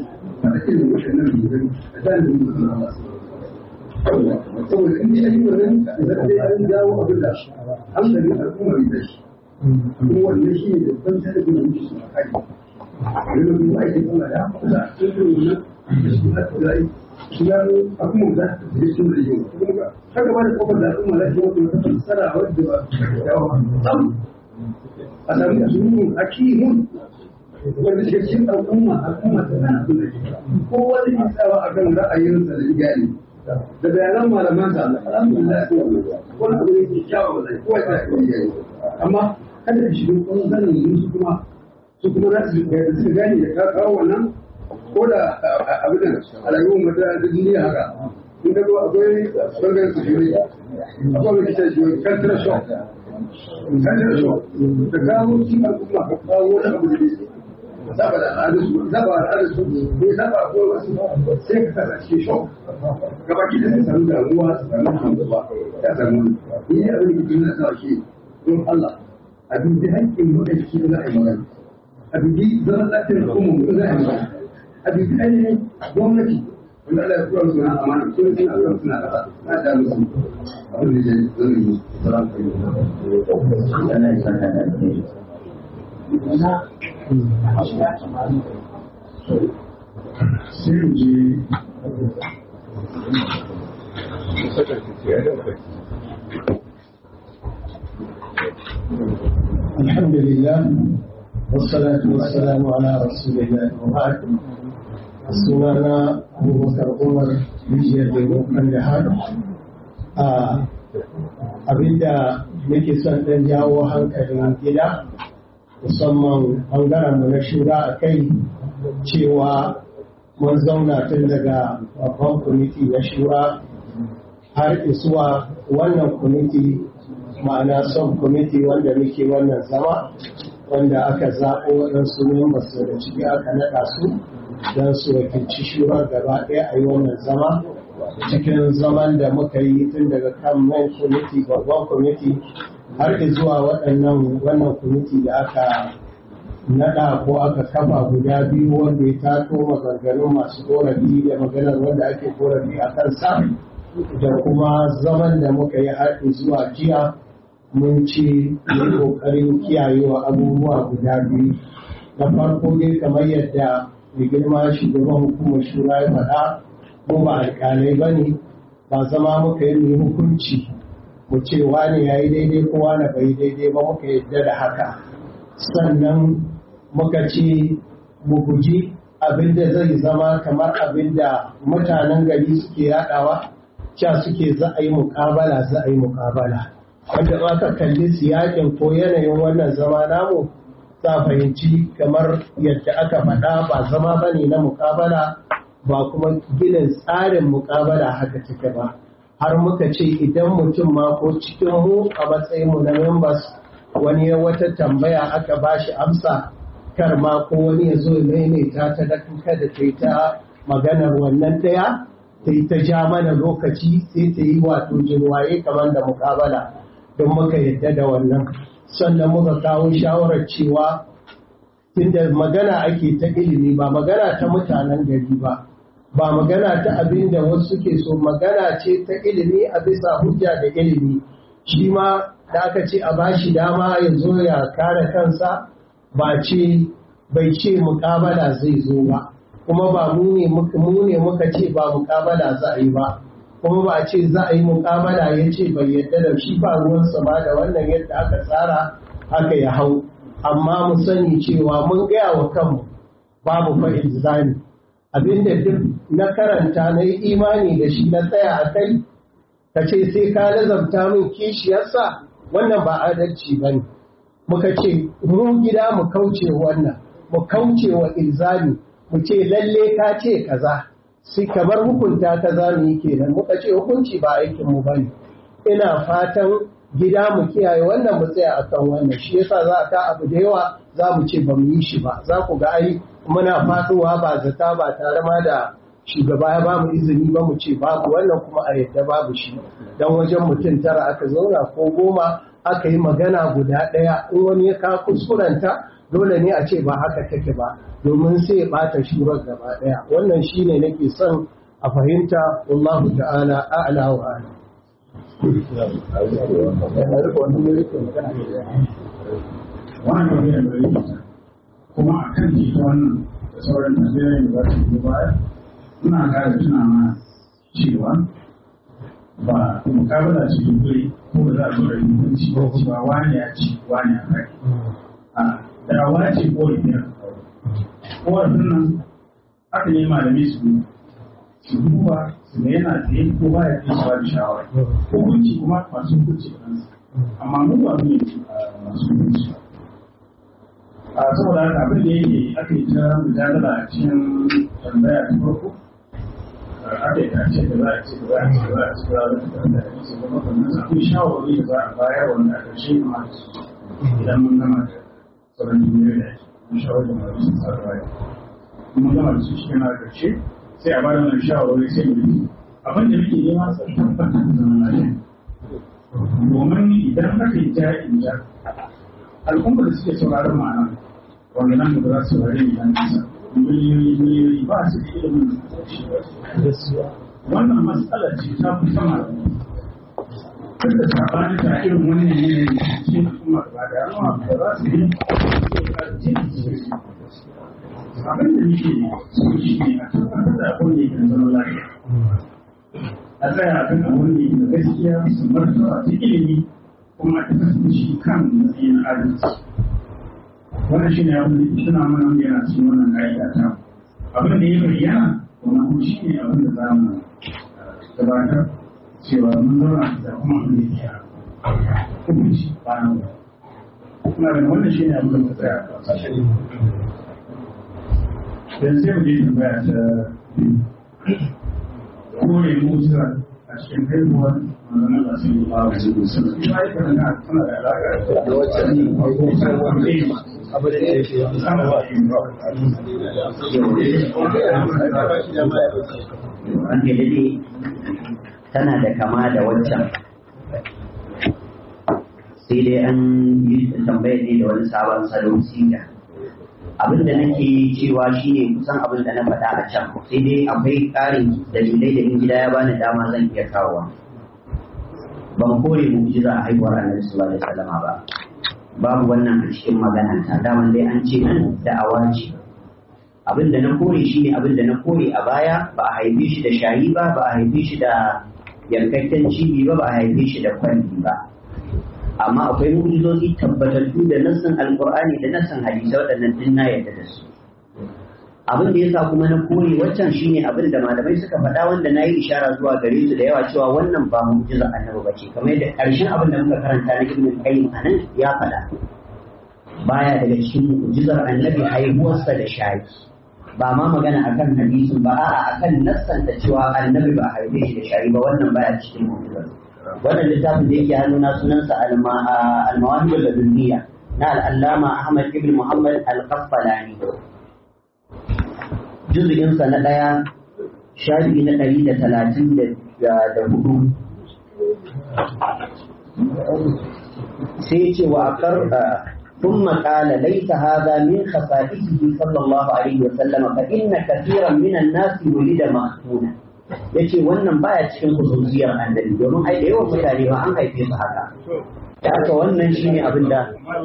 faɗa irin waɗannan rigar a tsarin da mutum Allah saboda in ji ayi wannan zai an jawo abin da hankalin al'umma bai tashi kuma wannan shi ne babban talabin da muke suna kai wani kuma ake kuma da kusa sun fi wannan da su na tsarai su gano al'umma za ta tafi sun da yau kuma haka ba da kofar da al'umma za ta wata wata fassara wadda ba yawa sam a sami asusun hakimun wanda shi cikin al'umma al'umma ta sana abin da ke ko wani ke tsawa a kan ra'ayinsa da iyali da bayanan malaman sa alhamdulillah wani abu ne ke kyawa ba zai kowa ta yi amma kada ka shiga kuma zanen su kuma su kuma za su su gane da ka kawo wannan ko da abin da a rayuwar mata da duniya haka in ka zo akwai bangaren su shi akwai wani kita shi kantar shock kantar shock da kawo shi al'umma ka kawo wani abu da ne saba da al'adarsu saba da al'adarsu ne saba ko wasu sai ka kasa shi shock gaba ki da samu damuwa su samu damuwa ya samu ni abin da ke nuna sa shi don Allah a dubi haƙƙin mutane da za a yi magana a dubi zaman lafiyar al'umma mutum za a yi magana a dubi ainihin gwamnati wanda Allah ya kura musu na amana ko suna kan suna kasa na da musu abin da zai zai yi salamu alaikum Allah ya saka da alheri sai mu je الحمد لله والصلاة والسلام على رسول الله وبعد sunana abubakar umar rijiyar da jihar a abinda nake son ɗan jawo hankalin gida musamman ɓangaren mu na shura a kai cewa mun zauna tun daga babban kwamiti na shura har isuwa wannan kwamiti ma'ana son kwamiti wanda muke wannan zama wanda aka zaɓo waɗansu members daga ciki aka naɗa su don su wakilci shurar gaba ɗaya a yi wannan zama cikin zaman da muka yi tun daga kan main kwamiti babban kwamiti har zuwa waɗannan wannan kwamiti da aka naɗa ko aka kafa guda biyu wanda ya tato maganganun masu korafi da maganar wanda ake korafi a kansa da kuma zaman da muka yi har zuwa jiya mun ce yi ƙoƙarin kiyayewa abubuwa guda biyu na farko dai kamar yadda mai girma shugaban hukumar shura ya faɗa mu ba alƙalai ba ne ba zama muka yi mai hukunci mu ce wane ya yi daidai ko wane bai daidai ba muka yadda da haka sannan muka ce mu guji abin da zai zama kamar abin da mutanen gari suke yaɗawa cewa suke za a yi muƙabala za a yi muƙabala wanda aka kalli siyakin ko yanayin wannan zama namu za fahimci kamar yadda aka faɗa ba zama ba ne na muƙabala ba kuma ginin tsarin muƙabala haka take ba har muka ce idan mutum ma ko cikin mu a matsayinmu na members wani ya wata tambaya aka ba shi amsa kar ma ko wani ya zo ya maimaita ta da kada ta yi ta maganar wannan ɗaya ta yi ta ja mana lokaci sai ta yi wato jirwaye kamar da muƙabala don muka yadda da wannan sannan muka kawo shawarar cewa tunda magana ake ta ilimi ba magana ta mutanen gari ba ba magana ta abin da wasu suke so magana ce ta ilimi a bisa hujja da ilimi shi ma da aka ce a bashi dama ya zo ya kare kansa ba ce bai ce mukabala zai zo ba kuma ba mu ne muka ce ba mukabala za a yi ba kuma ba a ce za a yi mukabala ya ce bai yadda da shi ba ruwansa ba da wannan yadda aka tsara haka ya hau amma mu sani cewa mun gaya wa kanmu babu fa ilzami abinda duk na karanta na yi imani da shi na tsaya a kai ka ce sai ka lazabta min kishiyarsa wannan ba adalci ba ne muka ce mu gida mu kauce wannan mu kauce wa ilzami mu ce lalle ka ce kaza sai kamar hukunta ta za mu yi kenan muka ce hukunci ba aikinmu ba ne ina fatan gida mu kiyaye wannan mu tsaya akan wannan shi yasa za a ka abu da yawa za mu ce ba mu yi shi ba za ku ga ai muna faduwa ba zata ba tare ma da shugaba ya ba mu izini ba mu ce babu wannan kuma a yadda babu shi dan wajen mutum tara aka zauna ko goma aka yi magana guda ɗaya in wani ya ka kuskurenta dole ne a ce ba haka take ba domin sai ya ɓata shurar gaba ɗaya wannan shine nake son a fahimta wallahu ta'ala a'la wa a'lam wannan ne da yake kuma a kan ji wannan da sauran Najeriya da za su yi baya ina ƙara tuna ma cewa ba mukabala ce dubure ko da za a zo da hukunci ba cewa wani ya ci wani ya kai a dawa ce ko da korafin nan aka yi malami su su duba su ga yana tsaye ko ba ya tsaye su ba da shawara hukunci kuma masu hukunci kansu amma mu ba mu ne masu hukunci a saboda haka abin da yake aka yi ta mujadala a cikin tambaya ta farko aka yi ta ce da za a ce da za a ce da za a ce da za a ce da za a ce da makonnan sa akwai shawarwari da za a bayar wanda a ƙarshe ma idan mun gama da sauran duniyoyi da ake mun shawarar da masu sun sa bayar mun gama da su shi yana ƙarshe sai a bada wannan shawarwari sai mu yi abin da muke nema sai tabbatar da zaman lafiya domin idan aka yi ja in ja al'ummar da suke sauraron ma'ana wanda nan da za su saurari ne dan kasa miliyoyi miliyoyi ba su da ilimin wannan matsala ce ta fi sama duk da sabani ta irin wannan yanayi cikin al'umma ba da yawa da za su yi abin da nake so shi ne a tabbatar da abin da yake zama lafiya a tsaya a kan abin da yake da gaskiya su martaba ta ilimi kuma a tafi shi kan matsayin arziki wannan shi ne abin da ke tuna mana wanda yana cikin wannan ka'ida ta abin da ya bayyana wannan kuma shi ne abin da za mu gabatar cewa mun zauna da kuma abin da yake hukunci bayan kuma da wannan shi ne abin da mu tsaya a ƙasashe yanzu sai mu je tambaya ta kore musa a cikin haihuwar manzon Allah sallallahu alaihi wasallam ita ita tana tana da alaƙa da wacce ne abu da ya fi an dai tana da kama da waccan sai dai an yi tambayar ne da wani sabon salon siga abin da nake cewa shine kusan abin da na faɗa a can sai dai akwai ƙarin dalilai da in gida ya bani dama zan iya kawowa ban kore mu'jiza a haihuwar annabi sallallahu alaihi wasallama ba babu wannan a cikin magana ta daman dai an ce nan da'awa ce abin da na kore shine abin da na kore a baya ba a haife shi da shayi ba ba a haife shi da yankakken cibi ba ba a haife shi da kwalli ba amma akwai mu'jizozi tabbatattu da nassin alqur'ani da nassin hadisi waɗannan din na yarda da su abin da yasa kuma na kore waccan shine abin da malamai suka faɗa wanda na yi ishara zuwa gare su da yawa cewa wannan ba mu'jiza annabi bace kamar yadda ƙarshen abin da muka karanta na ibn qayyim anan ya faɗa baya daga cikin mu'jizar annabi haihuwarsa da shayi ba ma magana akan hadisin ba a'a akan nassanta cewa annabi ba haife shi da shayi ba wannan baya cikin mu'jizar wannan littafin da yake hannuna sunansa al-mawahib al-ladunniya na al-allama Ahmad ibn Muhammad al-Qasqalani juz'insa na ɗaya shafi na ɗari da talatin da hudu sai ce wa akar ثم قال ليس هذا من خصائصه صلى الله عليه وسلم فإن كثيرا من الناس ولد مختونا yace wannan baya cikin khususiyar annabi domin ai da yawan mutane ba an haife su haka da haka wannan shine abin da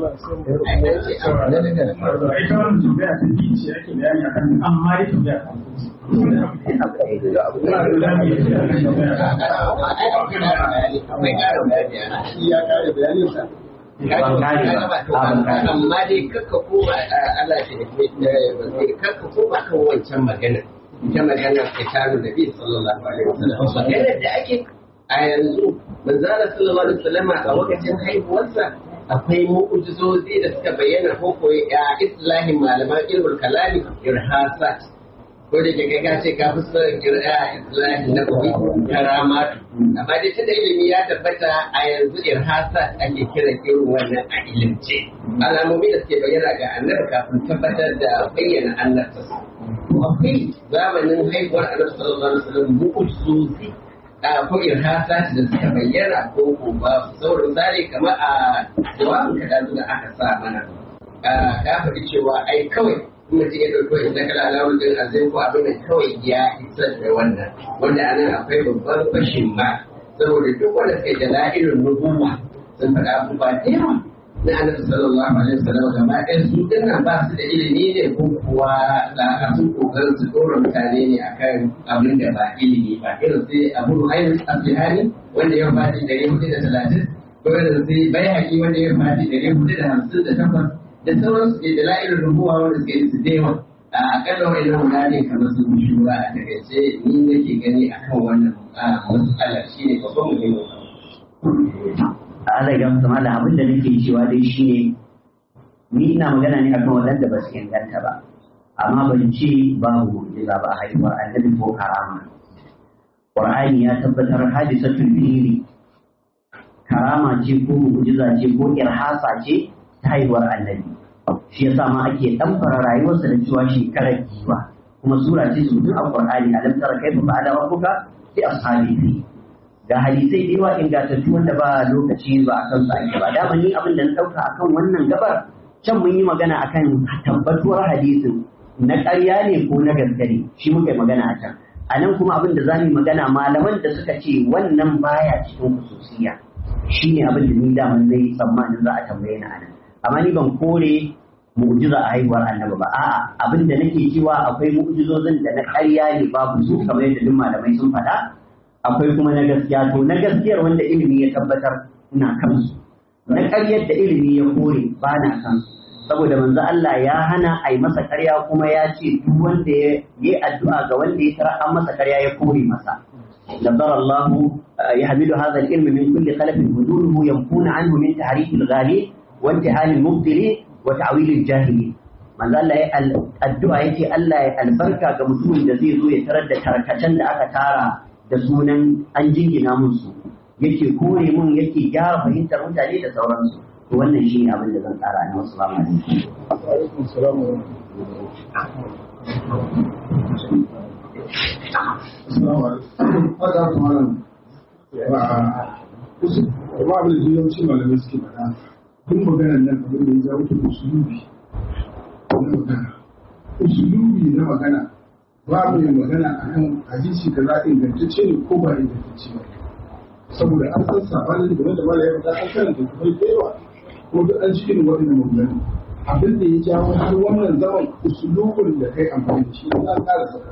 amma dai kakka koma Allah shi da kakka koma kan wancan magana ita maganar kitabu da bi sallallahu alaihi wasallam maganar da ake a yanzu manzara sallallahu alaihi wasallam a lokacin haihuwarsa akwai mu'ujizozi da suka bayyana ko koyi a islahin malaman ilmul kalami irhasat ko da ke kai ce ka fi son kir'a islahi na koyi karamatu amma dai tunda ilimi ya tabbata a yanzu irhasat ake kiran irin wannan a ilimce alamomi da suke bayyana ga annabi kafin tabbatar da bayyana annabta akwai zamanin haihuwar annabi sallallahu alaihi wasallam mu'ujizozi a ko irhasa da suka bayyana ko ko ba saboda misali kamar a jawabin ka da aka sa mana ka faɗi cewa ai kawai mutum ya ɗauko inda kala alawun din azai ko abin da kawai ya isar da wannan wanda anan akwai babban fashin ma saboda duk wanda suka da la'irin nubuwa sun faɗa abubuwa da yawa na annabi sallallahu alaihi wasallam gaba ɗaya su dinnan ba su da ilimi ne ko kuwa da sun kokarin su dora mutane ne akan abin da ba ilimi ba irin sai abu ruhayn asbihani wanda ya fadi ɗari hudu da talatin ko irin sai bayhaqi wanda ya fadi ɗari hudu da hamsin da takwas da sauransu ke da la'irin rubuwa wanda suke yi su dewa a akalla wani nan guda ne kamar su fi shura a takaice ni nake gani akan wannan matsalar shi ne babban muhimmin Allah ya mutu mala abin da nake cewa dai shine ni ina magana ne akan waɗanda ba su inganta ba amma ban ce babu mu'jiza ba a haihuwar annabi ko karama Qur'ani ya tabbatar hadisatul fili karama ce ko mu'jiza ce ko irhasa ce ta haihuwar annabi shi yasa ma ake ɗamfara rayuwarsa da cewa shekarar giwa kuma sura ce su a Qur'ani alam tara kaifa fa'ala rabbuka bi ashabihi ga hadisai da yawa ingantattu wanda ba lokaci ba a kan su ake ba dama ni abin da na ɗauka akan wannan gabar can mun yi magana akan tabbatuwar hadisin na ƙarya ne ko na gaske ne shi muka yi magana a can a nan kuma abin da za mu yi magana malaman da suka ce wannan baya cikin kususiya shi ne abin da ni daman zai tsammanin za a tambaye ni a nan amma ni ban kore mu'jiza a haihuwar annabi ba a'a abin da nake cewa akwai mu'jizozin da na ƙarya ne babu su kamar yadda duk malamai sun faɗa akwai kuma na gaskiya to na gaskiyar wanda ilimi ya tabbatar ina kansu na ƙaryar da ilimi ya kore ba na kansu saboda manzo Allah ya hana a yi masa ƙarya kuma ya ce duk wanda ya yi addu'a ga wanda ya tara an masa ƙarya ya kore masa نظر الله يحمل هذا العلم من كل خلف هدوله ينفون عنه من تحريف الغالي وانتهاء المبطل وتعويل الجاهل manzo Allah ya addu'a yake Allah ya albarka ga mutumin da zai zo ya tarar da tarkacen da aka tara da sunan an jingina musu yake kore mun yake gyara fahimtar mutane da sauransu to wannan shi ne abin da zan tsara na wasu salamu Ba abin da yawanci malamai suke faɗa, duk maganar nan abin da ya jawo ta usulubi na magana. Usulubi na magana ba mu yin magana a kan hadisi da za ingantacce ne ko ba ingantacce ba saboda an san sabanin game da mala yau an karanta kuma da yawa ko duk an cikin waɗannan maganganu abin da ya jawo har wannan zaman usulubin da kai amfani da shi za a ƙara saka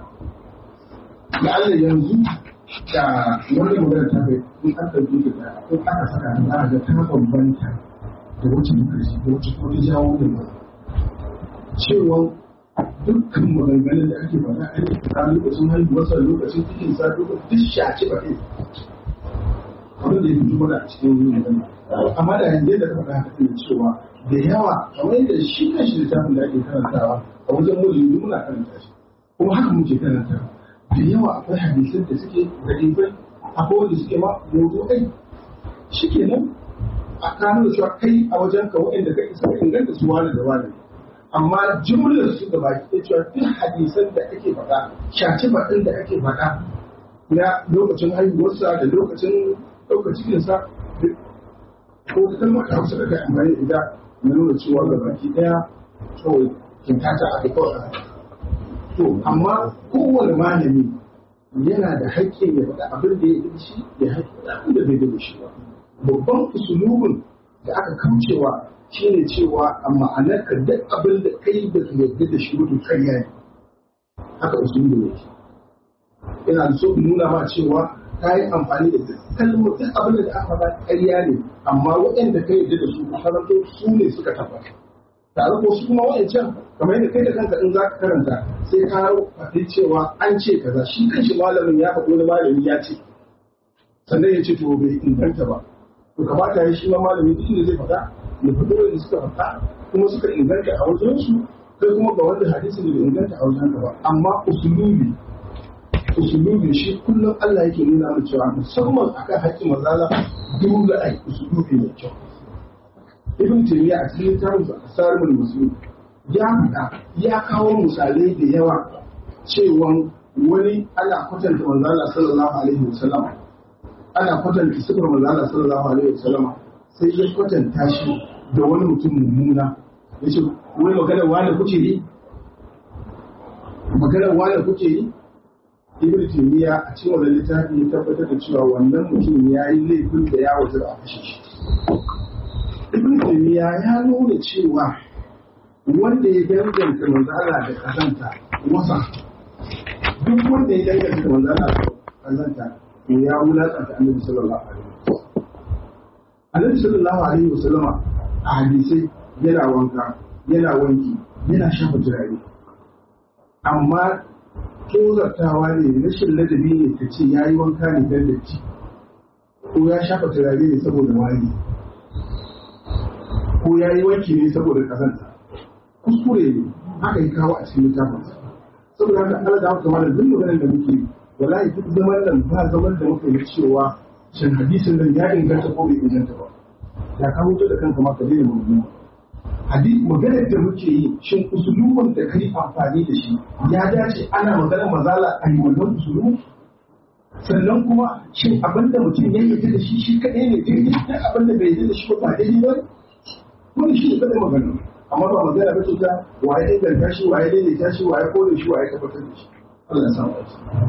na Allah yanzu da wani magana ta kai in an ɗauke ta da in aka saka za a ga ta bambanta da wacce ta ƙarshe da wacce kuma ta jawo da ba cewa dukkan maganganun da ake faɗa a yi a lokacin haihuwarsa lokacin cikin sa lokacin duk shaci ba ɗin abin da ya fito mana a cikin yin magana amma da yanzu da ka faɗa haka ne cewa da yawa kamar yadda shi kan shi littafin da ake karantawa a wajen mulki muna karanta shi kuma haka muke karantawa da yawa akwai hadisan da suke da ɗibai akwai wanda suke ma yanzu ai shi kenan a kano da cewa kai a wajen ka waɗanda ka isa inganta su wani da wani amma jumlar su da baki da cewa duk hadisan da ake faɗa shaci baɗin da ake faɗa na lokacin haihuwarsa da lokacin ɗaukar cikinsa ko ta kalmar da hausa da kai amfani da ita na nuna cewa ga baki ɗaya kawai kintata aka kawai to amma kowane malami yana da haƙƙin ya faɗa abin da ya yi shi ya haƙƙi da abin da bai da shi ba babban usulubin da aka kaucewa shi ne cewa a ma'anar ka duk abin da kai da ka yarda da shi mutum karya ne haka usulubin ne ina so in nuna ma cewa ka yi amfani da duk kalmar duk abin da aka faɗa karya ne amma waɗanda ka yarda da su karanto su ne suka tabbata tare ko su kuma wa'ancan kamar yadda kai da kanka in za ka karanta sai ka faɗi cewa an ce kaza shi kanshi malamin ya faɗi wani malami ya ce sannan ya ce to bai inganta ba to kamata ya shi ma malami duk inda zai faɗa ya faɗi wanda suka faɗa kuma suka inganta a wajen su kai kuma ga wanda hadisi bai inganta a wajen ka ba amma usulubi usulubi shi kullum Allah yake nuna mu cewa musamman akan haƙƙin mazala dole ai usulubi mai kyau ibn taymiya a cikin littafin asarul muslim ya faɗa ya kawo misalai da yawa cewa wani ana kwatanta manzo Allah sallallahu alaihi wasallam ana kwatanta sifar manzo Allah sallallahu alaihi wasallama sai ya kwatanta shi da wani mutum mummuna yace wai maganar wani kuke yi maganar wani kuke yi ibn taymiya a cikin wannan littafi ya tabbatar da cewa wannan mutum ya yi laifin da ya wajen a kashe shi ibn taymiya ya nuna cewa wanda ya danganta manzo Allah da kazanta wasa duk wanda ya danganta manzo Allah da kazanta to ya wulakanta annabi sallallahu alaihi wasallam annabi sallallahu alaihi wasallama a hadisai yana wanka yana wanki yana shafa turare amma tozartawa ne rashin ladabi ne ka ce ya yi wanka ne don datti ko ya shafa turare ne saboda wari ko ya yi wanki ne saboda kazanta kuskure ne haka yi kawo a cikin littafinsa saboda haka Allah da haka mana duk maganar da muke wallahi duk zaman nan ba zaman da muka yi cewa shin hadisin nan ya inganta ko bai inganta ba ya ka mutu da kanka ma ka daina magana hadisi maganar da muke yi shin usulubin da kai amfani da shi ya dace ana maganar mazala a yi wannan usulubu sannan kuma shin abin da mutum ya yi da shi shi kaɗai ne daidai da abin da bai yi da shi ba daidai ba wani shi ne kaɗai magana amma ba magana ba ce ta waye inganta shi waye daidaita shi waye kore shi waye tabbatar da shi Allah ya samu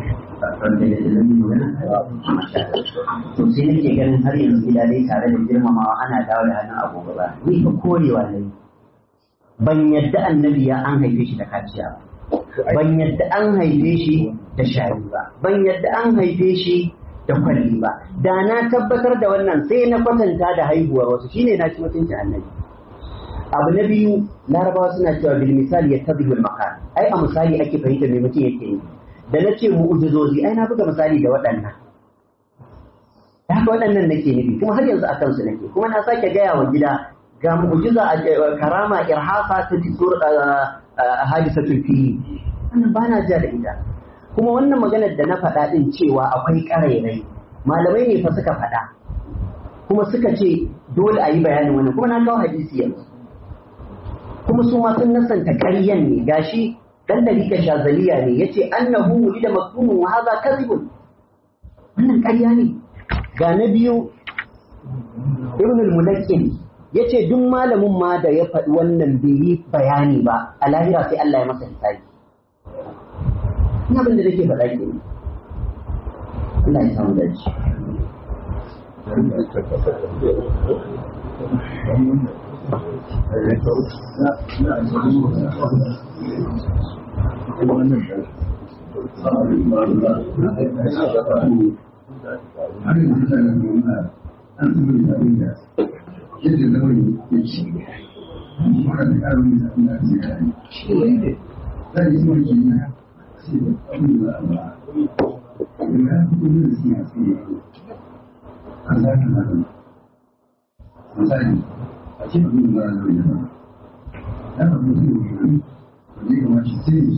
to sai nake ganin har yanzu gida dai tare da girmamawa ana dawo da hannun agogo ba ni fa korewa ne ban yadda annabi ya an haife shi da kaciya ba ban yadda an haife shi da shari ba ban yadda an haife shi da kwalli ba da na tabbatar da wannan sai na kwatanta da haihuwar wasu shine na ci mutuncin annabi abu na biyu larabawa suna cewa bil misali ya tadhibul maqal ai a misali ake fahimta me mutum yake yi da na ce mu'ujizozi ai na buga misali da waɗannan da haka waɗannan nake nufi kuma har yanzu a kansu nake kuma na sake gaya wa gida ga mu'ujiza a karama irhasa ta disur hadisatul fili wannan ba na ja da ita kuma wannan maganar da na faɗa ɗin cewa akwai ƙarairai malamai ne fa suka faɗa kuma suka ce dole a yi bayanin wannan kuma na kawo hadisi yanzu kuma su ma sun nasanta ƙaryan ne gashi dan dalika shazaliya ne yace annahu wulida maktumun wa hadha kadhibun wannan ƙarya ne ga na biyu ibn al-mulakkin yace duk malamin ma da ya faɗi wannan bai yi bayani ba a lahira sai Allah ya masa hisabi ina abin da nake faɗa ke Allah ya samu dace yadda lamarin ya ci mara da ƙarin da abin da zai kare shi ne za a yi mulki na sai da abin da ba da ya fi kuma da siya sai ya yi an za ka zaɓa misali a ce abin da ba da ya ba ya ba mutum da ya yi wanda ya kamace sai ne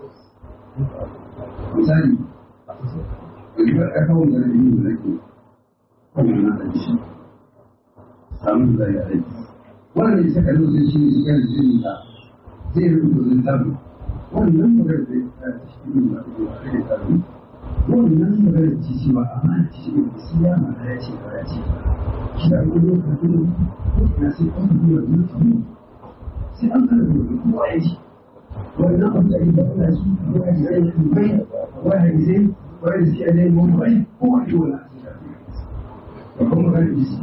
misali ɗaukar ƙarfawar da rage yin da rage kawai na da shi samun da ya aiki wannan ya saka zai shi ne shigar jini da zai rubuta zai tabi wannan magana da ya ta cikin ba da ya rage tabi wannan magana ce cewa amma ce ne sai ya ma ya ce ba ya ce shi da gudu ka gudu na sai an gudu da mutum sai an kada gudu ko ya ce wannan abu da ya ba shi ko ya ce ya bai wani zai wani zai ya mu bai ko wani wala sai kuma magana ce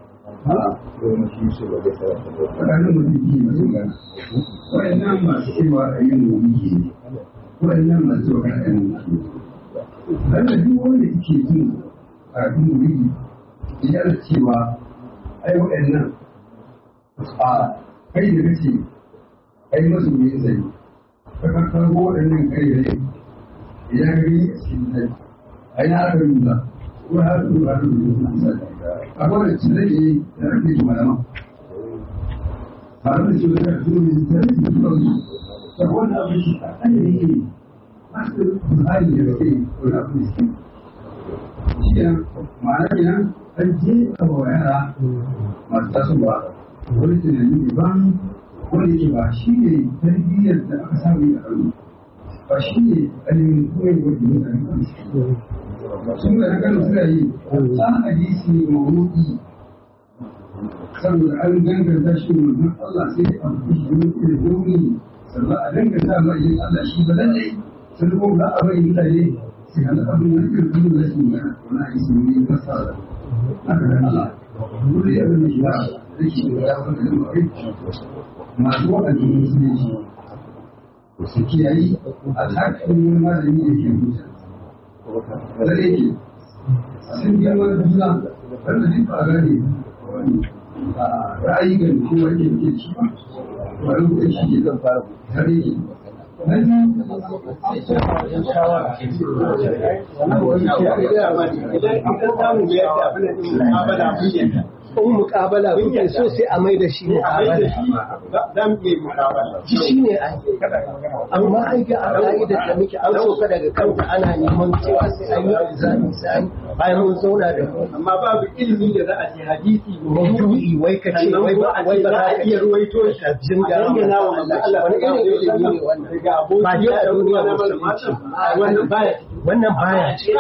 tsakanin mutum biyu masu gana waɗannan masu cewa a yin wuri ne waɗannan masu cewa a yin wuri ne dan da duk wanda yake jin karatun wuri ya da cewa ai waɗannan a kai da kace ai masu ne zai ka karɓo waɗannan kai da ya gani a cikin zai ai na aka nuna ko har su ba su da akwai da cire ne da rage shi malama tare da shi da su ne da rage shi da su da wani abu shi a kan ne masu tsari da rage wani abu ne shi ne ma'ana kenan an je a ba yara masu tasowa wani tunani daban wanda ke ba shi ne tarbiyyar da aka samu a ƙarni ba shi ne ainihin koyi wajen mutane sun da kan suna yi ta hadisi ne mawuki saboda an danganta shi manzon Allah sai a fi shi wani irin rauni sannan a danganta ma yin Allah shi ba lallai sun kuma za a bai mutane sai hana abin da irin kuma da shi ne wani hadisi ne na sa haka da Allah dole ya zama shi ba da shi da ya wani da mai masu waɗanda musulunci su kiyayi a haƙƙin wani malami da ke mutu da yake a sun biya wani juna wanda duk ba gane ra'ayi ga kowa ke ke ci ba wani da shi ke zan fara har yake in mukabala kuke so sai a mai da shi mukabala shi ne ai amma ai ga a ka'idar da muke an soka daga kanta ana neman cewa sai an yi ilzami sai an bayan mun zauna da mu amma babu ilimi da za a ce hadisi maudu'i wai ka ce wai ba wai ba za ka iya ruwaito shi a jinga dangana wa manzo Allah wani irin ilimi ne wannan ba dai a duniya musulunci wannan baya wannan baya ce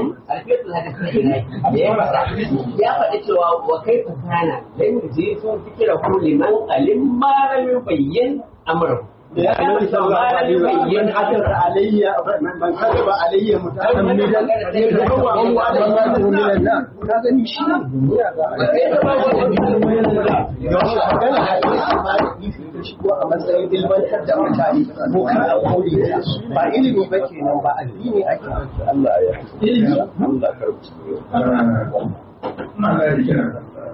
ya faɗi cewa wa kai fasana dan je sun fikira ko liman alim malamin bayyan amru ya annabi sallallahu alaihi wa sallam hadar alayya man kadaba alayya mutahammidan wa da ka gani shi ne magana hadisi ma da ifi ta shigo a matsayin ilmantar da mutane ko ka a kore ba ilimi ba kenan ba addini ake Allah ya ilimi Allah karbi ina ga kira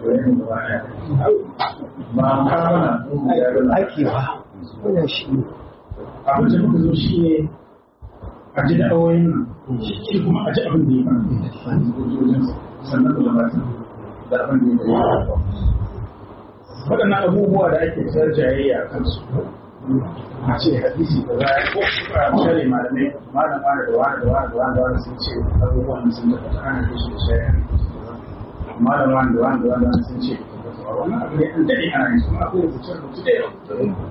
ba kamana ake ba wannan shi ne abin da muka zo shi ne a ji da'awoyin nan shi kuma a ji abin da ya faru sannan da gabatar da abin da ya faru waɗannan abubuwa da ake tsar jayayya a kansu a ce hadisi da za ko a shari malamai malam wani da wani da wani da wani da wani sun ce abubuwan sun da ta ana da shi da shayar malam wani da wani da wani sun ce wannan abu ne an daɗe ana yi kuma akwai rubuce-rubuce da yawa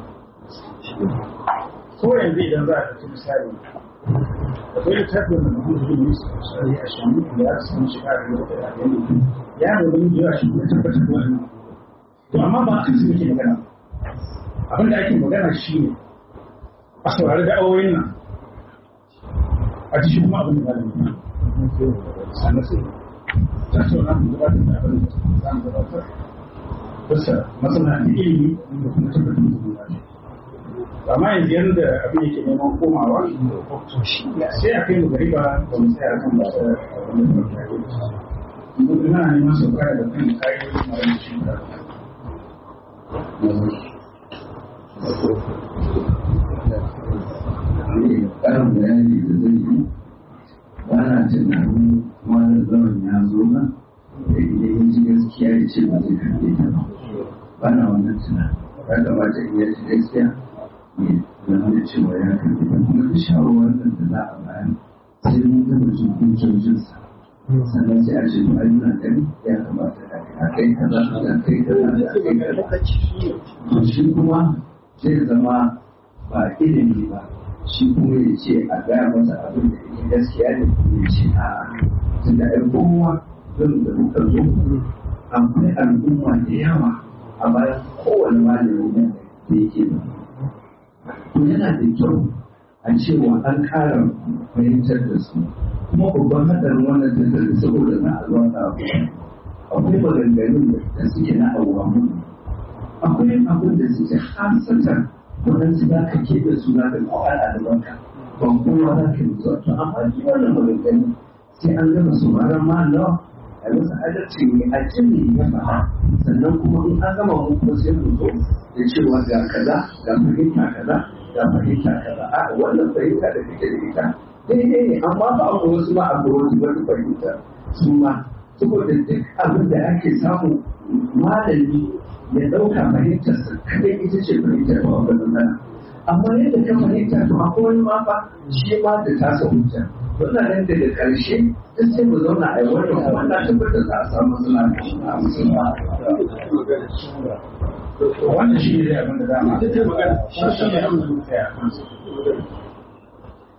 ko yanzu idan za a ɗauki misali akwai littafin da mutum zai yi su misali a shamu da ya samu shiga da yau da yanzu ya nuna yin yawa shi ne tabbatar da wannan to amma ba kan su muke magana abin da ake magana shi ne a saurari da awoyin nan a ji shi kuma abin da ba da mutum sannan sai ta sauna mu gabatar da abin da za mu gabatar bisa masana ilimi da kuma tabbatar da gudanar amma yanzu yadda abin yake neman komawa sai a kai mu gari ba ba mu tsaya kan ba ta wani mutane mun ina neman su kare da kan kayan mara shi da ƙarin bayani da zai yi ba na tunanin wani zaman ya zo ba da idan ya ji gaskiya ya ce ba zai karɓe ta ba ba na wannan tunanin ya kamata in ya ji gaskiya ne zama da cewa ya karɓi da kuma da shawarwarin da za a bayar sai mun gama jin hujjojinsa sannan sai a ce to ai muna gani ya kamata a kai kaza a kai kaza a kai kaza to shi kuma zai zama ba ilimi ba shi kuma ya ce a gaya masa abin da ya gaskiya ne ya ce a tunda ai kowa zan da muka zo akwai al'umma da yawa a bayan kowane malami da yake da to yana da kyau a cewa an kara fahimtar da su kuma babban hadarin wannan tattalin saboda na alwata akwai maganganun da suke na awamu akwai abin da suke hasatan waɗansu za ka keɓe su za ka kawo al'adabanka ban kowa za ka yi zuwa to amma shi wannan maganganu sai an gama su mara ma nawa a masa adalci ne a jini ya faɗa sannan kuma in an gama mu kuma sai mu zo da cewa ga kaza ga fahimta kaza ga fahimta kaza a wannan fahimta da kake da ita daidai ne amma ba mu wasu ma a wani wani fahimta su ma saboda duk abin da ake samu malami ya ɗauka fahimtarsa kadai ita ce fahimtar ba wani nan amma yadda ka fahimta to akwai wani ma fa shi ma da tasa hujja wannan nan daga ƙarshe duk sai mu zauna a yi wannan kuma na tabbatar za a samu matsala a musulma wannan shi ne abin da za mu shi shi ne abin da muka yi a kansu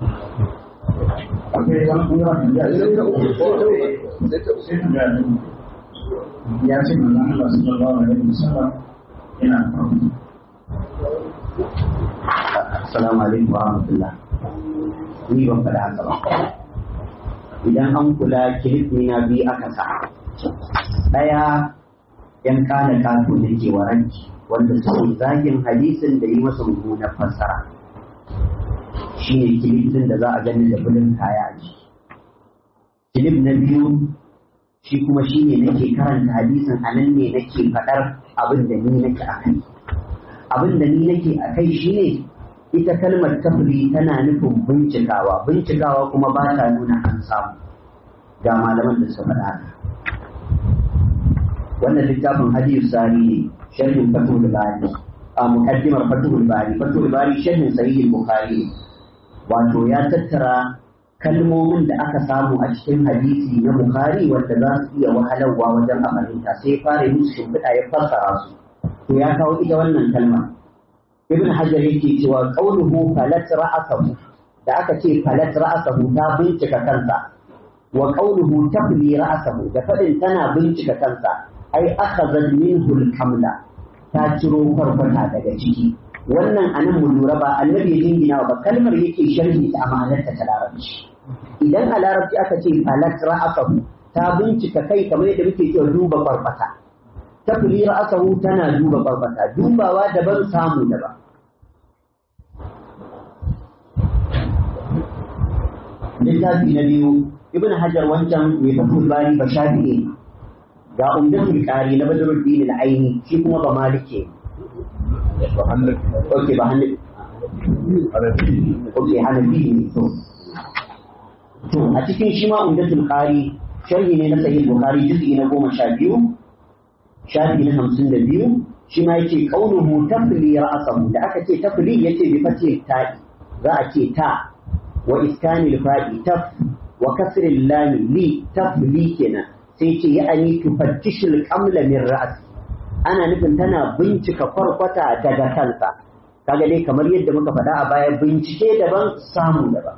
akwai wani kuma ya sai ta uku sai ta ga ya ce manzon Allah sallallahu alaihi wasallam yana farko Assalamu alaikum wa rahmatullah. Ni ban faɗa haka ba. Idan an kula kilif na biyu aka sa. Ɗaya ‘yan kana kato da ke waranki wanda suke zagin hadisin da yi masa mummunar fassara. Shi ne kilifin da za a gani da bulin kaya a ciki. Kilif na biyu shi kuma shi ne nake karanta hadisin a nan ne nake faɗar abin da ni nake a kai. Abin da ni nake a kai shi ne ita kalmar tafri tana nufin bincikawa bincikawa kuma ba ta nuna an samu ga malaman da suka faɗa haka wannan littafin hadiyar sari ne sharhin fatul bari a mukaddimar fatul bari fatul bari sharhin sahih bukhari wato ya tattara kalmomin da aka samu a cikin hadisi na bukhari wanda za su iya wahalarwa wajen amalinta sai fara musu shimfiɗa ya fassara su to ya kawo ita wannan kalmar ibn hajar yake cewa qauluhu falat ra'asahu da aka ce falat ra'asahu ta bincika kansa wa qauluhu tafli ra'asahu da fadin tana bincika kansa ai akhadha minhu al-kamla ta ciro farfata daga ciki wannan anan mu lura ba annabi ya jingina ba kalmar yake sharhi ta amanarta ta larabci idan a larabci aka ce falat ra'asahu ta bincika kai kamar yadda muke cewa duba farfata tafli ra'asahu tana duba barbata dubawa daban samu daban littafi na biyu ibn hajar wancan mai fatul bari ba shafi'i ga umdatul qari na badruddin al-aini shi kuma ba malike okay ba hannu okay hanafi ne to to a cikin shi ma umdatul qari sharhi ne na sahih bukhari juz'i na goma sha biyu shafi na hamsin da biyu shi ma yake kaunuhu tafli ra'asahu da aka ce tafli yace bi fatil ta'i za a ce ta wa iskanil fa'i taf wa kasril lam li tafli kenan sai ce ya'ani tufattishul qamla min ra'si ana nufin tana bincika kwarkwata daga kansa kaga dai kamar yadda muka faɗa a baya bincike daban samu daban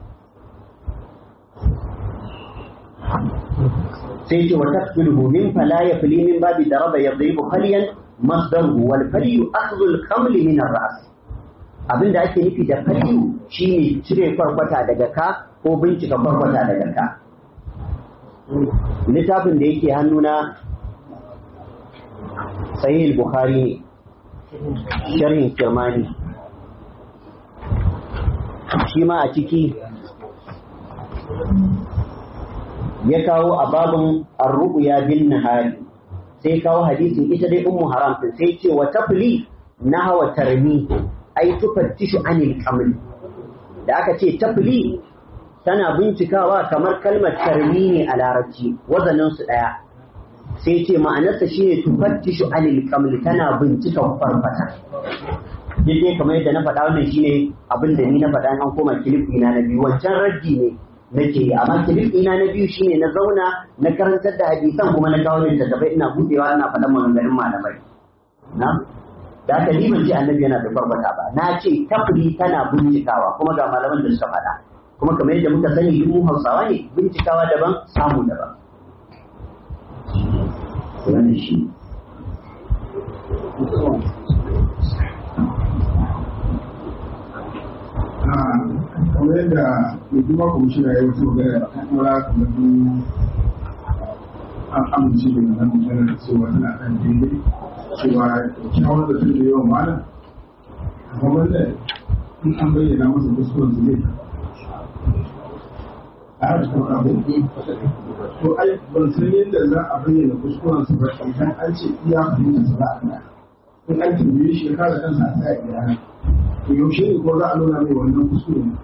sai ce wa tafsiluhu min fala yafli min babi daraba yadribu falyan masdaruhu wal falyu akhdhu al qaml min ar ra's abinda ake nufi da falyu shine cire kwarkwata daga ka ko bincika kwarkwata daga ka littafin da yake hannuna sahih bukhari ne sharhin kirmani shi ma a ciki ya kawo a babin arru'ya bin nahari sai kawo hadisin ita dai ummu haram din sai ce wa tafli nahwa tarmi ai tufattishu anil qaml da aka ce tafli tana bincikawa kamar kalmar tarmi ne a larabci wazanin su daya sai ce ma'anarsa shine tufattishu anil qaml tana bincika farfata dai kamar yadda na faɗa wannan shine abin da ni na faɗa an koma kilif ina na biyu wancan raddi ne nake yi amma kilif ina na biyu shine na zauna na karantar da hadisan kuma na kawo littattafai ina buɗewa ina faɗan maganganun malamai na da aka ni ban ce annabi yana da barbata ba na ce tafri tana bincikawa kuma ga malaman da suka faɗa kuma kamar yadda muka sani duk mu hausawa ne bincikawa daban samu daban wannan shi kamar yadda mai kuma kwamishina ya wasu magana a kan mura kamar su an amince da wannan magana da cewa tana kan daidai cewa kyawun da tun da yawan malam kamar wanda in an bayyana masa kuskuren su zai a cikin abu to ai ban san yadda za a bayyana kuskuren su ba idan an ce iya fahimta su za a gana in an tambaye shi ya kare kansa a tsaya iya to yaushe ne ko za a nuna mai wannan kuskure ne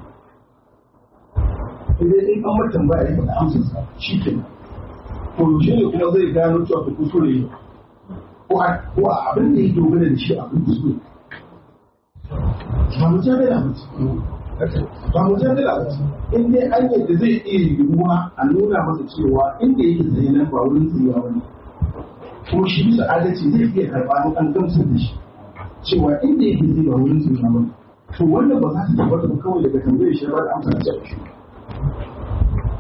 idan in an mutum ba ya yi amsa sa shi ke to yaushe ne kuma zai gano cewa ta kuskure ne ko a abin da ya dogara da shi a kan kuskure ba mu jami'a ba ba mu jami'a ba in dai an yadda zai iya yiwuwa a nuna masa cewa inda yake tsaye nan ba wurin tsayewa ba ne ko shi bisa adalci zai iya karɓa an gamsar da shi cewa inda yake zai ba wurin tsayewa ba to wannan ba za ta tabbata ba kawai daga tambayar shi ba da amsa da shi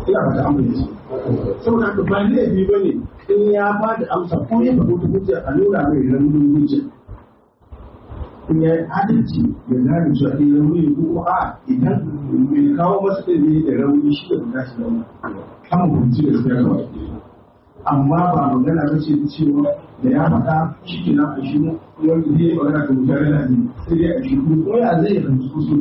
ina ba ta amince saboda haka ba laifi ba ne in ya ba da amsa ko ya faɗo ta hujja a nuna mai raunin hujja in ya yi adalci ya gane cewa ɗin rauni ko a idan mai kawo masa ɗin ne da rauni shi da buƙatar rauni kama hukunci da suka yawa amma ba magana ba ce cewa da ya faɗa shi ke nan a shi wanda zai yi magana da mutane na ne sai dai a shi kuma ya zai yi fahimci kusur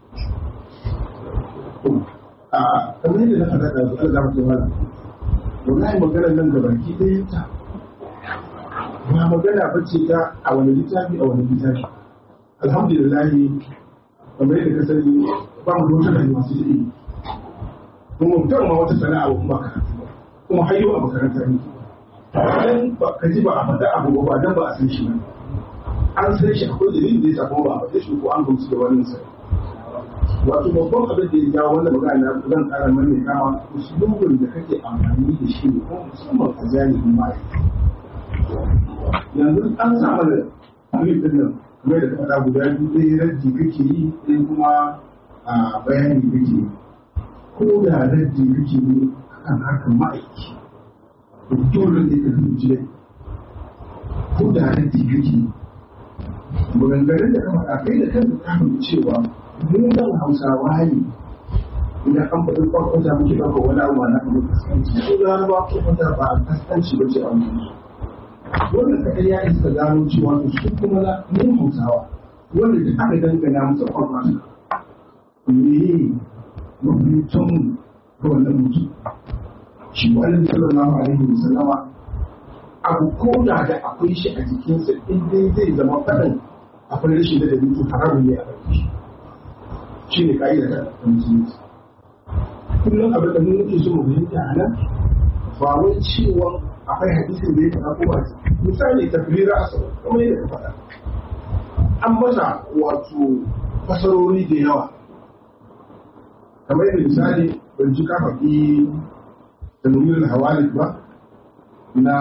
a kamar yadda na faɗa da su an zama tsohon wallahi magana nan da baki ɗaya ta ba magana ba ce ta a wani littafi a wani littafi alhamdulillah kamar yadda ka sani ba mu da wata rayuwa sai da ilimi kuma mutum ma wata sana'a ba kuma karatu ba kuma hayyo a makaranta ne dan ba ka ji ba a faɗa abu ba dan ba a san shi ba an san shi akwai dalilin da ya sa kuma ba a faɗe shi ko an gamsu da wani sai wato babban abin da ya jawo wannan magana na zan ƙara mai kama usulubin da kake amfani da shi ne kuma musamman a jami'in ma'aikata yanzu an sa mana alif din nan kamar da ka faɗa guda biyu ɗaya rajji kake yi ɗaya kuma a bayani kake yi ko da rajji kake yi kan harkar ma'aiki to dole ne ka fahimci dai ko da rajji kake yi maganganun da ka faɗa kai da kanka ka fahimci cewa mu nan hausawa ne idan an faɗi kwakwata muke ɗauka wani abu na kamar kaskanci ko da ba kwakwata ba a kaskanci ba ce a wani wannan kaɗai ya isa gano cewa to su kuma na mun hausawa wanda da aka dangana masa kwakwata me mafitan ga wannan mutum shi wani sallallahu alaihi wasallama abu ko da da akwai shi a jikinsa in dai zai zama faɗin akwai rashin da dabi to haramun ne a ɗauki shi shi ne ka'ida ta musulunci kullum abin da mun muke so mu fahimta a nan ba wai cewa akwai hadisin da ya faɗa ko ba misali tafrira asaba kamar yadda ka faɗa an masa wato fasarori da yawa kamar yadda misali ban ji ka faɗi tanwirul hawalik ba na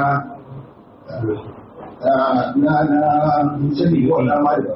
na na sani wannan ma da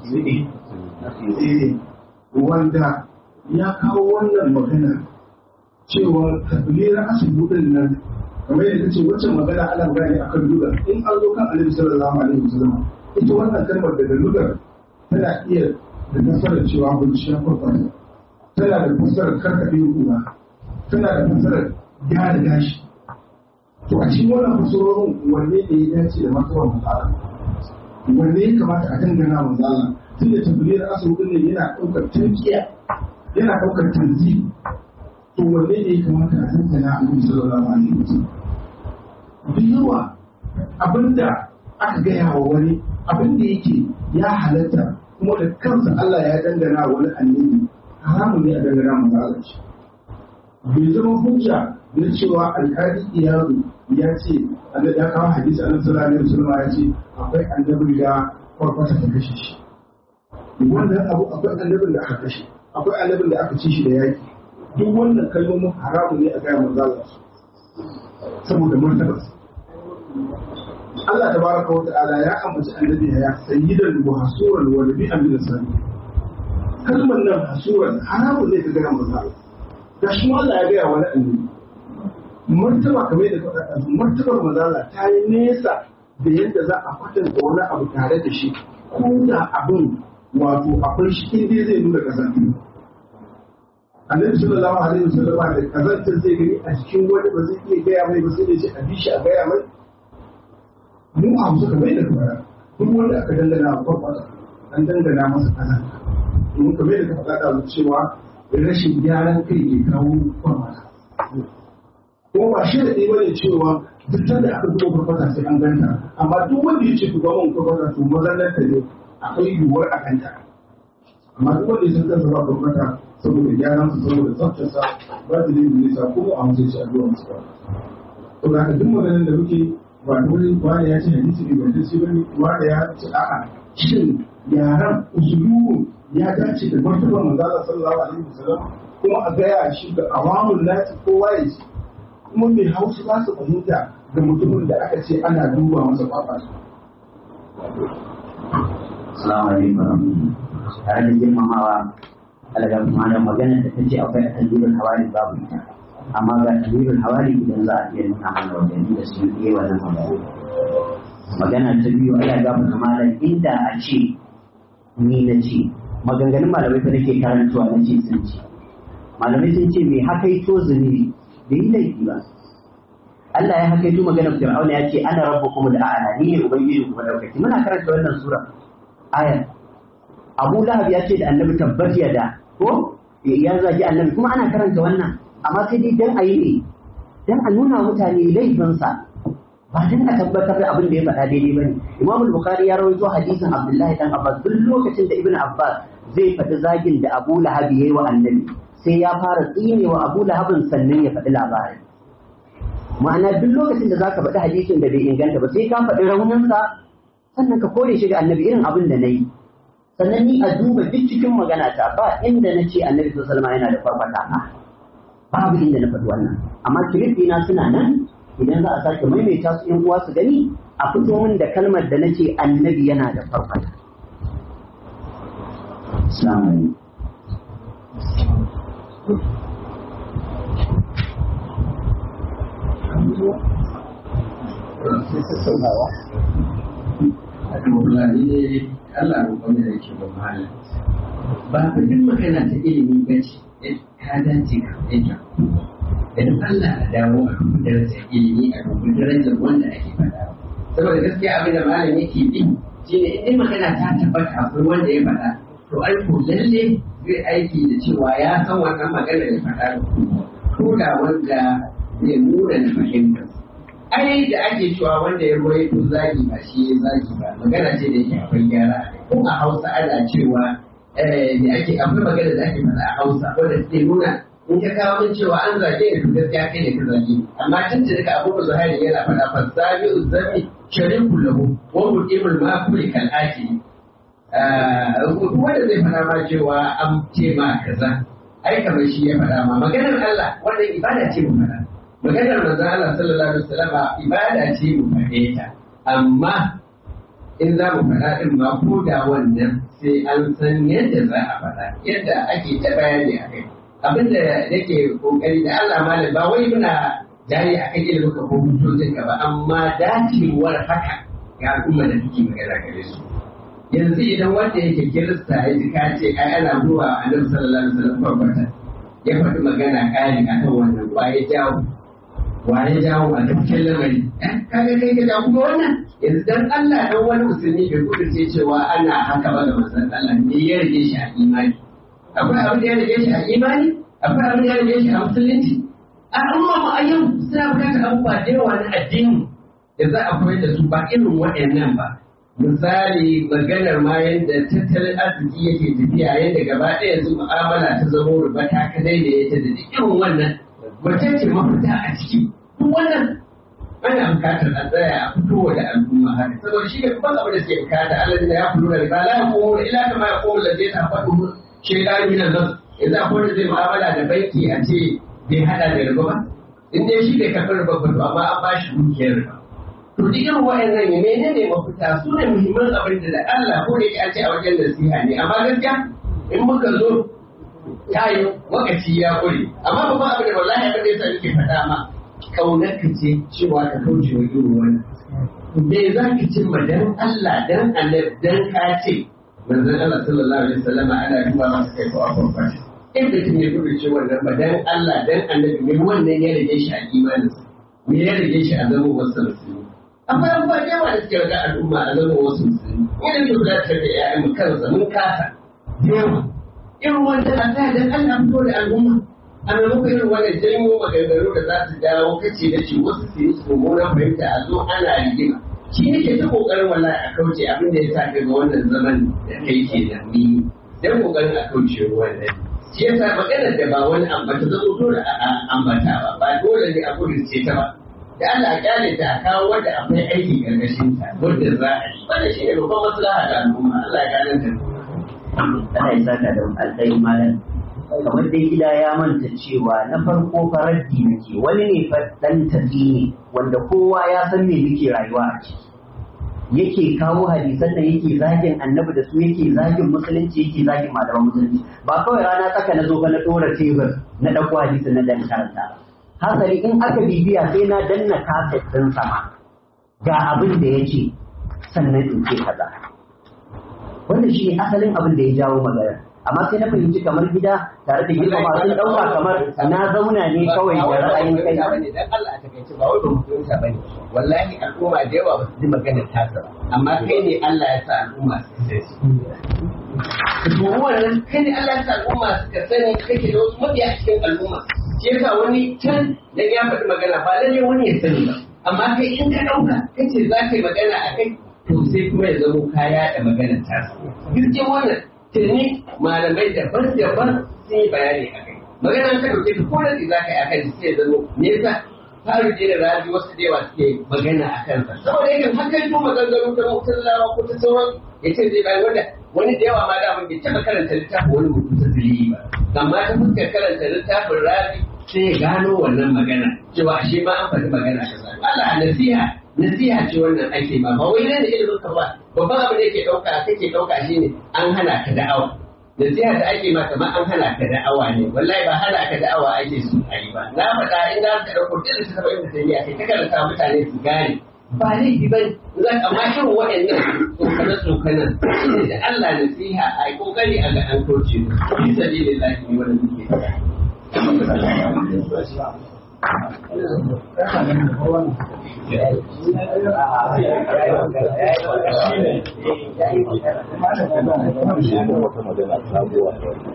eh wanda ya kawo wannan magana cewa tafrira asibudin nan kamar yadda ce wacce magana ana magana ne akan lugar in an zo kan alaihi sallallahu alaihi wasallam ita wannan kalmar daga lugar tana iya da nasarar cewa binciya farfasa tana da fasarar karkaɗe kuma tana da fasarar gyara gashi to a cikin wannan fasarorin wanne ne ya dace da matsalar matsala wanne ya kamata a dangana manzala tun da tabbiyar asibiti ne yana ɗaukar tankiya yana ɗaukar tanzi to wanne ne ya kamata a dangana a nan sallallahu alaihi wasallam da yawa abinda aka gaya wa wani abinda yake ya halatta kuma da kansa Allah ya dangana wani annabi haramun ne a dangana mu Allah shi bai zama hujja na cewa alƙali iyalu ya ce ya kawo hadisi annabi sallallahu alaihi wasallam ya ce akwai annabi da kwarkwata ta kashe shi wannan abu akwai annabin da aka kashe akwai annabin da aka ci shi da yaki duk wannan kalmomin haramun ne a gaya manzo Allah saboda martabarsa Allah tabaraka wa ta'ala ya ambaci annabi ya sayyidan wa hasuran wa nabi'an min sani kalmar nan hasuran haramun ne ka gaya manzo Allah da shi Allah ya gaya wani annabi martaba kamar yadda ka faɗa martabar manzo Allah ta yi nesa da yadda za a kwatanta wani abu tare da shi ko da abin wato akwai shi inda zai nuna kasance annabi sallallahu alaihi wasallam da kazantar zai gani a cikin wani ba zai iya gaya mai ba sai da ce a bishi a gaya mai mu a musu kamar da kuma duk wanda aka dangana a kwakwata an dangana masa kazanta domin kamar da ka faɗa da cewa rashin gyaran kai ke kawo kwakwata ko ba shi da ɗaya bane cewa duk da aka zuba kwakwata sai an ganta amma duk wanda ya ce ku ga mun kwakwata to mazallar ta ne akwai yiwuwar a ganta amma duk wanda ya san kansa ba kwakwata saboda gyaran su saboda tsaftarsa ba da yin nisa ko a musu shi addu'a musu ba to da duk maganar da muke ba dole ba ya ce hadisi ne ba dace bane ba da ya ce a'a shin yaran usulubu ya dace da martabar manzo Allah sallallahu alaihi wasallam kuma a gaya shi da awamul nasi kowa ya ce kuma mai hausa ba su fahimta da mutumin da aka ce ana duba masa kwafa Assalamu alaikum tare da girmamawa alaga malam magana da ta ce akwai asalin hawari babu ita amma ga amirul hawali idan za a iya nuna mana wajen da su yi wannan magana magana ta biyu ana gaba da malam inda a ce ni na ce maganganun malamai fa nake karantuwa na ce sun ce malamai sun ce mai hakaito zunubi bai yi laifi ba Allah ya hakaito maganar Fir'auna ya ce ana rabbukum da a'la ni ne ubangiji ku madaukaki muna karanta wannan sura aya Abu Lahab ya ce da Annabi tabbat da ko ya zagi Annabi kuma ana karanta wannan amma sai dai dan ayi ne dan a nuna mutane laifinsa ba dan a tabbatar da abin da ya faɗa daidai bane Imam Bukhari ya rawaito hadisin Abdullahi dan Abbas duk lokacin da Ibn Abbas zai faɗi zagin da Abu Lahab yayi wa Annabi sai ya fara tsinewa Abu Lahabin sannan ya faɗi labarin ma'ana duk lokacin da zaka faɗi hadisin da bai inganta ba sai ka faɗi rauninsa sannan ka kore shi ga Annabi irin abin da nayi sannan ni a duba duk cikin magana ta ba inda na ce Annabi sallallahu alaihi wasallam yana da farfata babu inda na faɗi wannan amma kilifina suna nan idan za a sake maimaita su yan uwa su gani a fito min da kalmar da nace annabi yana da farfata Assalamu Allah roƙon da yake ba malam ba ku duk magana ta ilimi ba ce ka dace ka fahimta idan Allah a dawo a dubi darajar ilimi a dubi darajar wanda ake faɗa saboda gaskiya abin da malam yake bi shine in magana ta tabbata akwai wanda ya faɗa to ai ko lalle zai aiki da cewa ya san wannan magana da faɗa ko da wanda zai nuna da fahimta ai da ake cewa wanda ya roye to zagi ba shi ya zagi ba magana ce da yake akwai gyara ko a Hausa ana cewa da ake akwai magana da ake faɗa a Hausa wanda take nuna in ka kawo min cewa an zage ni to gaskiya kai ne ka zage ni amma tun da ka abubuwa zuhairi yana faɗa fa zabi uzami shariku lahu wa muqimul maquli kal akili duk wanda zai faɗa ma cewa an ce ma kaza ai kamar shi ya faɗa ma maganar Allah wannan ibada ce mu faɗa maganar manzon Allah sallallahu alaihi wasallam ibada ce mu faɗe ta amma in za mu faɗa ɗin ma ko da wannan sai an san yadda za a faɗa yadda ake ta bayani a kai abinda nake kokari da Allah malam ba wai muna jari a kan ilimin ka ko hujjojin ka ba amma dacewar haka ga al'umma da take magana gare su yanzu idan wanda yake kirista ya ji ka ce ai ana zuwa annabi sallallahu alaihi wasallam farfata ya faɗi magana kari akan wannan waye jawo waye jawo a dukkan lamari kaga kai ka jawo kuma wannan yanzu dan Allah dan wani musulmi bai kudurce cewa ana haka ba da manzon Allah ne ya rage shi a imani akwai abin da ya rage shi a imani akwai abin da ya rage shi a musulunci a amma mu a yau suna bukatar abubuwa da yawa na addini da za a koyar da su ba irin waɗannan ba misali maganar ma yadda tattalin arziki yake tafiya yadda gaba ɗaya yanzu mu'amala ta zama ruba ta kadai da ya ta da irin wannan wace ce mafita a ciki duk wannan ana bukatar a tsaya a fito da al'umma haka saboda shi ne babban abin da suke bukata Allah da ya fito da riba la yaqumu illa kama yaqumu alladhi tafadu shaytanu min an-nas yanzu akwai wanda zai mu'amala da banki a ce bai hada da riba ba in dai shi bai karɓar riba ba to amma an ba shi dukiyar riba to duk irin wa'annan ya menene mafita su ne muhimman abin da Allah ko da an ce a wajen nasiha ne amma gaskiya in muka zo ta yi wakaci ya ƙure amma babban abin da wallahi abin da yasa nake faɗa ma kaunar ka ce cewa ka kauce wa irin wannan me za ka cimma dan Allah dan Allah dan ka ce manzon Allah sallallahu alaihi wasallam ana duba masa kai ko abubuwa ba in mutum ya gudu ce wannan ba dan Allah dan annabi me wannan ya rage shi a imaninsa me ya rage shi a zama wasu musulmi akwai abubuwa da yawa da suke rage al'umma a zama wasu musulmi idan mu zata da ya'yan mu kansa mun kasa da yawa irin wanda a sa dan Allah fito da al'umma a maimakon irin wannan janyo maganganu da za su dawo kace da shi wasu su yi su mummunan fahimta a zo ana rigima shi ne ke ta kokarin wallahi a kauce abin da ya sa ga wannan zaman da kai ke da ni dan kokarin a kauce wannan shi yasa maganar da ba wani ambata zama dole a ambata ba ba dole ne a gudun ce ta ba da Allah a kyale ta a kawo wanda akwai aiki karkashin ta wanda za a yi wannan shi ne babban maslaha ga al'umma Allah ya gane ta Allah ya saka da alƙairi malam kamar dai gida ya manta cewa na farko faraddi nake wani ne fa dan tafi ne wanda kowa ya san me muke rayuwa a ciki yake kawo hadisan da yake zagin annabi da su yake zagin musulunci yake zagin malaman musulunci ba kawai rana tsaka na zo ba na dora tebur na ɗauko hadisin na dan karanta hasali in aka bibiya sai na danna kaset ɗin sama ga abin da ya ce sannan in ce kaza wannan shi ne asalin abin da ya jawo magana amma sai na fahimci kamar gida tare da girmama sun ɗauka kamar na zauna ne kawai da ra'ayin kai dan Allah a takaice ba wai ba mu fahimta bane wallahi al'umma da yawa ba su ji maganar tasa ba amma kai ne Allah ya sa al'umma su sai su wannan kai ne Allah ya sa al'umma suka sani kake da wasu mabiya a cikin al'umma shi yasa wani can da ya faɗi magana ba lalle wani ya sani ba amma kai in ka ɗauka kace za ka yi magana a kai to sai kuma ya zamo kaya da maganar tasa gaskiya wannan tuni malamai daban-daban sun yi bayani a kai magana ta dauke ta ko da za ka yi a kan sai zama me yasa faru da raji wasu da yawa suke magana a kansa saboda yakan hakan to maganganu da mutallawa ko ta sauran ya ce zai bayan wanda wani da yawa ma da mun bai taɓa karanta littafin wani mutum ta zuri ba amma ta fuskar karanta littafin raji sai ya gano wannan magana cewa ashe ma an faɗi magana kaza Allah nasiha nasiha ce wannan ake ma ba wai ne da ilimin ka ba babban abin da yake ɗauka kake ɗauka shine an hana ka da'awa nasiha da ake ma kamar an hana ka da'awa ne wallahi ba hana ka da'awa ake so a yi ba na faɗa in za ka ɗauko duk da ta taɓa inda sai kai ta karanta mutane su gane ba laifi ba za ka ma irin waɗannan tsokane tsokanen da Allah nasiha a yi kokari a ga an kauce fi sabilillahi ne wanda muke wata magana sabuwa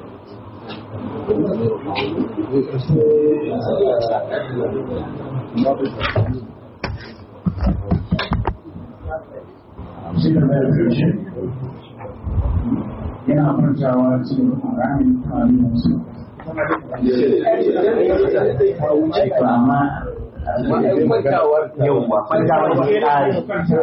shi da mai karshe yana kwantawa cikin ramin tarihin wasu yauwa kwantawar ke ƙare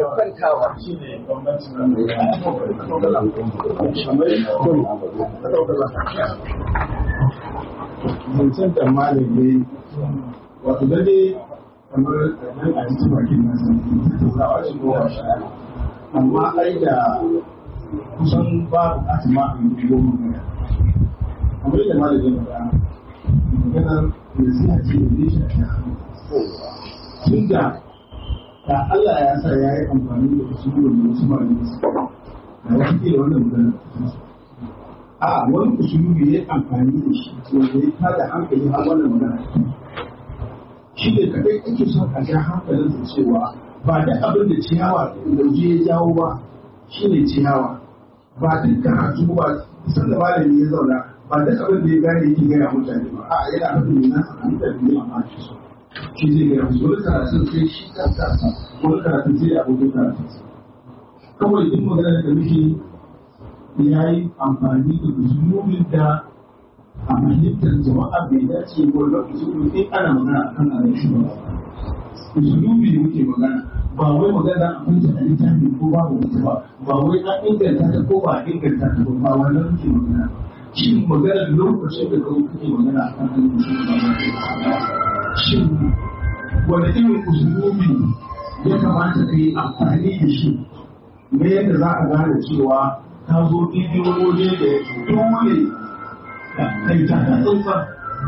zancen da malami wato dade kamar nan a cikin bakin nasa tattaunawa shi goma sha amma ai da kusan ba asma a yi goma magana kamar yadda malami ya faɗa maganar nasiha ce da zai shafi tun da da Allah ya sa ya yi amfani da usulun da wasu malamai su da wasu ke da wannan magana a wani usulubi ya amfani da shi wanda ya tada hankali har wannan magana shi ne kadai ake son a ja hankalinsa cewa ba da abin da ciyawa lauje ya jawo ba shi ne ciyawa ba duk karatu ba san da malami ya zauna ba duk abin da ya gane yake gaya mutane ba a yana nufin ne nasa a mutane ne a maki su shi zai gaya musu wani karatun sai shi kansa wani karatun sai abokin karatun kawai duk magana da muke ya yi amfani da usulubin da a fahimtar jama'a bai dace ko na usulubin in ana magana akan alaƙi ba usulubi da muke magana ba wai magana a kunta a littafi ko ba ba wata ba ba wai an inganta ta ko ba a inganta ta ba ba wannan muke magana shin magana lokacin da kawai kake magana akan alaƙi ba shin wani irin usulubi ya kamata ka yi amfani da shi na yadda za a gane cewa ta zo ɗiɗin waje da dole kai ta ta tsantsan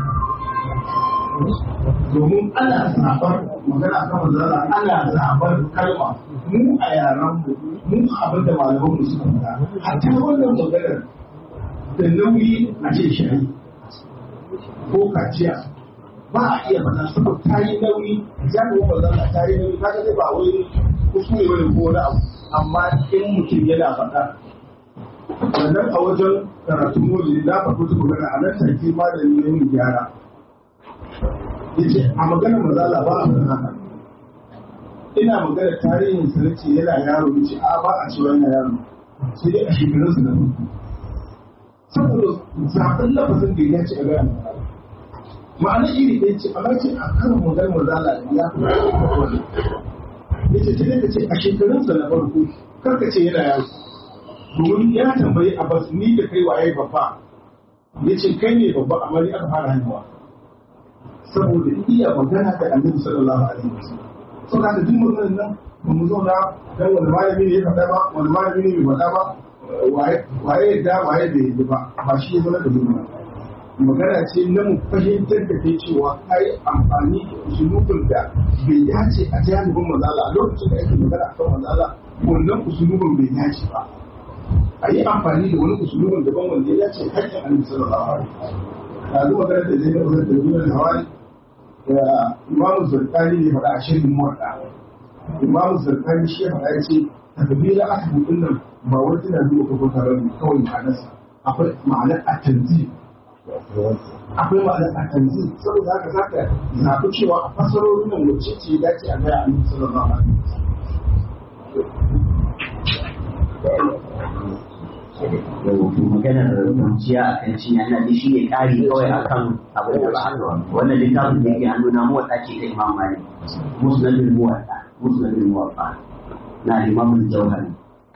domin ana zaɓar magana kan manzara ana zaɓar kalma mu a yaran mu mu abin da malaman mu suka faɗa hatta wannan maganar da nauyi a ce shayi ko kaciya ba a iya faɗa saboda ta yi nauyi ya kuma manzara ta yi nauyi kaga ba wai kuskure bane ko wani abu amma in mutum yana faɗa sannan a wajen karatu moli na faɗo ta magana a nan take malami ne mu gyara yace a magana mazala ba a faɗa haka ina magana tarihin sa nace yana yaro yace a ba a cewa yana yaro sai dai a shekarun sa na farko saboda zaɓen lafazin da ya ce a gaya ma'ana iri ɗaya ce amma ce a kan magana mazala ya fi wani yace sai ka ce a shekarun sa na farko kar ka ce yana yaro domin ya tambayi Abbas ni da kai waye babba ya ce kai ne babba amma ni aka fara haihuwa saboda iya magana da annabi sallallahu alaihi wasallam saboda da duk maganar nan ba mu zauna dan wani malami ne ya faɗa ba wani malami ne bai faɗa ba waye waye da waye bai yi ba ba shi ya zama da mu magana ce na mu fahimtar da kai cewa ai amfani da usulubin da bai dace a jami'in mazala a lokacin da ake magana akan mazala wannan usulubin bai dace ba a yi amfani da wani usulubin daban wanda ya dace hakkin annabi sallallahu alaihi wasallam na zo magana da zai da da duniyar hawari da imamu zarkani ne faɗa a shirin muwaɗa imamu zarkani shi ya faɗa ya ce takabila aka hudun nan ba wani tana zuwa kafin taron kawai ma'anarsa akwai ma'anar a tanzi akwai ma'anar a tanzi saboda haka za ka zaɓi cewa a fasarorin nan wacce ce ya dace a gaya annabi sallallahu alaihi maganar kwanciya a kan cinya ina ji shi ne ƙari kawai a kan abin da ba haka ba wannan littafin da yake hannuna muwaɗa ce ta imam malik musnadul muwaɗa musnadul muwaɗa na imamul jauhari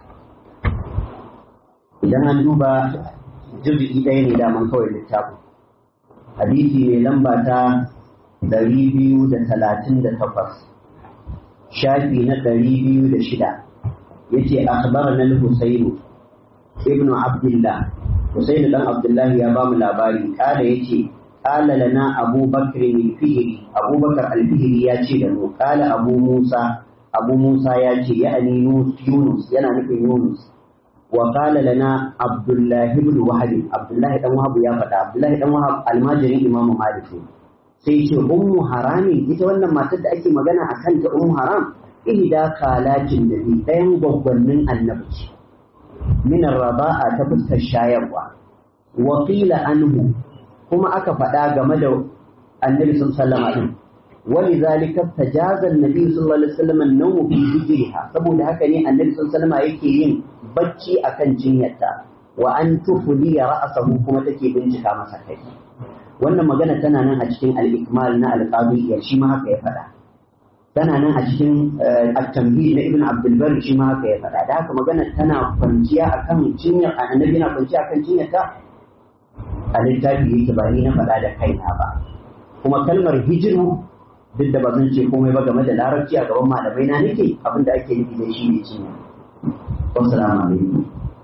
idan an duba jirgi ɗaya ne daman kawai littafin hadisi mai lamba ta ɗari biyu da talatin da takwas shafi na ɗari biyu da shida yace akhbarana al-husayn ibnu abdullah husayn dan abdullah ya ba mu labari kada yace qala lana abu bakr al-fihri abu bakr al-fihri ya ce da mu qala abu musa abu musa ya ce ya'ani yunus yana nufin yunus wa qala lana abdullah ibn wahab abdullah dan wahab ya faɗa abdullah dan wahab almajirin imamu malik sai ce ummu harami ita wannan matar da ake magana akan ta ummu haram ihda kalatin da bi ɗayan gwaggwannin annabi ce min raba'a ta fuskar shayarwa wa qila anhu kuma aka faɗa game da annabi sallallahu alaihi wasallam ولذلك تجاز النبي صلى الله عليه وسلم النوم في حجرها saboda haka ne annabi sallallahu alaihi wasallam yake yin bacci akan cinyarta wa an tufli ra'sahu kuma take bincika masa kai wannan magana tana nan a cikin al-ikmal na al-qadi shi ma haka ya faɗa tana nan a cikin at-tamhid na ibn abdul bar shi ma haka ya faɗa da haka magana tana kwanciya akan cinyar annabi na kwanciya akan cinyarta a littafi yake ba ni na faɗa da kaina ba kuma kalmar hijiru duk da ba zan ce komai ba game da larabci a gaban malamai na nake abin da ake nufi da shi ne cinya wassalamu alaikum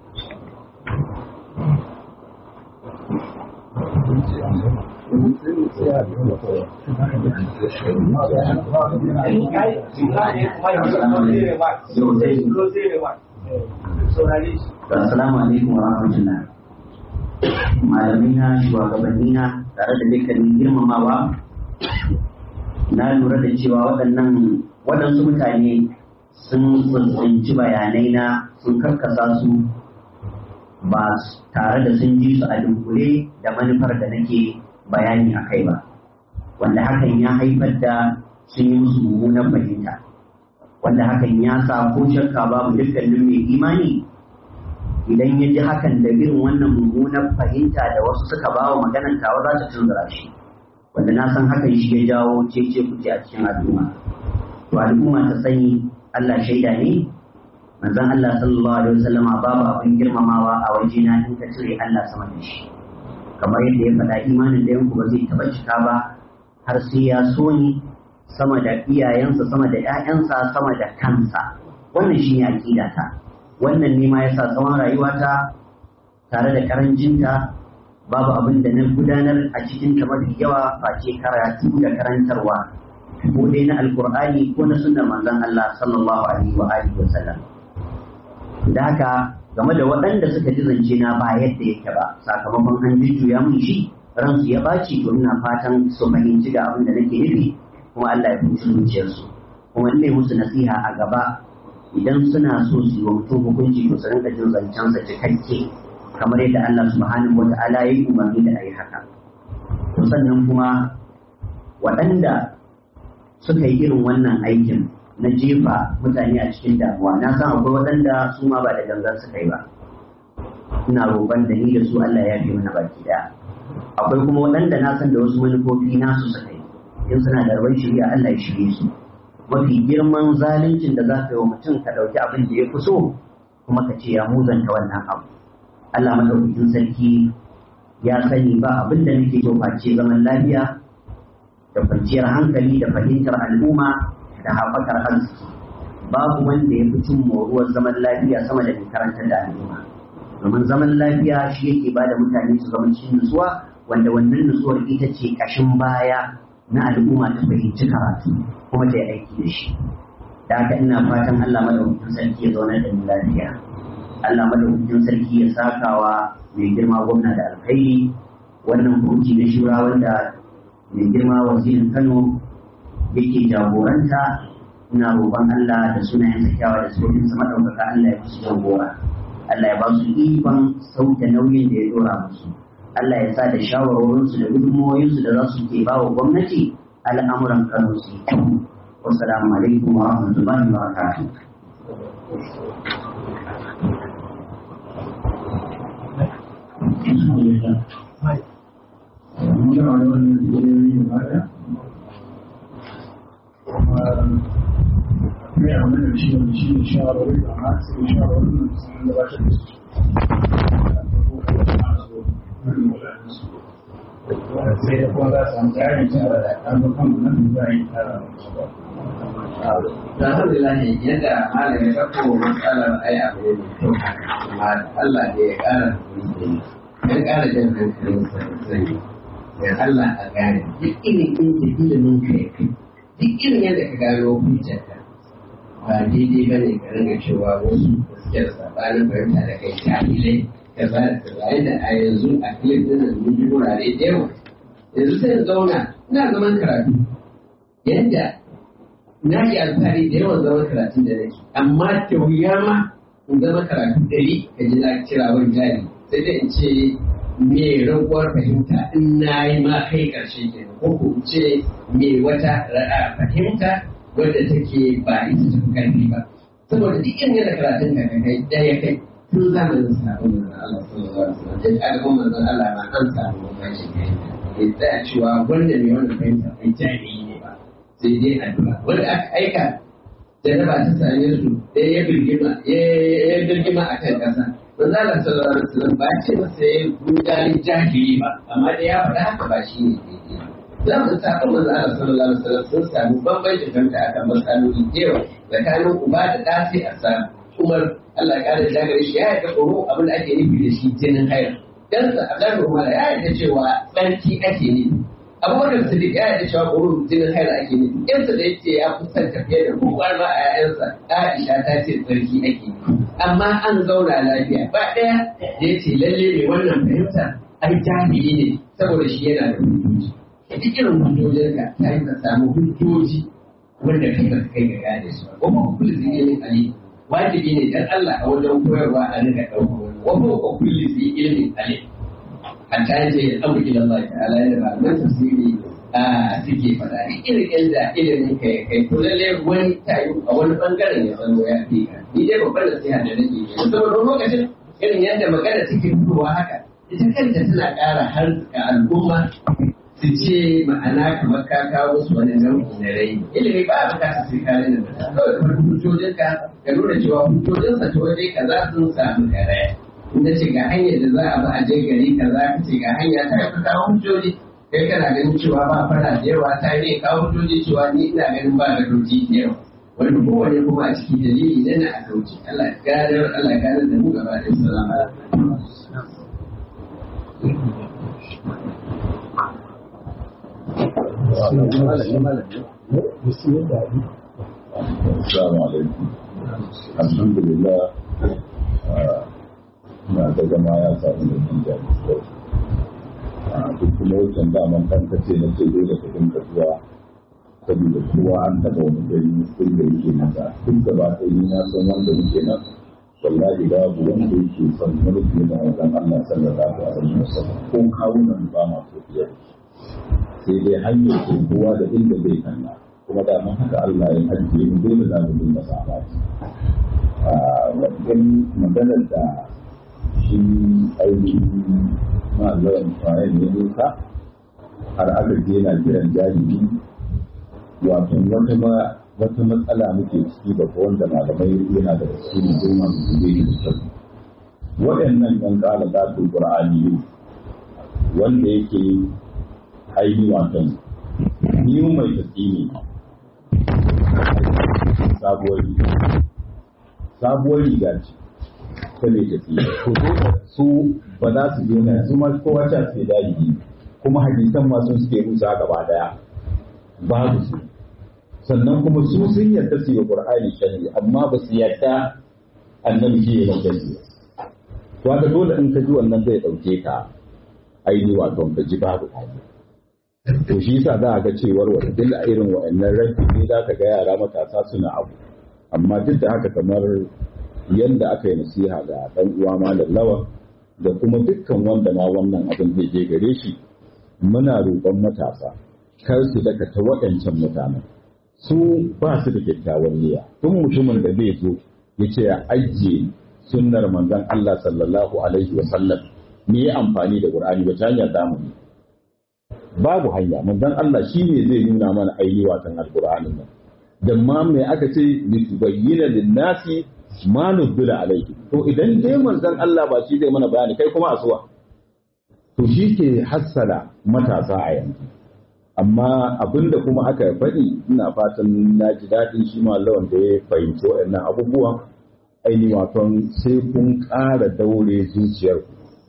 Assalamu alaikum wa rahmatullah. Malamai na shugabanni na tare da dukkanin girmamawa na lura da cewa waɗannan waɗansu mutane sun tsinci bayanai na sun karkasa su ba tare da sun ji su a dunkule da manufar da nake bayani a kai ba wanda hakan ya haifar da sun yi musu mummunan fahimta wanda hakan ya sa ko shakka babu dukkanin mai imani idan ya ji hakan da irin wannan mummunan fahimta da wasu suka ba wa maganan tawa za ta tunzura shi wanda na san hakan shi ya jawo cece kuce a cikin al'umma to al'umma ta sani Allah shaida ne manzon Allah sallallahu alaihi wasallama babu abin girmamawa a wajena in ka cire Allah sama da shi kamar yadda ya faɗa imanin da yanku ba zai taɓa cika ba har sai ya so ni sama da iyayensa sama da ƴaƴansa sama da kansa wannan shi ne aƙidata wannan ne ma yasa tsawon rayuwata tare da karancinta babu abin da na gudanar a cikin ta mafi yawa face karatu da karantarwa ko dai na alkur'ani ko na sunnar manzon Allah sallallahu alaihi wa alihi wa sallam da haka game da waɗanda suka ji zance na ba yadda yake ba sakamakon an jujjuya mun shi ransu ya ɓaci to ina fatan su fahimci ga abin da nake nufi kuma Allah ya fahimci zuciyarsu kuma in musu nasiha a gaba idan suna so su yi wa mutum hukunci to su rinka jin zancensa cikakke kamar yadda Allah subhanahu wa ta'ala ya yi umarni da a yi haka. To sannan kuma waɗanda suka yi irin wannan aikin na jefa mutane a cikin damuwa na san akwai waɗanda su ma ba da gangan suka yi ba. Ina roƙon da ni da su Allah ya fi mana baki ɗaya. Akwai kuma waɗanda na san da wasu manufofi nasu suka yi. In suna da rabon shirya Allah ya shirye su. Mafi girman zaluncin da za ka yi wa mutum ka ɗauki abin da ya fi so kuma ka ce ya muzanta wannan abu. Allah madaukakin sarki ya sani ba abin da nake so face zaman lafiya da kwanciyar hankali da fahimtar al'umma da haɓakar arziki babu wanda ya fi cin moruwar zaman lafiya sama da mai karantar da al'umma domin zaman lafiya shi yake ba da mutane su zama cikin nutsuwa wanda wannan nutsuwar ita ce ƙashin baya na al'umma ta fahimci karatu kuma ta yi aiki da shi da haka ina fatan Allah madaukakin sarki ya zauna da mu lafiya Allah madaukakin sarki ya sakawa mai girma gwamna da alkhairi wannan hukunci na shura wanda mai girma wazirin Kano yake jagoranta ina roƙon Allah da sunayen kyakkyawa da sojin sa madaukaka Allah ya musu jagora Allah ya ba su ikon sauke nauyin da ya dora musu Allah ya sa da shawarwarinsu da gudunmawoyinsu da za su ke ba wa gwamnati al'amuran Kano su yi kyau والسلام عليكم ورحمة الله وبركاته mai amina da shi wanda shi ne shawarwari da ma sai shawarwari da sun gabatar da su sai da kuma za su samu tsarin cewa da abokan nan da za a yi tara Alhamdulillah yadda malam ya ɗauko matsalar ai abu ne mai kyau amma Allah ne ya ƙara ya ƙara jan hankalin sa sani da Allah a gane duk irin inda ilimin ka ya kai duk irin yadda ka gano hujjarka ba daidai ba ne ka ringa cewa wasu da suke da sabanin fahimta da kai jahilai ka ba da kaza yadda a yanzu a filin din nan mun ji wurare da yawa yanzu sai in zauna ina zaman karatu yadda na yi alfahari da yawan zaman karatu da nake amma da wuya ma in zama karatu dari ka ji na kira wani jari sai dai in ce me raguwar fahimta in na yi ma kai karshe ke ko ko in ce me wata ra'a fahimta wadda take ba ita ta karfi ba saboda duk irin yadda karatun ka ka kai ɗaya kai tun zamanin sabon manzon Allah sallallahu alaihi wasallam duk al'ummar manzon Allah ma an samu mamakin fahimta ya tsaya cewa wanda mai wannan fahimta kai jami'i ne ba sai dai addu'a wanda aka aika jaraba ta same su ɗaya ya birgima ya birgima a kan ƙasa manzo Allah sallallahu alaihi wasallam ba ce masa ya gudanin jahili ba amma da ya faɗa haka ba shi ne daidai za mu saba manzo Allah sallallahu alaihi wasallam sun samu bambancin fahimta akan matsaloli da yawa tsakanin uba da ɗa sai a samu Umar Allah ya kare daga shi ya yarda tsoro abin da ake nufi da shi jinin hayar dan sa Abdullahi Umar ya yarda cewa tsarki ake nufi abubakar sadiq ya yarda cewa ƙoro jinin haila ake nufi yansa da yake ya kusan tafiye da kowa ma a yayansa Aisha ta ce tsarki ake nufi amma an zauna lafiya ba ɗaya da ya ce lalle mai wannan fahimta ai jahili ne saboda shi yana da hujjoji duk irin hujjojinka ta yi ka samu hujjoji wanda kai ba kai ga gane su ba kuma kullu zai yi ali wajibi ne dan Allah a wajen koyarwa a rika ɗaukar wani wa ko kullu zai ilmin ali hatta yace ya tsamu ila Allah ta'ala da malaman tafsiri a suke faɗa irin yadda ilimin ka ya kai to lalle wani tayu a wani bangaren ya zama ya fi ka ni dai babban nasiha da nake yi saboda lokacin irin yadda magana take fitowa haka ita kanta tana ƙara harzuka al'umma su ce ma'ana kamar ka kawo su wani nau'i na rai ilimi ba a bukata sai ka rena mutum kawai kamar hujjojinka ka nuna cewa hujjojinsa ta waje kaza sun samu karaya inda ce ga hanyar da za a bi a je gari kaza ka ce ga hanya ta ka kawo hujjoji kai kana ganin cewa ba fara da yawa ta ne kawo hujjoji cewa ni ina ganin ba da doji da yawa wani kowane kuma a ciki dalili na na a kauce Allah gadar Allah gadar da mu gaba da salama Assalamu alaikum. Alhamdulillah. na ga zama ya samu da jin daɗi a duk kuma wancan daman kan kace na ce dole ka dinga zuwa saboda kowa an taɓa wani gari sai da yake nasa duk da ba ta yi na san wanda muke nan wallahi babu wanda yake son mulki na wajen Allah sallallahu alaihi wasallam ko kawunan ba ma so fiye sai dai hanyar ko kowa da inda zai kalla kuma da mun haka Allah ya ajiye mu dole za mu dinga sabati a wajen maganar da shi ainihin ma'azaran fayan ya nuka har aka je na kiran jahili wato wata ma wata matsala muke ciki da wanda malamai yana da su ne goma mu zube da kyau waɗannan ɗan ƙala za su ƙur'ani wanda yake aini wato ni mai tafi ne sabuwar riga sabuwar riga ce ta mai tafi su ba za su je na su ma kowa ta ce dalili kuma hadisan ma sun suke rusa gaba daya babu su sannan kuma su sun yarda su yi qur'ani sharri amma ba su yarda annabi shi ya yarda su to haka dole in ka ji wannan zai dauke ka aini wato ka ji babu to shi yasa za a ga cewar wata dilla irin wa'annan rabbi ne za ka ga yara matasa suna abu amma duk da haka kamar yanda aka yi nasiha ga dan uwa malam lawan da kuma dukkan wanda ma wannan abin zai je gare shi muna roƙon matasa kar su daga ta waɗancan mutanen su ba su da kyakkyawan niyya tun mutumin da zai zo ya ce ya ajiye sunnar manzon Allah sallallahu alaihi wa sallam me ya amfani da Qur'ani wata hanya zamu yi babu hanya manzon Allah shi ne zai nuna mana ainihi watan alqur'anin nan da ma me aka ce litubayyana lin-nasi ma nuzila alaihi to idan dai manzon Allah ba shi zai mana bayani kai kuma asuwa to shi ke hassala matasa a yanzu amma abinda kuma aka faɗi ina fatan na ji daɗin shi lawan da ya fahimci waɗannan abubuwan aini waton sai kun ƙara daure zuciyarku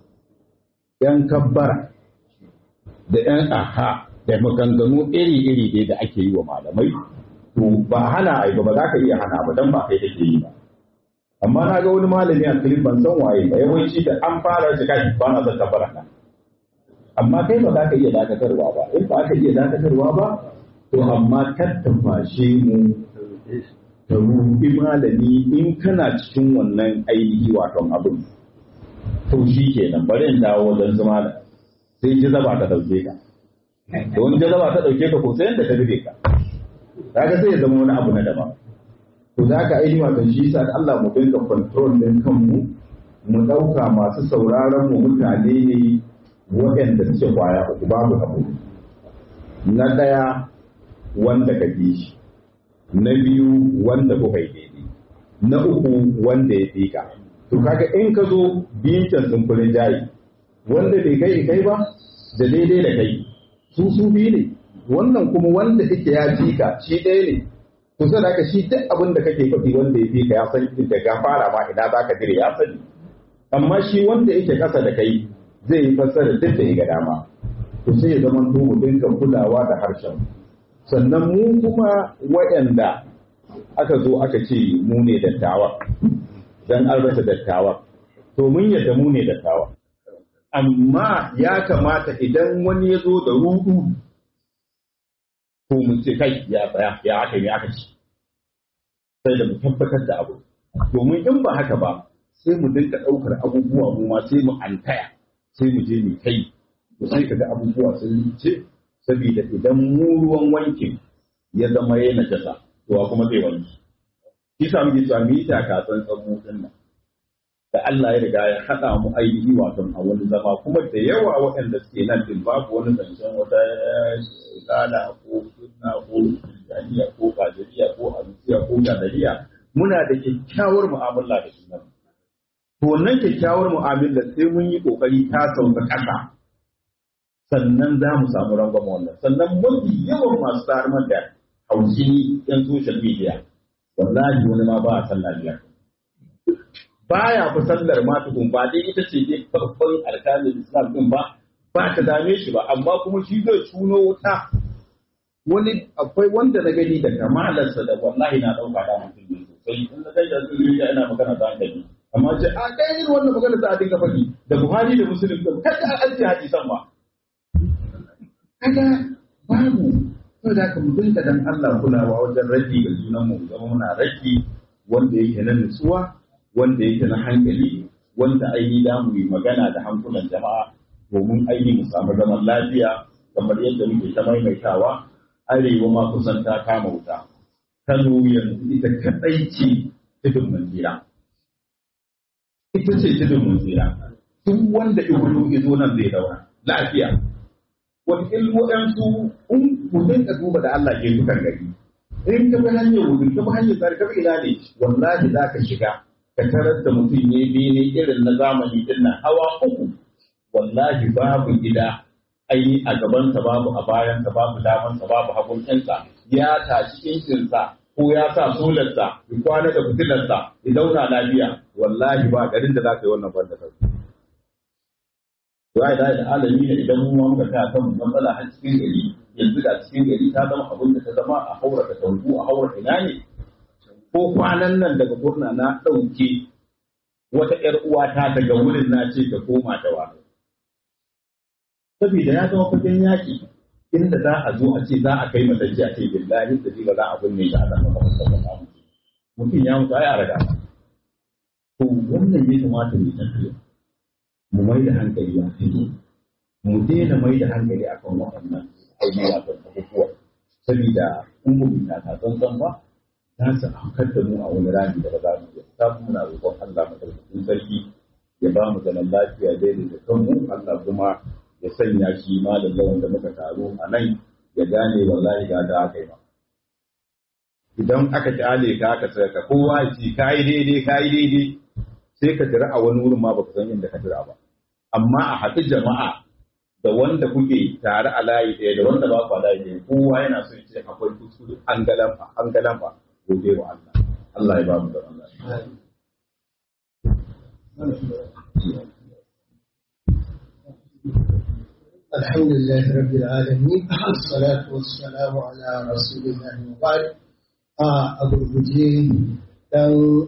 ‘yan kabbara da ‘yan aha da maganganu iri-iri dai da ake yi wa malamai to ba hana a ba ba za ka iya hana ba don ba kai take yi ba amma na ga wani malami a filin ban san waye ba yawanci da an fara shi kai ba na son kabbara nan amma kai ba za ka iya dakatarwa ba in ba ka iya dakatarwa ba to amma tattafashe mu ta rubi malami in kana cikin wannan ainihi waton abin to shi kenan bari in dawo wajen su malam sai jazaba ta dauke ka to wani jazaba ta dauke ka ko sai yanda ta rufe ka kaga sai ya zama wani abu na daban to za ka ainihi waton shi sa Allah mu dinga control din kanmu mu dauka masu sauraron mu mutane ne waɗanda suke kwaya uku babu abu na ɗaya wanda ka bi shi na biyu wanda kuka yi daidai na uku wanda ya fi ka to kaga in ka zo biyun can sun furin jayi wanda bai kai kai ba da daidai da kai su su biyu ne wannan kuma wanda yake ya fi ka shi ɗaya ne kusa da shi duk abin da kake faɗi wanda ya fi ka ya san da ga fara ma ina za ka dire ya sani amma shi wanda yake ƙasa da kai zai yi fassara duk da ya ga dama to sai ya zama to mu dinga kulawa da harshen sannan mu kuma waɗanda aka zo aka ce mu ne dattawa dan an rasa dattawa to mun yadda mu ne dattawa amma ya kamata idan wani ya zo da rudu to mu ce kai ya tsaya ya aka yi aka ci sai da mu tabbatar da abu domin in ba haka ba sai mu dinga ɗaukar abubuwa mu ma sai mu antaya sai mu je mu kai to sai kaga abubuwa sun ce saboda idan mu ruwan wankin ya zama yana jasa to kuma zai wanki shi sa muke cewa mu yi taka tsantsan mu din nan da Allah ya riga ya haɗa mu ainihi wato a wani zama kuma da yawa waɗanda suke nan din babu wani zancen wata tsala ko sunna ko tijaniya ko kajiriya ko alusiya ko gadariya muna da kyakkyawar mu'amala da sunan to wannan kyakkyawar mu'amala sai mun yi kokari ta sauka ƙasa sannan za mu samu rangwama wannan sannan mafi yawan masu tarmar da haushi yan social media wallahi wani ma ba a sallah biyar baya fi sallar ma tukun ba dai ita ce dai farkon alkalin islam din ba ba ta dame shi ba amma kuma shi zai tuno wuta wani akwai wanda na gani da kamalarsa da wallahi na ɗauka da mutum ne sosai in na kai da su ina magana da hankali amma ce a kai irin wannan magana za a dinga faɗi da buhari da musulun din kada a ajiye hadisan ba kaga babu ko da ka mutum da dan Allah kulawa wajen rage ga junan mu zama muna rage wanda yake na nutsuwa wanda yake na hankali wanda aini da mu yi magana da hankulan jama'a domin aini mu samu zaman lafiya kamar yadda muke ta maimaitawa arewa ma kusan ta kama wuta Kano yanzu ita kadai ce tudun manzira ita ce tudun manzira duk wanda ibulu izo nan zai daura lafiya wani waɗansu in mutum ka duba da Allah ke dukan gari in ka bi hanyar wudu ka bi hanyar tsari ka bi ina ne wallahi za ka shiga ka tarar da mutum ne bene irin na zamani din nan hawa uku wallahi babu gida ai a gabansa babu a bayansa babu damansa babu hagun ɗinsa ya tashi injinsa ko ya sa solarsa ya kwana da fitilarsa ya zauna lafiya wallahi ba garin da za ka yi wannan banda sauki ya da da alami ne idan mu ma muka kai kan matsala har cikin gari yanzu da cikin gari ta zama abin da ta zama a haura da tanku a haura ina ne ko kwanan nan daga kurna na ɗauke wata ƴar uwata daga wurin na ce ta koma ta wa saboda ya zama fagen yaƙi inda za a zo a ce za a kai matacce a ce billahi da ba za a binne shi a nan ba mutum ya mutu ai a raga to wannan ya kamata mu tafiya mu mai da hankali a fili mu daina mai da hankali a kan waɗannan abubuwa da abubuwa saboda in ba mu ta tsantsan ba za su hankar da mu a wani rami da ba za mu iya ta muna roƙon Allah madaukakin sarki ya ba mu zaman lafiya daidai da kanmu Allah kuma ya sanya shi malam lawan da muka taro a nan ya gane wallahi ga da aka yi ba idan aka kyale ka aka tsaya ka kowa ya ce kai daidai kai daidai sai ka tira a wani wurin ma baka san inda ka tira ba amma a haɗu jama'a da wanda kuke tare a layi ɗaya da wanda ba ku a layi ɗaya kowa yana so ya ce akwai kuskure an galamfa an galamfa gobe wa Allah Allah ya ba mu da Allah الحمد لله رب العالمين والصلاة والسلام على رسول الله وبعد a gurguje dan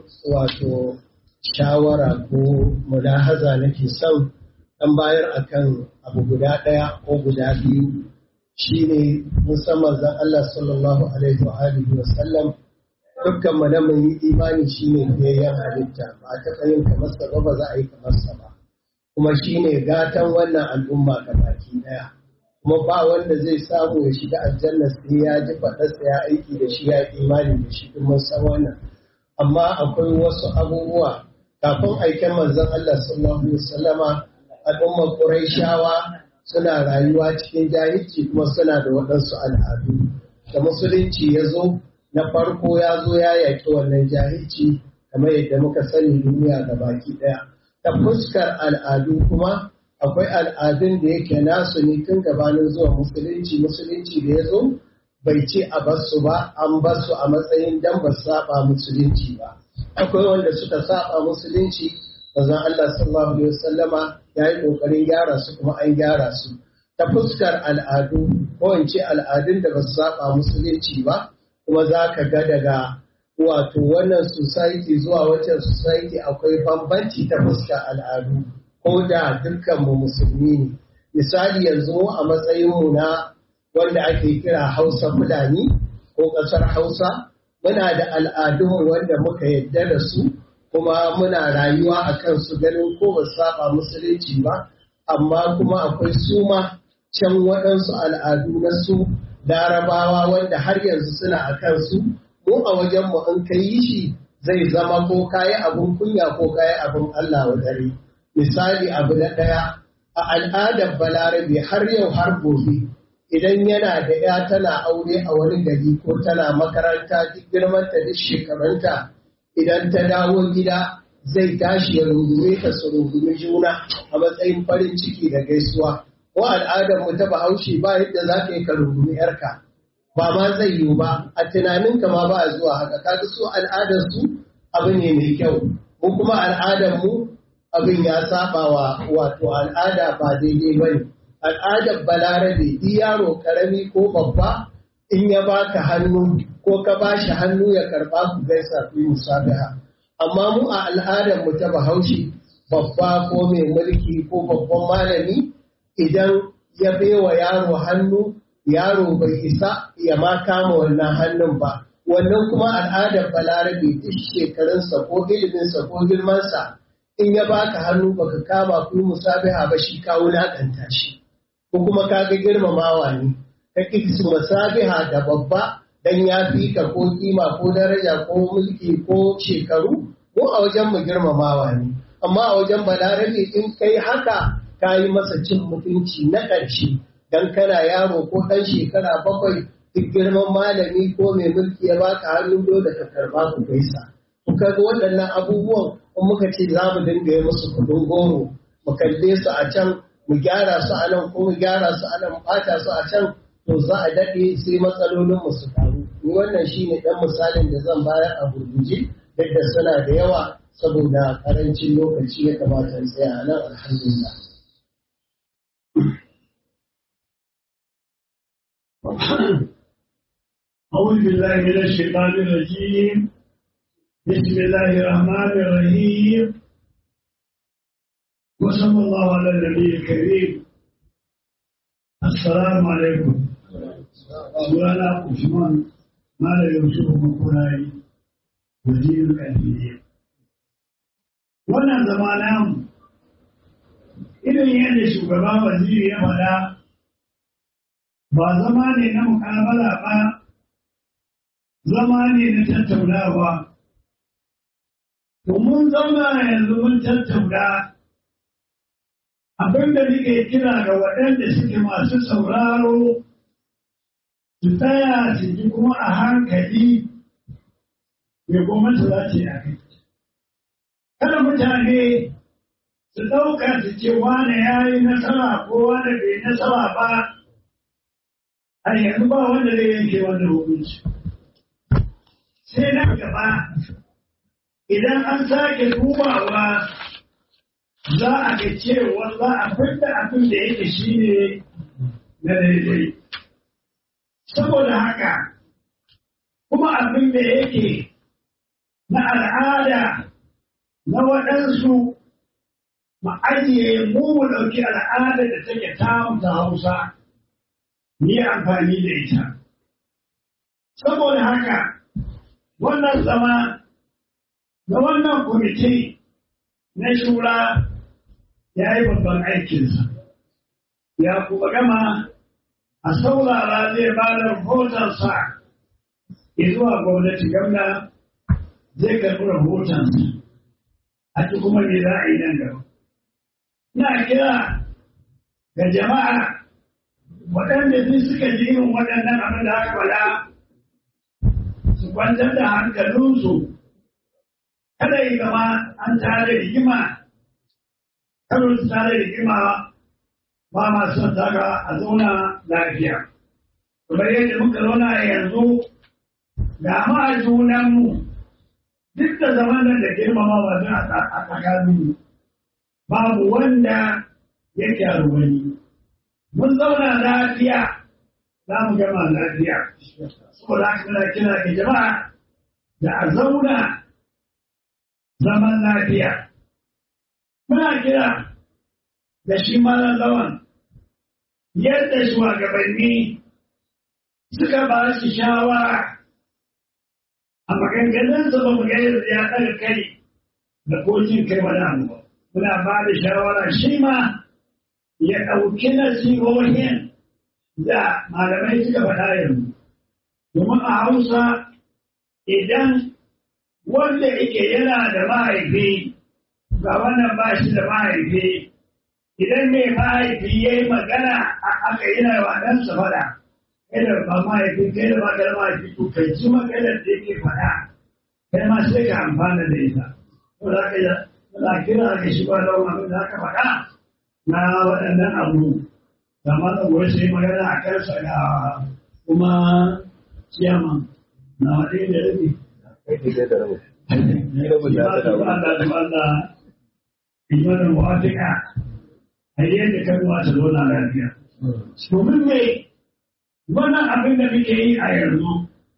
wato shawara ko mulahaza nake son dan bayar akan abu guda ɗaya ko guda biyu shine musamman zan Allah sallallahu alaihi wa alihi wa sallam dukkan mu da mun yi imani shine biyayyen halitta ba a taɓa yin kamar sa ba ba za a yi kamar sa ba kuma shine gatan wannan al'umma baki ɗaya kuma ba wanda zai samu ya shiga aljanna sai ya ji faɗarsa ya aiki da shi ya imani da shi kuma san wannan amma akwai wasu abubuwa kafin aiken manzon Allah sallallahu alaihi wasallama al'ummar Qurayshawa suna rayuwa cikin jahilci kuma suna da waɗansu al'adu da musulunci ya zo na farko ya zo ya yaƙi wannan jahilci kamar yadda muka sani duniya ga baki ɗaya ta fuskar al'adu kuma akwai al'adun da yake nasu ne tun gabanin zuwa musulunci musulunci da ya zo bai ce a basu ba an basu a matsayin dan ba saba musulunci ba akwai wanda suka saba musulunci bazan Allah sallallahu alaihi wasallama ya yi kokarin gyara su kuma an gyara su ta fuskar al'adu ko in ce al'adun da ba su saba musulunci ba kuma za ka ga daga wato wannan society zuwa wancan society akwai bambanci ta fuskar al'adu ko da dukkanmu musulmi ne misali yanzu a matsayinmu na wanda ake kira hausa fulani ko ƙasar hausa muna da al'adun wanda muka yadda da su kuma muna rayuwa a kansu ganin ko ba saba musulunci ba amma kuma akwai suma can waɗansu al'adu na su larabawa wanda har yanzu suna a kansu mu a wajenmu in ka yi shi zai zama ko kayi abin kunya ko kayi abin Allah wa dare. misali abu na ɗaya a al'adar balarabe har yau har gobe idan yana da ya tana aure a wani gari ko tana makaranta duk girmanta duk shekarunta idan ta dawo gida zai tashi ya rungume ta su rungumi juna a matsayin farin ciki da gaisuwa ko al'adar mu ta bahaushe ba yadda za ka yi ka rungumi yarka ba ma zai yiwu ba a tunaninka ma ba a zuwa haka kaga su al'adar su abu ne mai kyau mu kuma al'adar mu abin ya saba wa wato al'ada ba daidai ba ne. Al'adar balarabe di yaro karami ko babba in ya baka hannu ko ka ba shi hannu ya karba ku gaisa ku yi musabiha. Amma mu a al'adar mu ta bahaushe babba ko mai mulki ko babban malami idan ya baiwa yaro hannu yaro bai isa ya ma kama wannan hannun ba. Wannan kuma al'adar balarabe duk shekarunsa ko iliminsa ko girmansa in ya baka hannu baka kama ku musabiha ba shi ka wulaƙanta shi ko kuma ka ga girmamawa ne ka ki su musabiha da babba dan ya fi ka ko kima ko daraja ko mulki ko shekaru ko a wajen mu girmamawa ne amma a wajen balarabe in kai haka ka yi masa cin mutunci na ƙarshe dan kana yaro ko ɗan shekara bakwai duk girman malami ko mai mulki ya baka hannu dole ka karba ku gaisa kaga waɗannan abubuwan in muka ce za mu dinga yi musu kudin goro mu kalle su a can mu gyara su a nan ko mu gyara su a nan mu ɓata su a can to za a daɗe sai matsalolin mu su faru ni wannan shine ɗan misalin da zan bayar a gurguje duk da suna da yawa saboda karancin lokaci ya kamata in tsaya a nan alhamdulillah أعوذ بالله من الشيطان الرجيم بسم الله الرحمن الرحيم وصلى الله على النبي الكريم السلام عليكم سؤال عثمان ما لا يوسف مقراي وزير الأنبياء wannan zama namu irin yadda shugaba waziri ya faɗa ba zama ne na mukabala ba zama ne na tattaunawa mun zauna yanzu mun tattauna abin da nake kira ga waɗanda suke masu sauraro su tsaya su ji kuma a hankali mai gwamnati za ta yi a kai kada mutane su ɗauka su ce wane ya yi nasara ko wane bai nasara ba a yanzu ba wanda zai yanke wannan hukunci sai na gaba idan an sake dubawa za a ga cewa za a fidda abin da yake shi ne na daidai saboda haka kuma abin da yake na al'ada na waɗansu mu ajiye mu mu ɗauki al'ada da take tamu ta hausa ni amfani da ita saboda haka wannan zama na wannan kwamiti na shura ya yi babban aikinsa ya kuma gama a saurara zai ba da rahotonsa zuwa gwamnati gamna zai karɓi rahotonsa a ci kuma me za a yi nan gaba na kira ga jama'a waɗanda duk suka ji irin waɗannan abin da aka faɗa su kwantar da hankalinsu kada yi gama an tare rigima kada su tare rigima ba ma son daga a zauna lafiya kamar yadda muka zauna yanzu ga ma a junanmu duk da zaman nan da girmama ba a tsakaninmu babu wanda ya kyaru wani mun zauna lafiya za mu gama lafiya saboda haka muna kira ga jama'a da a zauna zaman lafiya muna kira da shi malam lawan yadda shugabanni suka ba shi shawara a maganganunsa ba mu ga yadda ya ɗaga kai da kojin kai wani abu ba muna ba da shawara shi ma ya ɗauki nasihohin da malamai suka faɗa yanzu. Domin a Hausa idan wanda yake yana da mahaifi ga wannan ba shi da mahaifi idan mai mahaifi ya yi magana a aka yana wa ɗansa faɗa. Kai da ba mahaifi kai da ba da mahaifi to kai ji maganar da yake faɗa. Kai ma sai ka amfana da ita. Ko za ka za kira ka shi ba da abin da aka faɗa. na waɗannan abu da malam wai sai magana a kansa ga kuma ciyama na waɗe da rabi. Imanin wa'atika a yadda kan wata zauna lafiya. Domin me wannan abin da muke yi a yanzu,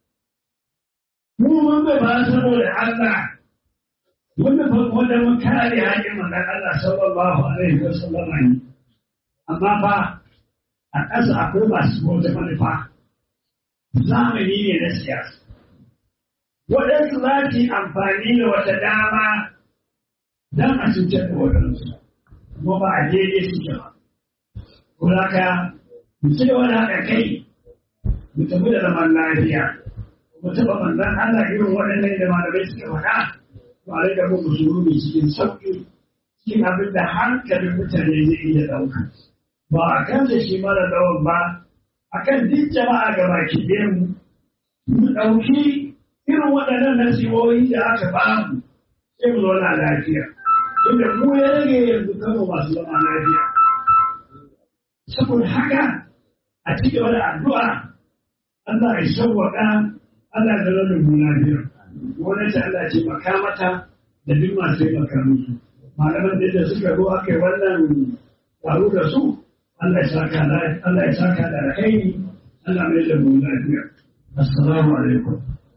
mu mun bai ba saboda Allah wanda wanda mun kare haƙin manzon Allah sallallahu alaihi wa sallam ne amma fa a ƙasa akwai masu wata manufa zamani ne na siyasa waɗansu za su yi amfani da wata dama don a cutar da waɗansu kuma ba a daidai suke ba kuma ka mu ci gaba da haɗa kai mu tafi da zaman lafiya mu taɓa manzon Allah irin waɗannan da malamai suka faɗa ba da muku sururi cikin sauƙi cikin abin da hankalin mutane zai iya ɗauka ba a kan da shi mara lawan ba a kan duk jama'a ga baki mu mu ɗauki irin waɗannan nasihohi da aka ba mu sai mu zauna lafiya inda mu ya rage yanzu kano masu zama lafiya saboda haka a ci gaba da addu'a Allah ya sauwaƙa Allah ya zama da mu lafiya gwamnati Allah ce maka mata da duk masu yi maka musu malaman da suka zo aka yi wannan taro da su Allah ya saka Allah ya saka da alkhairi Allah mai da mu lafiya assalamu alaikum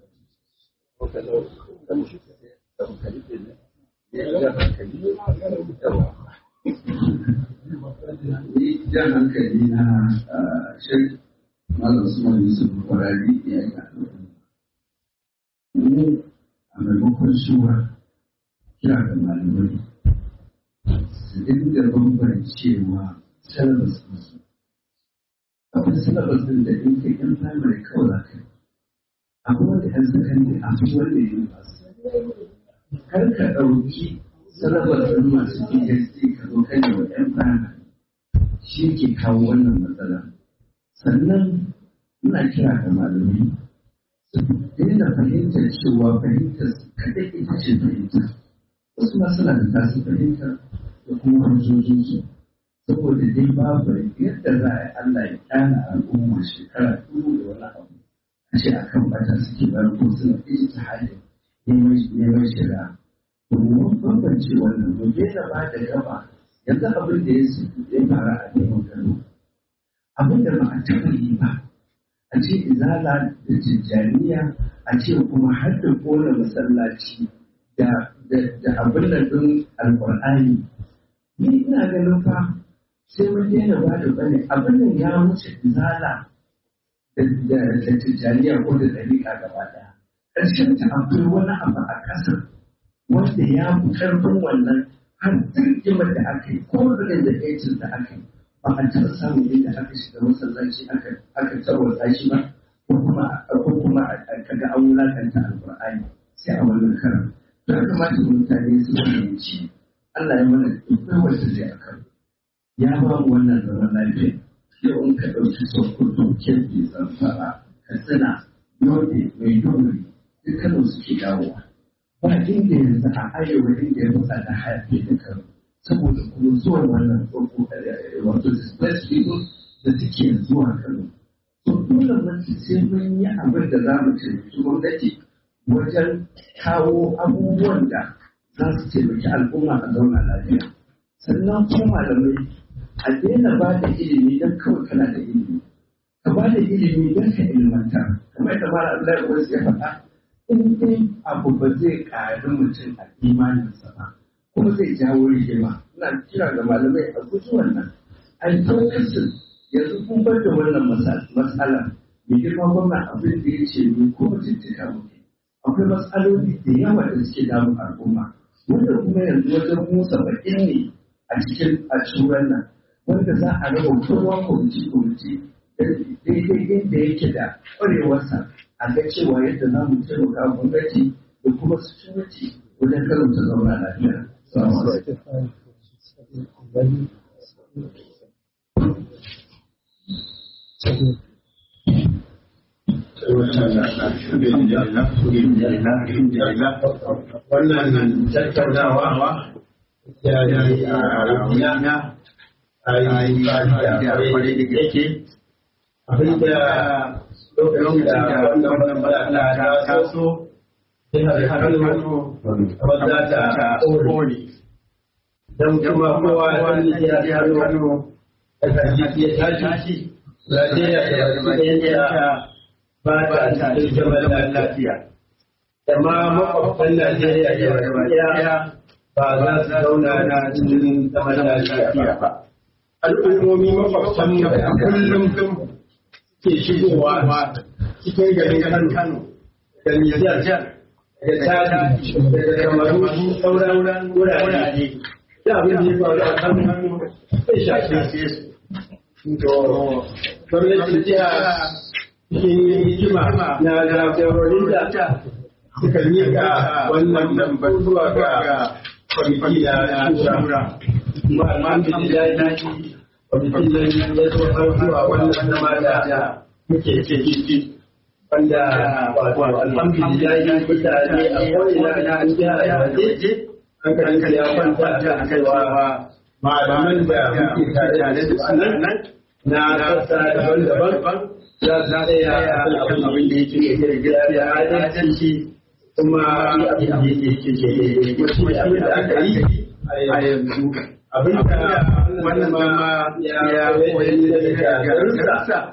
ni jan hankali na shek malam suma yusuf kwarari ya yi mu a maimakon shuwa kira da malamai su dinga bambancewa syllabus ɗinsu akwai syllabus ɗin da in kai ɗan primary kawai za ka yi akwai wanda ɗan secondary a fi wanda ya yi kar ka ɗauki syllabus ɗin masu PhD ka zo kan yi wa ɗan primary shi ke kawo wannan matsala sannan ina kira ga malamai su daina fahimtar cewa fahimtar kaɗai ita ce fahimta wasu ma suna da tasu fahimta da kuma hujjojinsu saboda dai babu yadda za a yi Allah ya kyana al'umma shekara dubu da wani abu a ce a kan bata suke bar ko suna iji ta halin neman shari'a domin bambance wannan mu daina ba da gaba yanzu abin da ya fara a neman gano abin da ba a taɓa yi ba a ce izala da tijjaniya a ce kuma har da kona masallaci da abin da ɗin alƙur'ani ni ina ganin fa sai mun daina ba da bane abin nan ya wuce izala da tijjaniya ko da ɗariƙa gaba ɗaya ƙarshen ta akwai wani abu a ƙasar wanda ya fi ƙarfin wannan har rigimar da aka yi ko rigin da ɗaya da aka yi ba a taɓa samun inda aka shiga masallaci aka tarwatsa shi ba ko kuma ko kuma ka ga an wulakanta alƙur'ani sai a wannan karan to ya kamata mutane su fahimci Allah ya mana dukkan wanda zai a kan ya ba mu wannan zaman lafiya yau in ka ɗauki sokoto kebbi zamfara katsina yobe mai dogari dukkanin suke dawowa ba inda yanzu a arewa inda ya fi da hayafi dukkan saboda kuma zuwan wannan tsoko wato displaced people da suke zuwa Kano. So dole mace sai mun yi abin da za mu taimaki gwamnati wajen kawo abubuwan da za su taimaki al'umma a zauna lafiya. Sannan kuma malamai a daina ba da ilimi don kawai kana da ilimi. Ka ba da ilimi don ka ilmanta. Kamar da Mara Abdullahi Wasu ya faɗa, in dai abu ba zai ƙari mutum a imaninsa ba. kuma zai jawo rigima ina kira ga malamai a guji wannan an fokusin yanzu kun bar da wannan matsala mai girma gwamna abin da ya ce ni ko mutuntuka muke akwai matsaloli da yawa da suke damun al'umma wanda kuma yanzu wajen musa baƙin ne a cikin a turan nan wanda za a raba kowa kwamiti kwamiti daidai inda yake da ƙwarewarsa a ga cewa yadda za mu taimaka gwamnati da kuma security wajen karanta zauna lafiya. wannan tattaunawa ya yi a yana a yi da kwarai da gaske abinda lokacin da wannan matsala ta taso jihar Kano wadda ta kone don kuma kowa wani jihar Kano daga jiki ya tashi Najeriya da Najeriya ba ta cikin zaman lafiya. Da ma makwabtan Najeriya da Najeriya ba za su zauna na cikin zaman lafiya ba. Al'ummomi makwabtan mu da kullum ke shigowa cikin garin Kano da Nijar da tari da kamaru sauran wurare da abin da ya faru a kan hannu zai shafe su. To, gwamnatin jiha cikin hikima na jagororin da suka miƙa wannan batu zuwa ga kwamiti na shura. Kuma alhamdulillah kwamitin nan ya zo har zuwa wannan zama da muke ciki. wanda wato alhamdulillah mutane a ko'ina na an jiha a waje hankali ya kwanta a kaiwa malaman da muke tare da su a nan na sassa daban-daban za su tsaya a kan abin da yake gaskiya adalci kuma abin da yake ke kuma shi abin da aka yi a yanzu abin da wannan ma ya koyi daga garinsa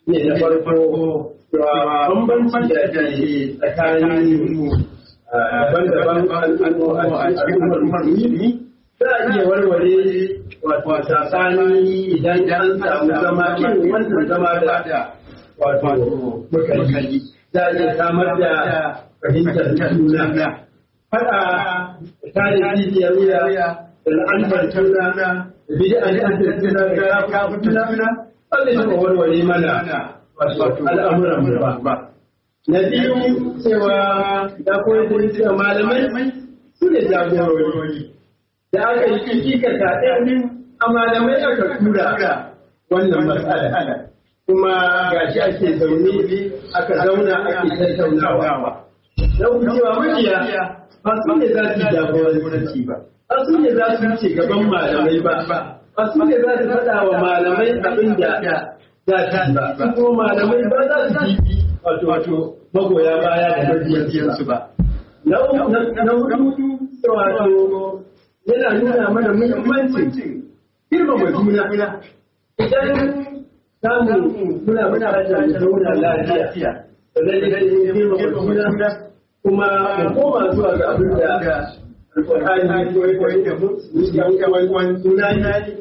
ne na farko cewa bambanci da ke tsakanin daban-daban al'umma a cikin al'ummar musulmi za a iya warware wato tsakani idan an samu zama irin wannan zama da wato mukali za a iya samar da fahimtar juna faɗa tare jijiyar wuya da la'antar juna da bid'an da juna da kafin juna ba zai taɓa warware mana al'amuran mu ba. Na biyu cewa da koyar da cewa malamai su ne jagorori. Da aka yi kika ta ɗaya a malamai aka tura wannan matsala. Kuma gashi ake zaune aka zauna ake tattaunawa. Na cewa makiya ba su ne za su jagoranci ba. Ba su ne za su ce gaban malamai ba. Ba su ne za su faɗa wa malamai abin da za ta ba. Su kuma malamai ba za su ji wato wato magoya baya da mabiyansu ba. Na hudu wato yana nuna mana muhimmancin girmama juna. Idan samu muna buƙatar mu zauna lafiya. Sannan idan girmama juna kuma mu koma zuwa ga abin da Alƙur'ani ya koyi da mu, yan uwan juna ne.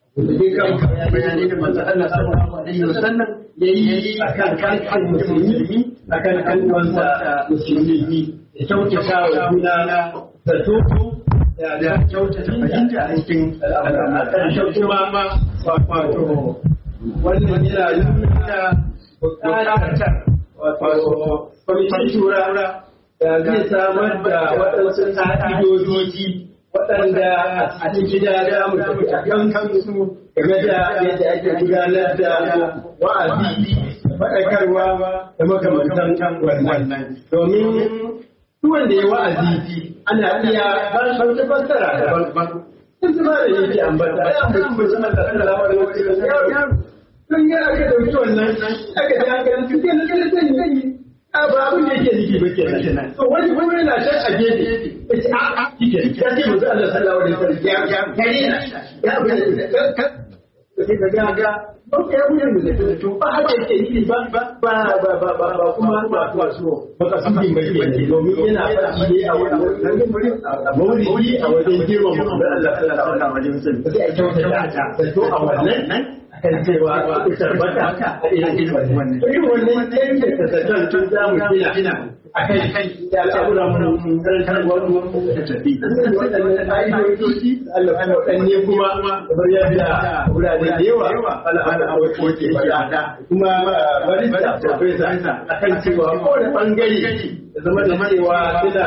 Da bayanai da manzo Allah sallallahu alaihi wasallam yayi akan kan musulmi akan kan wanda musulmi ya kyautata wa juna da to da kyautata fahimta a cikin al'amuran kuma wato wannan yana nuna bukatar wato kwamitin shura da zai samar da waɗansu ƙa'idoji waɗanda a cikin gida da mu kan kansu game da yadda ake gudanar da wa'azi faɗakarwa da makamantan wannan domin duk wanda ya wa'azi ana iya ba shi wata fassara daban sun zama da yake ambata ya mutum bai zama da Allah wa alaihi yaro don ya aka dauki wannan aka ji aka yi cikin da kada zan yi a ba abin da yake nufi ba ke nan to wani wani yana can a gefe ya ce a a kike ya ce mutum Allah sallallahu alaihi wasallam ya ya kare na ya abin da ka ka ga ga Oke ya wuyan da zai to ba haka yake yi ba ba ba ba ba ba ba kuma ba ba so ba ka sani mai ke domin yana faɗi ne a wannan maulidi a wajen girma mu da Allah sallallahu alaihi wasallam sai a kyauta ta to a wannan kan cewa ku tabbata a irin wannan irin wannan yake ta zaton tun za mu gina a kai kai ya al'amura mun karantar wani da tafi waɗannan ƙa'idoji Allah kuma waɗanne kuma kamar yadda wurare da yawa al'amura a wasu ke faɗa kuma bari da profesa a kan cewa kowane ɓangare da zama da cewa suna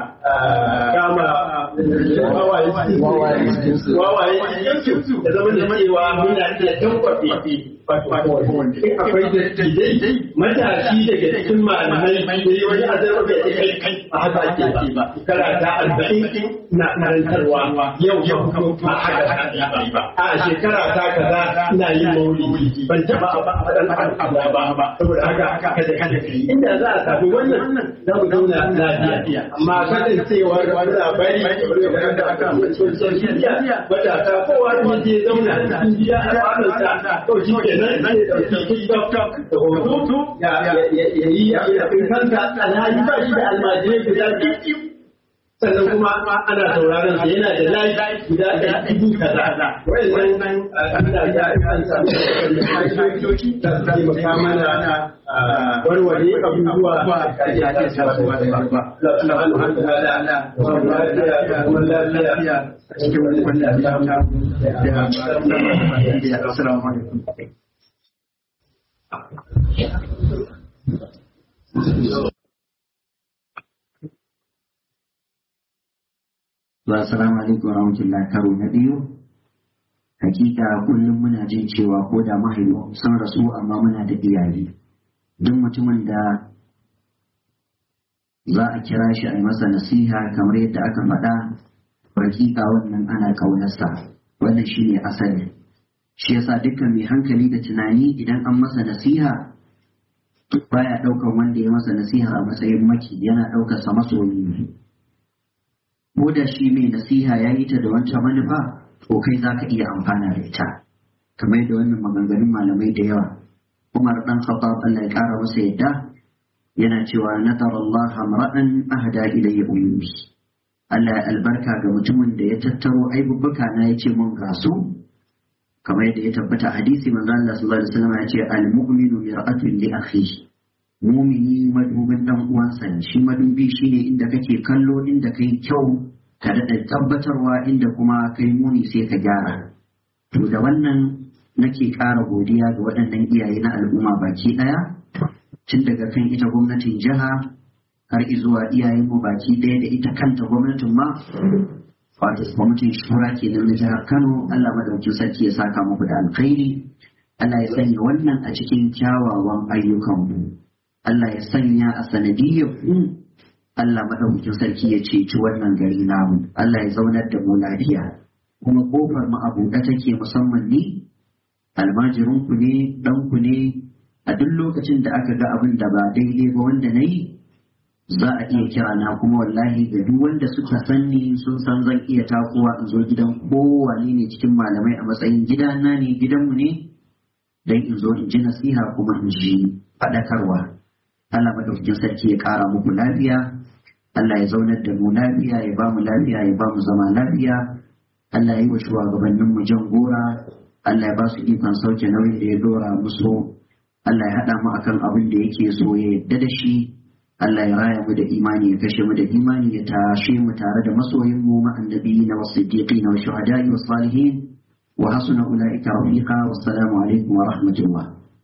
kama wawaye cikinsu da zama da cewa muna iya tankwafe akwai dattijai matashi daga cikin malamai da yi wani azarwa da ya kai kai a haka ake ba karata arba'in na karantarwa yau yau kuma a haka ba a shekara ta kaza ina yin maulidi ban taba a faɗan al'ada ba ba saboda haka kada kada kai inda za a samu wannan za mu zauna lafiya amma kasancewar wani bari da aka social media matasa kowa ne je zauna cikin gida a tsarinsa to shi ke nan zai ɗauki tiktok da hoto ya yi abin kanka alhaji ba shi da almajirai guda biyu sannan kuma ana sauraron sa yana da layi guda da dubu kaza wayannan ana da an samu hanyoyi da su taimaka mana warware abubuwa da ya ce sabuwa da ba alhamdulillah lafiya kuma lafiya a cikin wannan da ya assalamu alaikum Assalamu alaikum warahmatullahi karo na biyu. Hakika kullum muna jin cewa ko da mahaifu sun rasu amma muna da iyali. Duk mutumin da za a kira shi a yi masa nasiha kamar yadda aka faɗa, hakika wannan ana ƙaunarsa. Wannan shi ne asali. Shi yasa dukkan mai hankali da tunani idan an masa nasiha baya ɗaukan wanda ya masa nasiha a matsayin maki yana ɗaukarsa masoyi ne. ko da shi mai nasiha ya yi ta da wancan manufa to kai za ka iya amfana da ita kamar da wannan maganganun malamai da yawa Umar dan Khattab Allah ya kara masa yadda yana cewa nadar Allah amra'an ahda ilayya ummi Allah ya albarka ga mutumin da ya tattaro aibubbuka na ya ce mun gasu kamar yadda ya tabbata hadisi manzo Allah sallallahu alaihi wasallam ya ce al-mu'minu mir'atun li akhihi mumini madubin dan uwansa ne shi madubi shine inda kake kallo inda kai kyau ka daɗa tabbatarwa inda kuma kai muni sai ka gyara to da wannan nake ƙara godiya ga waɗannan iyaye na al'umma baki ɗaya tun daga kan ita gwamnatin jiha har zuwa iyayenmu baki ɗaya da ita kanta gwamnatin ma wato gwamnatin shura kenan na jihar kano allah madaukin sarki ya saka muku da alkhairi allah ya sanya wannan a cikin kyawawan ayyukanmu allah ya sanya a sanadiyyar ku allah madaukin sarki ya ceci wannan gari namu allah ya zaunar da mu lafiya kuma kofar mu a buɗe take musamman ni almajirinku ne ɗanku ne a duk lokacin da aka ga abin da ba daidai ba wanda na yi za a iya kira na kuma wallahi ga duk wanda suka sanni sun san zan iya takowa in zo gidan kowane ne cikin malamai a matsayin gidana ne gidanmu ne don in zo in ji nasiha kuma in ji faɗakarwa Allah madaukakin sarki ya ƙara muku lafiya Allah ya zaunar da mu lafiya ya ba mu lafiya ya ba mu zama lafiya Allah ya yi wa shugabanninmu jan gora Allah ya ba su ikon sauke nauyin da ya dora musu Allah ya haɗa mu akan abin da yake so ya yadda da shi Allah ya raya mu da imani ya kashe mu da imani ya tashe mu tare da masoyin mu ma annabi na wasiddiqin wa shuhada'i wa salihin wa hasuna ulaika rafiqa wassalamu alaikum wa rahmatullah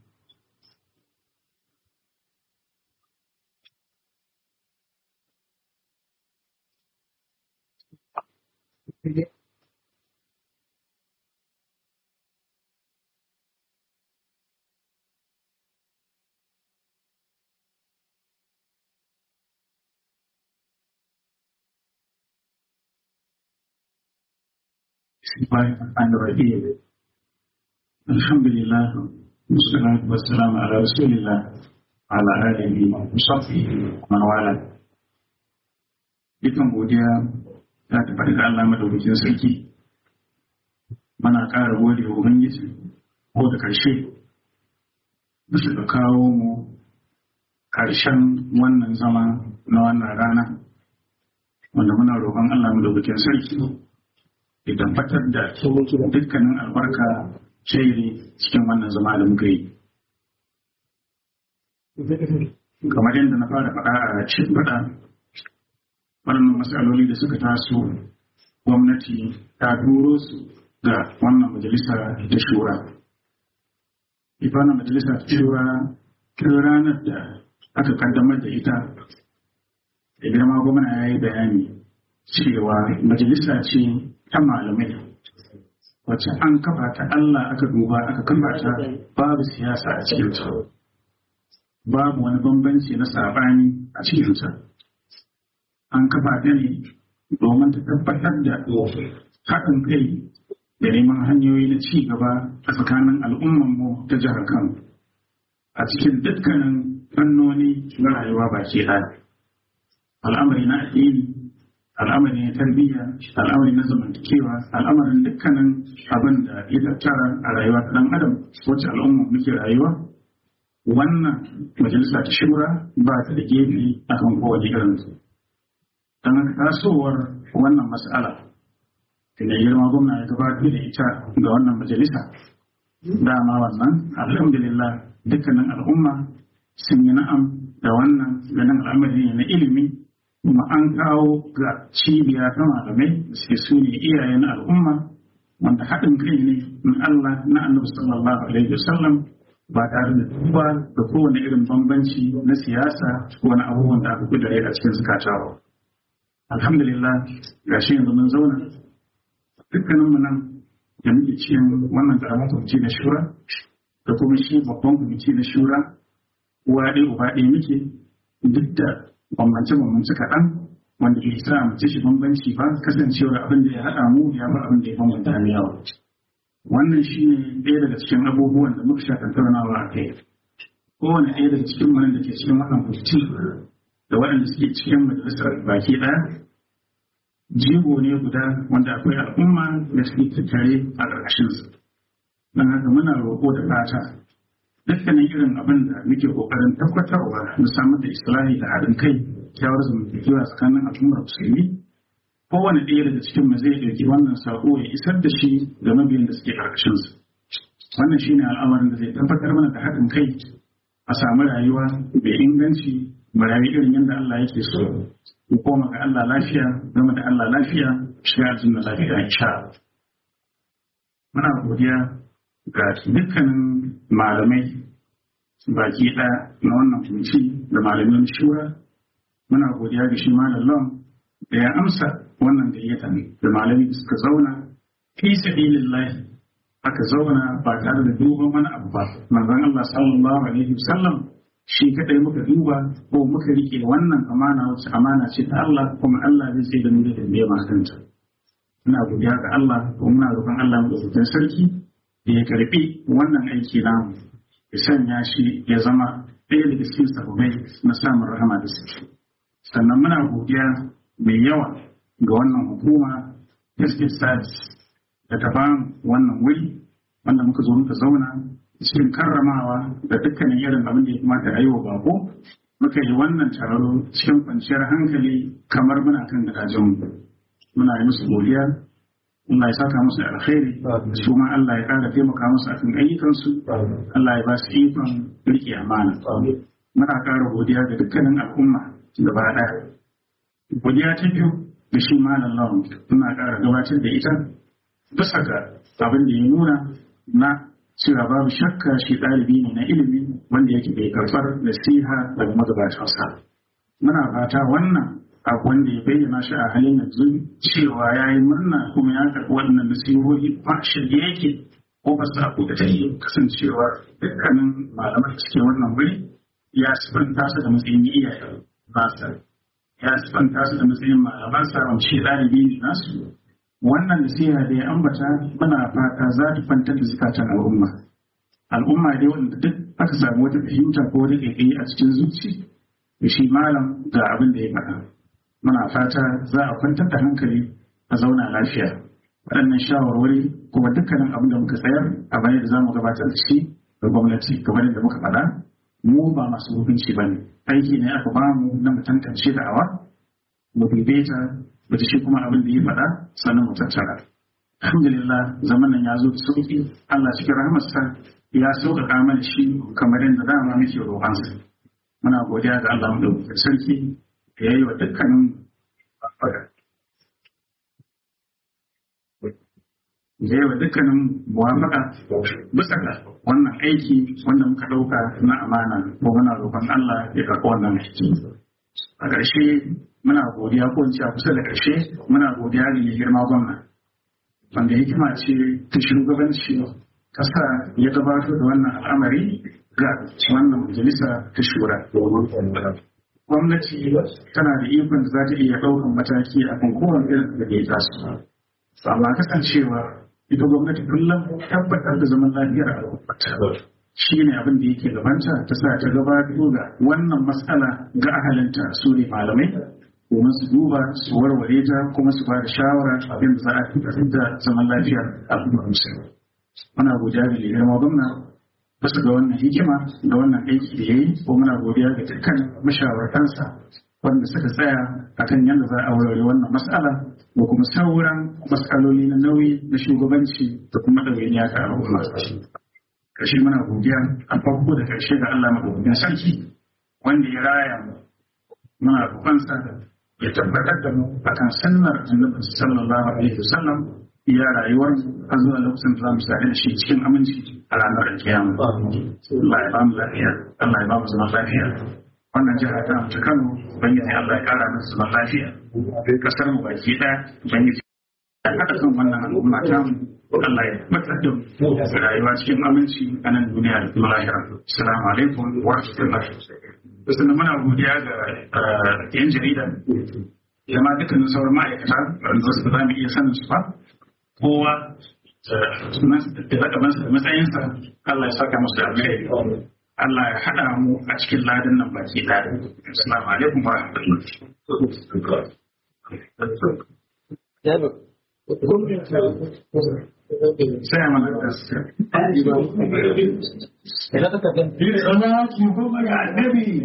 بسم الله الرحمن الرحيم الحمد لله والصلاة والسلام على رسول الله وعلى آله وصحبه ومن والاه dukan godiya ta tafi da Allah madaukakin sarki mana ƙara gode wa Ubangiji ko da ƙarshe bisa da kawo mu ƙarshen wannan zama na wannan rana wanda muna roƙon Allah madaukakin sarki idan fatar da dukkanin albarka shairi cikin wannan zama da muka yi. Kamar yadda na fara faɗa a cikin faɗa, waɗannan matsaloli da suka taso gwamnati ta turo su ga wannan majalisa ta shura. Ita wannan majalisa ta shura tun ranar da aka kaddamar da ita, da girma gwamna ya yi bayani cewa majalisa ce ta malamai wacce an kafa ta Allah aka duba aka kafa ta babu siyasa a cikin ta babu wani bambanci na sabani a cikin ta an kafa ta ne domin ta tabbatar da haɗin kai da neman hanyoyi na ci gaba a tsakanin al'ummanmu ta jihar Kano a cikin dukkanin fannoni na rayuwa baki ɗaya al'amari na addini al'amari na tarbiyya al'amari na zamantakewa al'amarin dukkanin abin da ya tattara a rayuwa ta dan adam wacce al'umma muke rayuwa wannan majalisa ta shura ba ta da gefe akan kowane irin su don haka tasowar wannan mas'ala da girma gwamna ya gabatar da ita ga wannan majalisa dama wannan alhamdulillah dukkanin al'umma sun yi na'am da wannan ganin al'amari ne na ilimi kuma an kawo ga cibiya ta malamai da suke su ne iyayen al'umma wanda haɗin kai ne na Allah na annabi sallallahu alaihi wasallam ba tare da duba da kowane irin bambanci na siyasa ko wani abubuwan da aka kudare a cikin zukata ba. Alhamdulillah ga shi yanzu mun zauna dukkanin mu nan da muke cikin wannan karamin kwamiti na shura da kuma shi babban kwamiti na shura uwa ɗaya uba ɗaya muke duk da bambance-bambance kaɗan wanda ke sa mu ci shi bambanci ba kasancewar abin da ya haɗa mu ya bar abin da ya bambanta mu yawa. Wannan shi ne ɗaya daga cikin abubuwan da muka sha tattaunawa a kai. Kowane ɗaya daga cikin wani da ke cikin wannan kwamiti da waɗanda suke cikin majalisar baki ɗaya jigo ne guda wanda akwai al'umma da suke tattare a ƙarƙashinsa. Don haka muna roƙo da fata dukkanin irin abin da muke kokarin tabbatarwa na samar da islahi da haɗin kai kyawar zamantakewa tsakanin al'ummar musulmi kowane ɗaya daga cikin mu zai ɗauki wannan saƙo ya isar da shi ga mabiyan da suke ƙarƙashinsa wannan shine al'amarin da zai tabbatar mana da haɗin kai a samu rayuwa mai inganci mu rayu irin yadda Allah yake so mu koma ga Allah lafiya zama da Allah lafiya shiga aljanna lafiya insha Allah muna godiya ga dukkanin malamai baki ɗaya na wannan kunci da malamin shura muna godiya ga shi malam da ya amsa wannan gayyata da malami suka zauna fi sabilillahi aka zauna ba tare da duban wani abu ba manzon Allah sallallahu alaihi wasallam shi kadai muka duba ko muka rike wannan amana wacce amana ce ta Allah kuma Allah zai sai da mu da tambaye ma kanta ina godiya ga Allah kuma muna roƙon Allah mu da sarki da ya karbi wannan aiki namu ya sanya shi ya zama ɗaya daga cikin sababai na samun rahama da suke sannan muna godiya mai yawa ga wannan hukuma Justice Service da ta bamu wannan wuri wanda muka zo muka zauna cikin karramawa da dukkanin irin abin da ya kamata a yi wa bako muka yi wannan taro cikin kwanciyar hankali kamar muna kan gadajenmu muna yi musu godiya Allah ya saka musu da alkhairi su ma Allah ya ƙara taimaka musu akan ayyukansu Allah ya ba su ikon riƙe amana muna ƙara godiya ga dukkanin al'umma gaba ɗaya godiya ta biyu da shi malam lawan muna ƙara gabatar da ita bisa ga abin da ya nuna na cewa babu shakka shi ɗalibi ne na ilimi wanda yake bai karɓar nasiha daga magabatansa muna fata wannan abu wanda ya bayyana shi a halin yanzu cewa ya yi murna kuma ya karɓi wannan nasihohi ba shirye yake ko ba sa da ta yi kasancewa dukkanin malaman da suke wannan wuri ya sifanta su da matsayin iyaye nasa ya sifanta su da matsayin malamansa wanda shi ɗalibi ne nasu wannan nasiha da ya ambata muna fata za ta kwantar da zukatan al'umma al'umma dai wanda duk aka samu wata fahimta ko wata ƙaiƙayi a cikin zuci da shi malam ga abin da ya faɗa muna fata za a kwantar da hankali a zauna lafiya waɗannan shawarwari kuma dukkanin abin da muka tsayar a bayan da za mu gabatar da shi ga gwamnati kamar yadda muka faɗa mu ba masu hukunci ba ne aiki ne aka ba mu na mu tantance da'awa mu dube ta da shi kuma abin da ya faɗa sannan mu tattara alhamdulillah zaman nan ya zo da sauƙi Allah cikin rahmarsa ya sauƙaƙa mana shi kamar yadda dama muke roƙansa muna godiya ga Allah mu da sarki da ya yi wa dukkanin faɗa da yawa dukkanin muwafaka bisa ga wannan aiki wanda muka ɗauka na amana ko muna roƙon Allah ya karɓi wannan aiki a ƙarshe muna godiya ko a kusa da ƙarshe muna godiya ga mai girma gwamna wanda hikima ce ta shugabanci ƙasa ya gabatar da wannan al'amari ga wannan majalisa ta shura gwamnati tana da ikon da za ta iya ɗaukan mataki a kan kowane irin da ya taso amma kasancewa ita gwamnati kullum tabbatar da zaman lafiyar al'ummata shi ne abin da yake gabanta ta sa ta gabatar da wannan matsala ga ahalinta su ne malamai domin su duba su warware ta kuma su ba da shawara abin da za a tabbatar da zaman lafiyar al'ummar musulmi muna godiya ga girma gwamna bisa ga wannan hikima da wannan aiki da ya yi ko muna godiya ga dukkan mashawartansa wanda suka tsaya akan yadda za a warware wannan matsala da kuma sauran matsaloli na nauyi na shugabanci da kuma ɗawainiya ga al'umma ƙarshe muna godiya a farko da ƙarshe ga Allah maɗaukakin sarki wanda ya raya mu muna roƙonsa ya tabbatar da mu akan sunnar annabi sallallahu alaihi wasallam iya rayuwar har zuwa lokacin da za mu sare da shi cikin aminci a ranar kiyama Allah ya ba mu lafiya Allah ya ba mu zaman lafiya wannan jiha ta ta Kano ubangiji Allah ya kara musu zaman lafiya duk kasar mu baki ɗaya ubangiji ya haɗa kan wannan al'umma ta mu Allah ya matsar da mu rayuwa cikin aminci a nan duniya da kuma lahira assalamu alaikum wa rahmatullahi sannan muna godiya ga yan jarida da ma dukkanin sauran ma'aikata wanda wasu ba za mu iya sanin su ba kowa da rakabansa da matsayinsa Allah ya saka musu da alkhairi Allah ya haɗa mu a cikin ladin nan baki ɗaya. Assalamu alaikum wa rahmatullahi. sai a mana gaskiya Salati goma ga annabi.